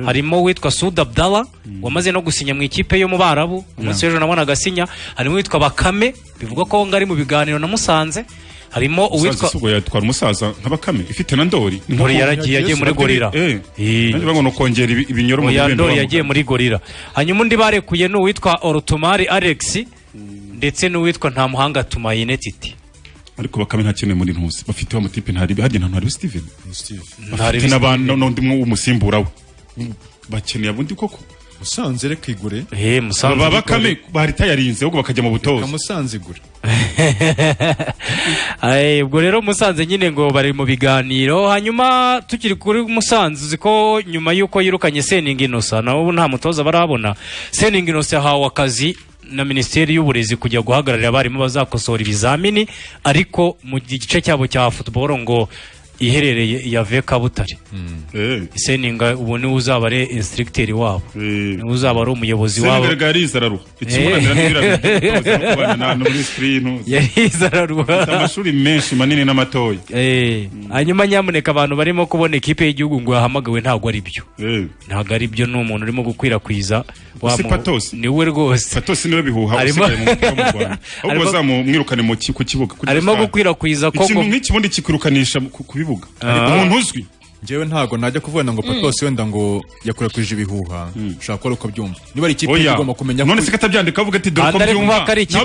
harimo uwitwa Sud Abdallah wamaze no gusinya mu ikipe yo mu Barabu umunsi w'ejo nabona agasinya harimo uwitwa Bakame bivugwa ko ngari mu biganiro na Musanze harimo uwitwa ubwo yatwara umusaza nka bakame ifite na ndori Ni nka Ndori ko- yaragiye, yagiye muri gorira. Eh. Nanjye bavuga ngo ni ukongera ibi- ibinyoro mu Oya, bibindi Ndori bavuga. yagiye muri gorira hanyuma undi barekuye ni uwitwa Orotumari Alex ndetse n'uwitwa Ntamuhanga Tumayine Titi ariko bakame nta kintu muri ntuzi bafite wa mutipe ntari harya nta ntari Steven bafite Ntaribi n'abantu n'undi umwe w'umusimbura we bakeneye abundi koko musanze reka igure eh Musanze baba igure. bakame bari tayarinze ahubwo bakajya mu butoza musanze igure Ay, ubwo rero Musanze nyine ngo bari mu biganiro hanyuma tukiri kuri Musanze uzi ko nyuma y'uko yirukanye Seninga Innocent nawe ubu nta mutoza barabona Seninga Innocent yahawe akazi na Minisiteri y'Uburezi kujya guhagararira abarimu bazakosora ibizamini ariko mu gice cyabo cya football ngo iherereye ya Veka Butare Seninga ubu niwe uzaba ari instructor wabo niwe uzaba ari umuyobozi wabo Senegal yarize araruha Eh. ikimurangira n'ibirabyo by'ubutoza no kubana na- na muri screen yarize araruha afite amashuri menshi manini n'amatoya Eh, hanyuma nyamuneka abantu barimo kubona ikipe y'igihugu ngo yahamagawe ntabwo ari byo ntabwo ari byo ni umuntu urimo gukwirakwiza wa si mu- Patos niwe rwose Patos niwe bihuha Arimo- usigaye mu mupira mu Rwanda ahubwo Arimo- bazamumwirukane mu ki- ku kibuga kuri Arimo Pascal. gukwirakwiza ko ikintu ngo- nk'ikibundi kikwirukanisha ku ku bibuga Ah. umuntu uzwi njyewe ntago najya kuvuga ngo Mm. patose wenda ngo yakurakwije ibihuha ushobora kuba ari uko byumva niba ari ikipe Oya. igomba kumenya none se katabyandika avuga ati dore ko byumva Ntabwo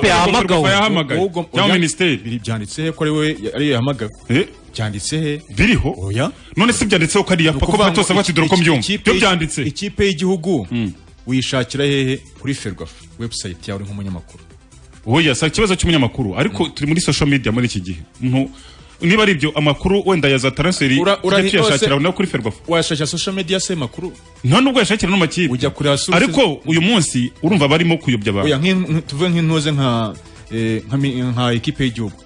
yagombaga kuva yahamagawe cyangwa minisiteri byanditse he ko ari we ariyo yahamagawe byanditse he biriho oya none se byanditseho ko ariya pako patose avuga ati dore ko byumva byo byanditse ikipe y'igihugu uyishakira hehe kuri ferwafa webusayiti yawe uri nk'umunyamakuru oya si ikibazo cy'umunyamakuru ariko turi muri social media muri iki gihe umuntu niba ari ibyo amakuru wenda ya za taransferi Ura- ura- tujya tuyashakira ose- nayo kuri ferwafa washakira social media se makuru nta nubwo yashakira no mu makipe ujya kuri asusi ariko uyu munsi urumva barimo kuyobya abantu oya nk'in- nk- tuvuge nk'intuze nka eh, nka mi- nka ekipe y'igihugu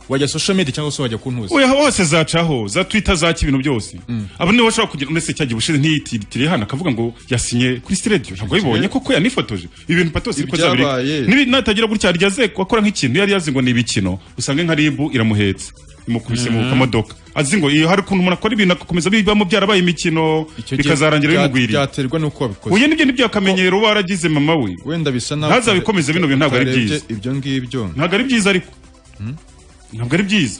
wajya social media cyangwa se wajya ku ntuze oya hose zacaho za twitter zaki ibintu byose abo nibo bashobora kugira ndetse cyagiye ubushize ntiyitiritire hano akavuga ngo yasinye kuri sitiredio ntabwo yabibonye koko yanifotoje ibintu patose ariko zabireka Ibyabaye. Nibi- natagira gutya harya aze akora nk'ikintu yari yazi ngo ni ibikino usanga nka ribu iramuhetse imukubise mu Mhm. kamodoka azi ngo iyo hari ukuntu umuntu akora ibintu agakomeza bibamo byarabaye imikino gihe bikazarangira bya- bimugwiriye byaterwa n'uko wabikoze uyu nibyo nibyo akamenyero uba waragize mama we wenda bisa naho ntazabikomeze bino bintu ntabwo ari utarebye byiza ibyo ngibyo ntabwo ari byiza ariko ntabwo ari byiza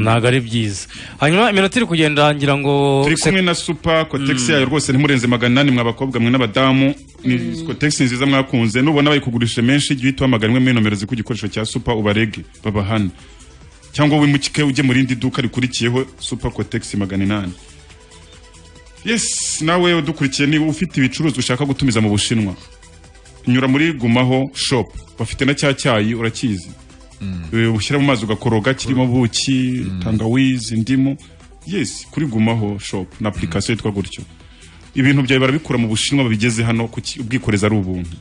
ntabwo ari byiza hanyuma iminota iri kugenda ngira ngo turi kumwe na super kotegisi yayo rwose ntimurenze magana inani mwa bakobwa mwe n'abadamu ni kotegisi nziza mwakunze nubona bayikugurishe menshi jya uhita uhamagara imwe muri nomero ziri ku gikoresho cya super ubarege babahane cyangwa wimuke ujye mu rindi duka rikurikiyeho super kotegisi magana inani yes nawe udukurikiye niba ufite ibicuruzwa ushaka gutumiza mu bushinwa nyura muri gumaho shop bafite na cya cyayi urakizi Eh, ushyira mu mazi ugakoroga kirimo buki tangawizi indimu yes kuri gumaho shop na application yitwa gutyo ibintu byawe barabikura mu bushinwa babigeze hano ku ki- ubwikorezi ari ubuntu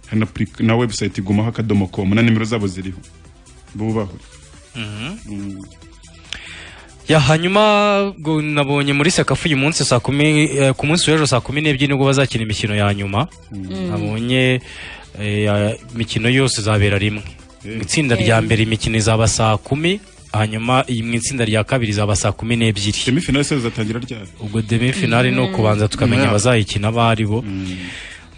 hari na applica- na website gumaho akadomo com na nimero zabo ziriho bubaho ya hanyuma ubwo nabonye muri sekafu uyu munsi saa kumi eh, ku munsi w'ejo saa kumi n'ebyiri nibwo bazakina imikino ya nyuma nabonye eh, ya- imikino yose izabera rimwe mu itsinda rya mbere imikino izaba saa kumi hanyuma iyi mu itsinda rya kabiri izaba saa kumi n'ebyiri demifinale se zizatangira ryari ubwo demifinale ni Mm. ukubanza tukamenya Mm. abazayikina abo ari bo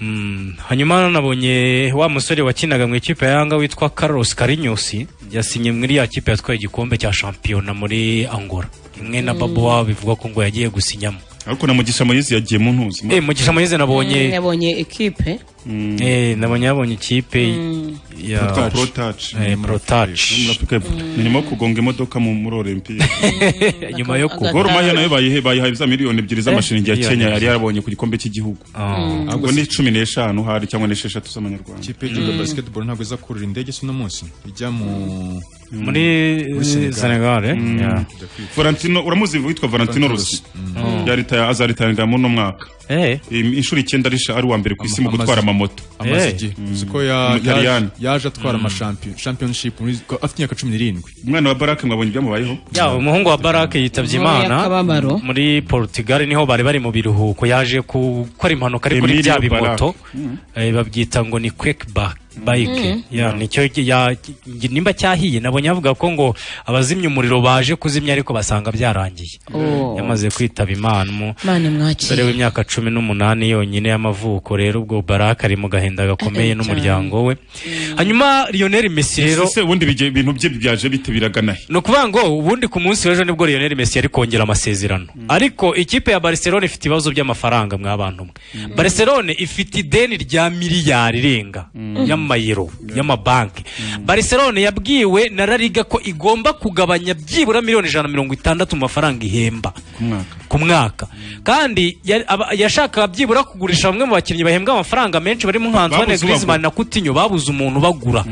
Mm, hanyuma nabonye wa musore wakinaga mu ikipe ya yanga witwa Carlos Carinyusi yasinye muri ya kipe yatwaye igikombe cya shampiyona muri Angola imwe na Mm. Babo wabo bivuga ko ngo yagiye gusinyamo ariko na mugisha moyizi yagiye mu ntuzi eh mugisha moyize Mm, nabonye yabonye ekipe eh nabonye yabonye ikipe ya Pro Touch. Pro Touch. eh Pro Touch ni nyuma yo kugonga imodoka mu- muri olympique nyuma yo kugwa gor mahia nayo bayihe- bayihaye za miliyoni ebyiri Eh, z'amashiringi ya miliyoni kenya yari ebyiri. yarabonye ku gikombe cy'igihugu Mm. ubwo ni cumi n'eshanu hari cyangwa n'esheshatu z'amanyarwanda ikipe y'igihugu ya basketball ntabwo iza kurira indege si uno munsi ijya mu Muri, Senegal, eh? Mm. Yeah. Valentino uramuzi witwa Valentino Rossi Mm. yaritaye azaritanira muri uno mwaka Eh. Im- inshuro icyenda arisha ari uwa mbere ku isi mu gutwara amamoto amaze igihe siko ya- Umutaliyani. yaje- yaje atwara Mm. amashampiyon championship muri- ko- afite imyaka cumi n'irindwi umwana wa barake mwabonye ibyamubayeho yaba umuhungu wa barake yitabye imana Akababaro. muri portugal niho bari bari mu biruhuko yaje ku- gukora impanuka ari kuri Emilio bya bimoto Mm. Eh, babyita ngo ni quick ba- bike Mm. Ya, nicyo ya- nimba cyahiye nabonye avuga ko ngo abazimya umuriro baje kuzimya ariko basanga byararangiye Oh. yamaze kwitaba imana umu- Imana imwakire. umusore w'imyaka cumi n'umunani yonyine y'amavuko rero ubwo barake ari mu gahinda gakomeye Eh, cyane. n'umuryango we hanyuma lionel messi rero ese ubundi bijye- ibintu bye byaje bitabiragana he ni ukuvuga ngo ubundi ku munsi w'ejo nibwo Lionel Messi yari kongera amasezerano ariko ikipe ya Barcelona ifite ibibazo by'amafaranga mwa bantu mwe Barcelona ifite ideni rya miliyari irenga y'amayero y'amabanki Barcelona yabwiwe na La Liga ko igomba kugabanya byibura miliyoni ijana na mirongo itandatu mu mafaranga ihemba ku mwaka kandi ya- aba- yashakaga byibura kugurisha bamwe mu bakinnyi bahembwa amafaranga menshi barimo nka Antoine Babuze ubagura. Griezmann na Coutinho babuze umuntu bagura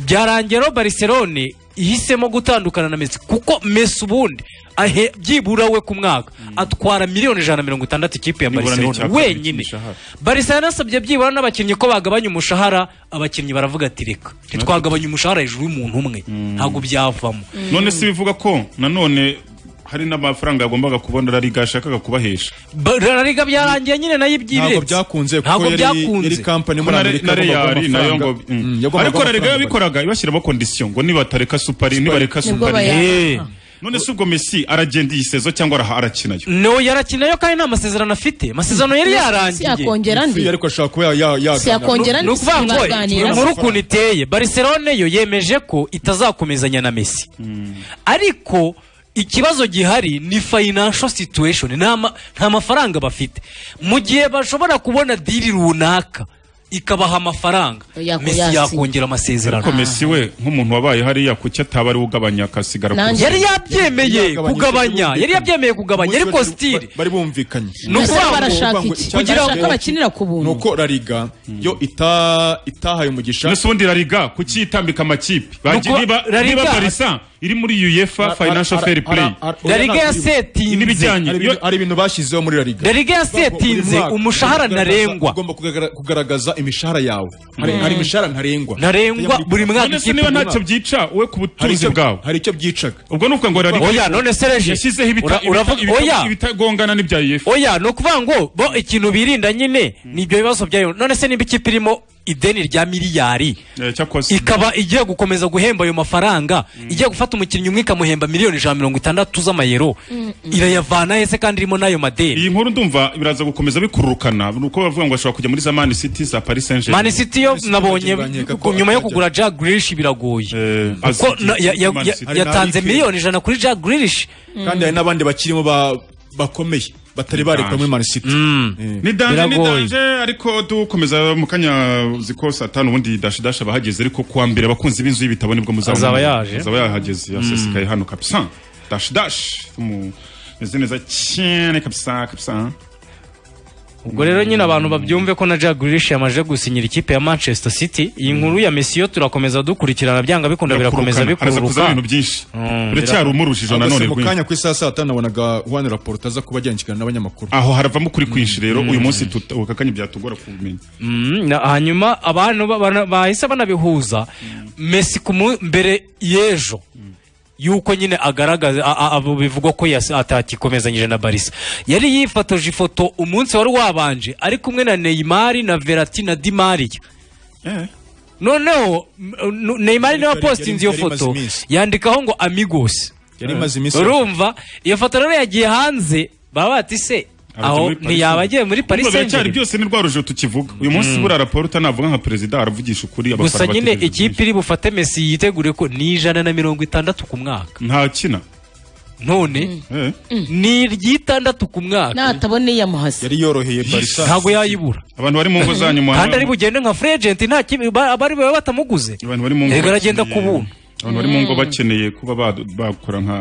byarangiye rero Barcelona ihisemo gutandukana na Messi kuko Messi ubundi ahe byibura we ku mwaka atwara miliyoni ijana na mirongo itandatu ikipe ya Nibura Barcelona n'icyakabiri wenyine cy'imishahara. Barcelona yanasabye byibura n'abakinnyi ko bagabanya umushahara abakinnyi baravuga ati reka ntitwagabanya umushahara hejuru y'umuntu umwe ntabwo byavamo none si bivuga ko nanone hari n'amafaranga yagombaga kubona rariga yashakaga kubahesha Ba- La Liga byarangiye nyine nayo ibyibiretse Ntabwo byakunze, kuko ntabwo yari- byakunze yari kampani Ko muri na Re- amerika na yagombaga reyari nayo ngo amafaranga. mm. Mm, yagombaga ariko rariga amafaranga. yabikoraga ibashyiraho kondisiyo ngo nibatareka supari nibareka Nibwo supari bayaha. Eh. none si ubwo mesi aragenda iyi sezo cyangwa araha- arakinayo no yarakina yo kandi nta masezerano afite amasezerano yari yarangiye Si yakongera andi? Iya, ariko ashobora kuba ya- ya- Si yakongera ni ukuvuga ngo ntibaganira. inkuru ukuntu iteye barcelone yo yemeje ko itazakomezanya na messi ariko ikibazo gihari ni financial situation nta ma- nta mafaranga bafite mu gihe bashobora kubona diri runaka ikabaha amafaranga Yako- messi yasinya. yakongera amasezerano ariko mesi we nk'umuntu wabaye hariya kuki ataba ari we ugabanya akasigara ku Nanjye- yari yabyemeye kugabanya yari yabyemeye kugabanya ariko stili bari bumvikanye Ni ukuvuga ngo- kugira ngo- bakinira ku buntu nuko rariga yo ita itahaye umugisha nese ubundi rariga kuki yitambika amakipe Nuko Bagira- niba La niba Liga- barisa iri muri uefa Ara- ara- financial ara- fair play ara- ara- La Liga yasetinze. n'ibijyanye Ari Iyo- ibintu- ari ibintu bashyizeho muri rariga La Liga yasetinze umushahara ntarengwa. ugomba kugaragaza- kugaragaza imishahara yawe hari Mm. hari imishahara ntarengwa Ntarengwa, buri mwaka none se ikipe niba buri ntacyo mwaka. byica we ku Hari butunzi icyo- bwawe hari icyo byicaga ubwo ni ukuvuga ngo rariga Oya, none se Regis, yashyizeho ibita- ura- uravuga- ibita- oya. ibitagongana n'ibya uefa oya ni ukuvuga ngo bo ikintu birinda nyine ni ibyo bibazo byayo none se niba ikipe irimo ideni rya miliyari ikaba igiye gukomeza guhemba ayo mafaranga igiye gufata umukinnyi umwe ikamuhemba miliyoni ijana na mirongo itandatu z'amayero irayavana he se kandi irimo n'ayo madeni iyi nkuru ndumva biraza gukomeza bikururukana ni uko bavuga ngo ashobora kujya muri za mani city za paris saint germain Man City yo nabonye ku- nyuma yo kugura Jack Grealish biragoye kuko azi- na- ya- ya- Man ya- City. yatanze miliyoni ijana kuri Jack Grealish kandi hari n'abandi bakirimo ba- bakomeye batari barekwa muri mani siti ni danje ni danje ariko dukomeza mu kanya ziko saa tanu ubundi dashidasha abahageze ariko kuwa mbere abakunzi b'inzu y'ibitabo nibwo muzabona Azaba yaje. azaba yahageze yasesekaye hano kabisa dashidashi tumeze neza cyane kabisa kabisa ubwo rero nyine abantu babyumve ko na Jack Grealish yamaje gusinyira ikipe ya Manchester City iyi nkuru ya Messi yo turakomeza dukurikirana byanga bikunda birakomeza Birakurukana. Araza kuzana bikururuka ibintu byinshi biracyari umurushije Ahubwo nanone si mu rwinshi kanya ku isaha saa tanu nabonaga Juan Laporta aza kuba agendekana n'abanyamakuru aho haravamo kuri kwinshi rero uyu munsi tuta- aka kanya byatugora kumenya Mm, na- hanyuma abantu ba- bana- bahise banabihuza Messi ku mu- mbere y'ejo yuko nyine agaragaza a- a- abo bivugwa ko yas- atakikomezanyije na barisa yari yifotoje ifoto umunsi wari wabanje ari kumwe na neymar na verati na dimariya noneho m- nu- neymar niwe wapositinze iyo yari imaze foto iminsi. yandikaho ngo amigos Yari imaze iminsi. urumva iyo foto rero yagiye hanze baba bati se aho ntiyaba agiye muri paris Urumva biracyari Saint-Germain?" byose ni rwa rujijo tukivuga uyu munsi Mm. buriya raporo utanavuga nka perezida aravugisha ukuri gusa abafana nyine bategereje. ikipe iri bufate mesi yitegure ko ni ijana na mirongo itandatu ku mwaka ntakina none ni iry'itandatu ku mwaka natabona iyamuhase yari yoroheye barisa ntabwo yayibura abantu bari mu ngo zanyu muhana- kandi ari bugende nka free agent nta kibi ba- abari baba batamuguze abantu bari mu ngo Yego, aragenda bakeneye- ku buntu. abantu bari mu ngo bakeneye kuba ba- bakora nka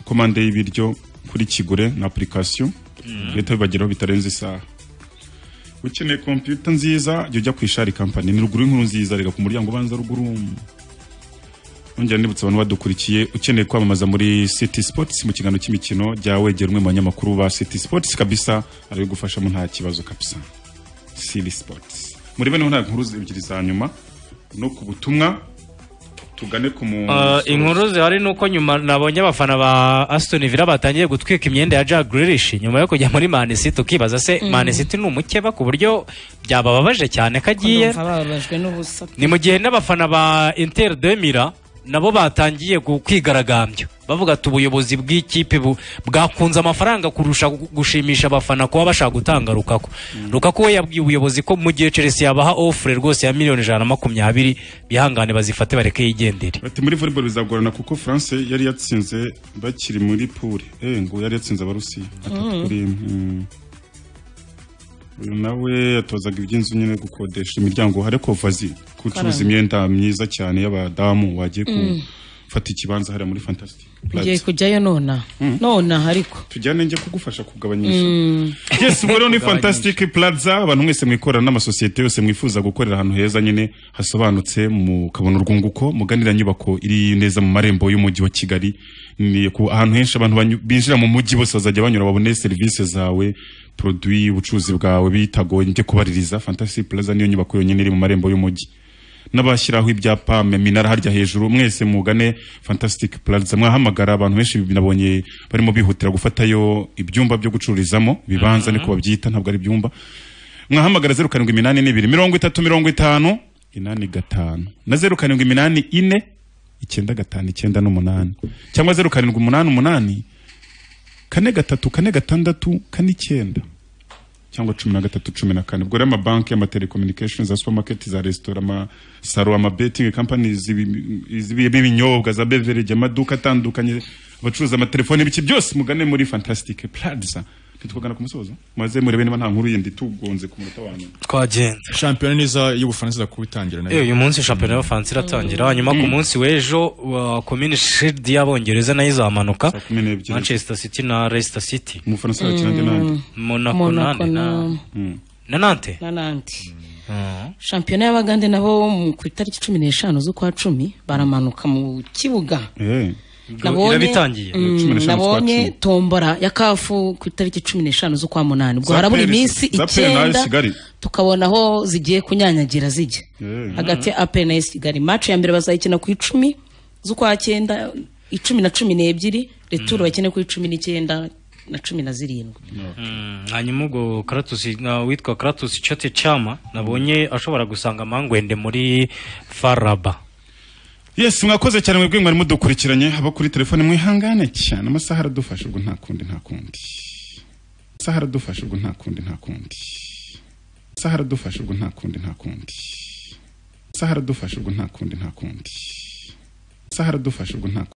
komande y'ibiryo kuri kigure na apurikasiyo leta bibageraho bitarenze isaha ukeneye kompiyuta nziza jya ujya ku ishari kampani ni ruguru y'inkuru nziza reka ku muryango ubanza ruguru Nongera nibutsa abantu badukurikiye ukeneye kwamamaza muri City Sports mu kiganiro cy'imikino jya wegera umwe mu banyamakuru ba City Sports kabisa arabigufashamo nta kibazo kabisa City Sports muri bene nta nkuru ebyiri za nyuma no ku butumwa tugane ku mu Uh, inkuru zihari ni uko nyuma nabonye abafana ba Aston Villa batangiye gutwika imyenda ya Jack Grealish nyuma yo kujya muri Man City tukibaza se Mm. Man City ni umukeba ku buryo byabababaje cyane ko agiye ndumva bababajwe n'ubusa ni mu gihe n'abafana ba Inter de Mira nabo batangiye gu- kwigaragambya bavuga ati ubuyobozi bw'ikipe bu- bwakunze amafaranga kurusha gu- gushimisha abafana kuba bashaka gutanga Lukaku Lukaku we yabwiye ubuyobozi ko mu gihe Chelsea yabaha ofure rwose ya miliyoni ijana na makumyabiri bihangane bazifate bareke yigendere Ati muri volleyball bizagorana kuko France yari yatsinze bakiri muri pool. Eh ngo yari yatsinze abarusi Mm. atatu kuri imwe. Mm. Uyu nawe atozaga iby'inzu nyine gukodesha imiryango hari kovazi Karamba. kucuruza imyenda myiza cyane y'abadamu wagiye Mm. gufata ikibanza hariya muri Fantastic ngiye Plaza. kujyayo nona nonaha ariko Tujyane njye kugufasha kugabanyisha. Mm. yes ubu rero ni fantastic plaza abantu mwese mwikorera n'amasosiyete yose mwifuza gukorera ahantu heza nyine hasobanutse mukabona urwunguko muganira nyubako iri neza mu marembo y'umujyi wa kigali ni ku ahantu henshi abantu banyu- binjira mu mujyi bose bazajya banyura babone serivisi zawe produit ubucuruzi bwawe bitagoye njye kubaririza fantastic plaza niyo nyubako yonyine iri mu marembo y'umujyi n'abashyiraho ibyapa minara harya hejuru mwese mugane fantastic plaza mwahamagara abantu benshi nabonye barimo bihutira gufatayo ibyumba byo gucururizamo ibibanza niko babyita ntabwo ari ibyumba mwahamagara zeru karindwi iminani n'ibiri mirongo itatu mirongo itanu inani gatanu na zeru karindwi iminani ine icyenda gatanu icyenda n'umunani cyangwa zeru karindwi umunani umunani kane gatatu kane gatandatu kane icyenda cyangwa cumi na gatatu cumi na kane ubwo rero amabanki amatelecommunications za supermarket za resitora amasaro amabetingi company b'ibinyobwa za beverage amaduka atandukanye abacuruza amatelefoni ibiki byose mugane muri fantastic plaza ntitwagana ku musozo maze murebe niba nta nkuru yindi tugonze ku munota wa nyuma twagenze shampiyona neza y'ubufaransa iza kubitangira nayo Eh, uyu munsi shampiyona y'abafaransa iratangira hanyuma ku munsi w'ejo wa komini shidi y'abongereza nayo izamanuka manchester city na leicester city umufaransa arakina nde nande? Mm. monako Monaco nande na- na- na nante na nandi shampiyona y'abagande nabo mu- ku itariki cumi n'eshanu z'ukwa cumi baramanuka mu kibuga irabitangiye Mm, nabonye tombora ya kafu ku itariki cumi n'eshanu z'ukwa munani ubwo Za harabura Peri- iminsi za Peri nayo icyenda Kigali. tukabona aho zigiye kunyanyagira zijya hagati ya apel na AS kigali mace ya mbere bazayikina ku icumi z'ukwa cyenda icumi na cumi n'ebyiri returu bakine ku icumi n'icyenda na cumi na zirindwi Mm, hanyuma ubwo Kratos na witwa Kratos Chote Chama nabonye ashobora gusanga amangwende muri Faraba yes mwakoze cyane mwebwe mwari mudukurikiranye abo kuri telefone mwihangane cyane amasaha aradufasha ubwo nta kundi nta kundi amasaha aradufasha ubwo nta kundi nta kundi amasaha aradufasha ubwo nta kundi nta kundi amasaha aradufasha ubwo nta kundi nta kundi amasaha aradufasha ubwo nta kundi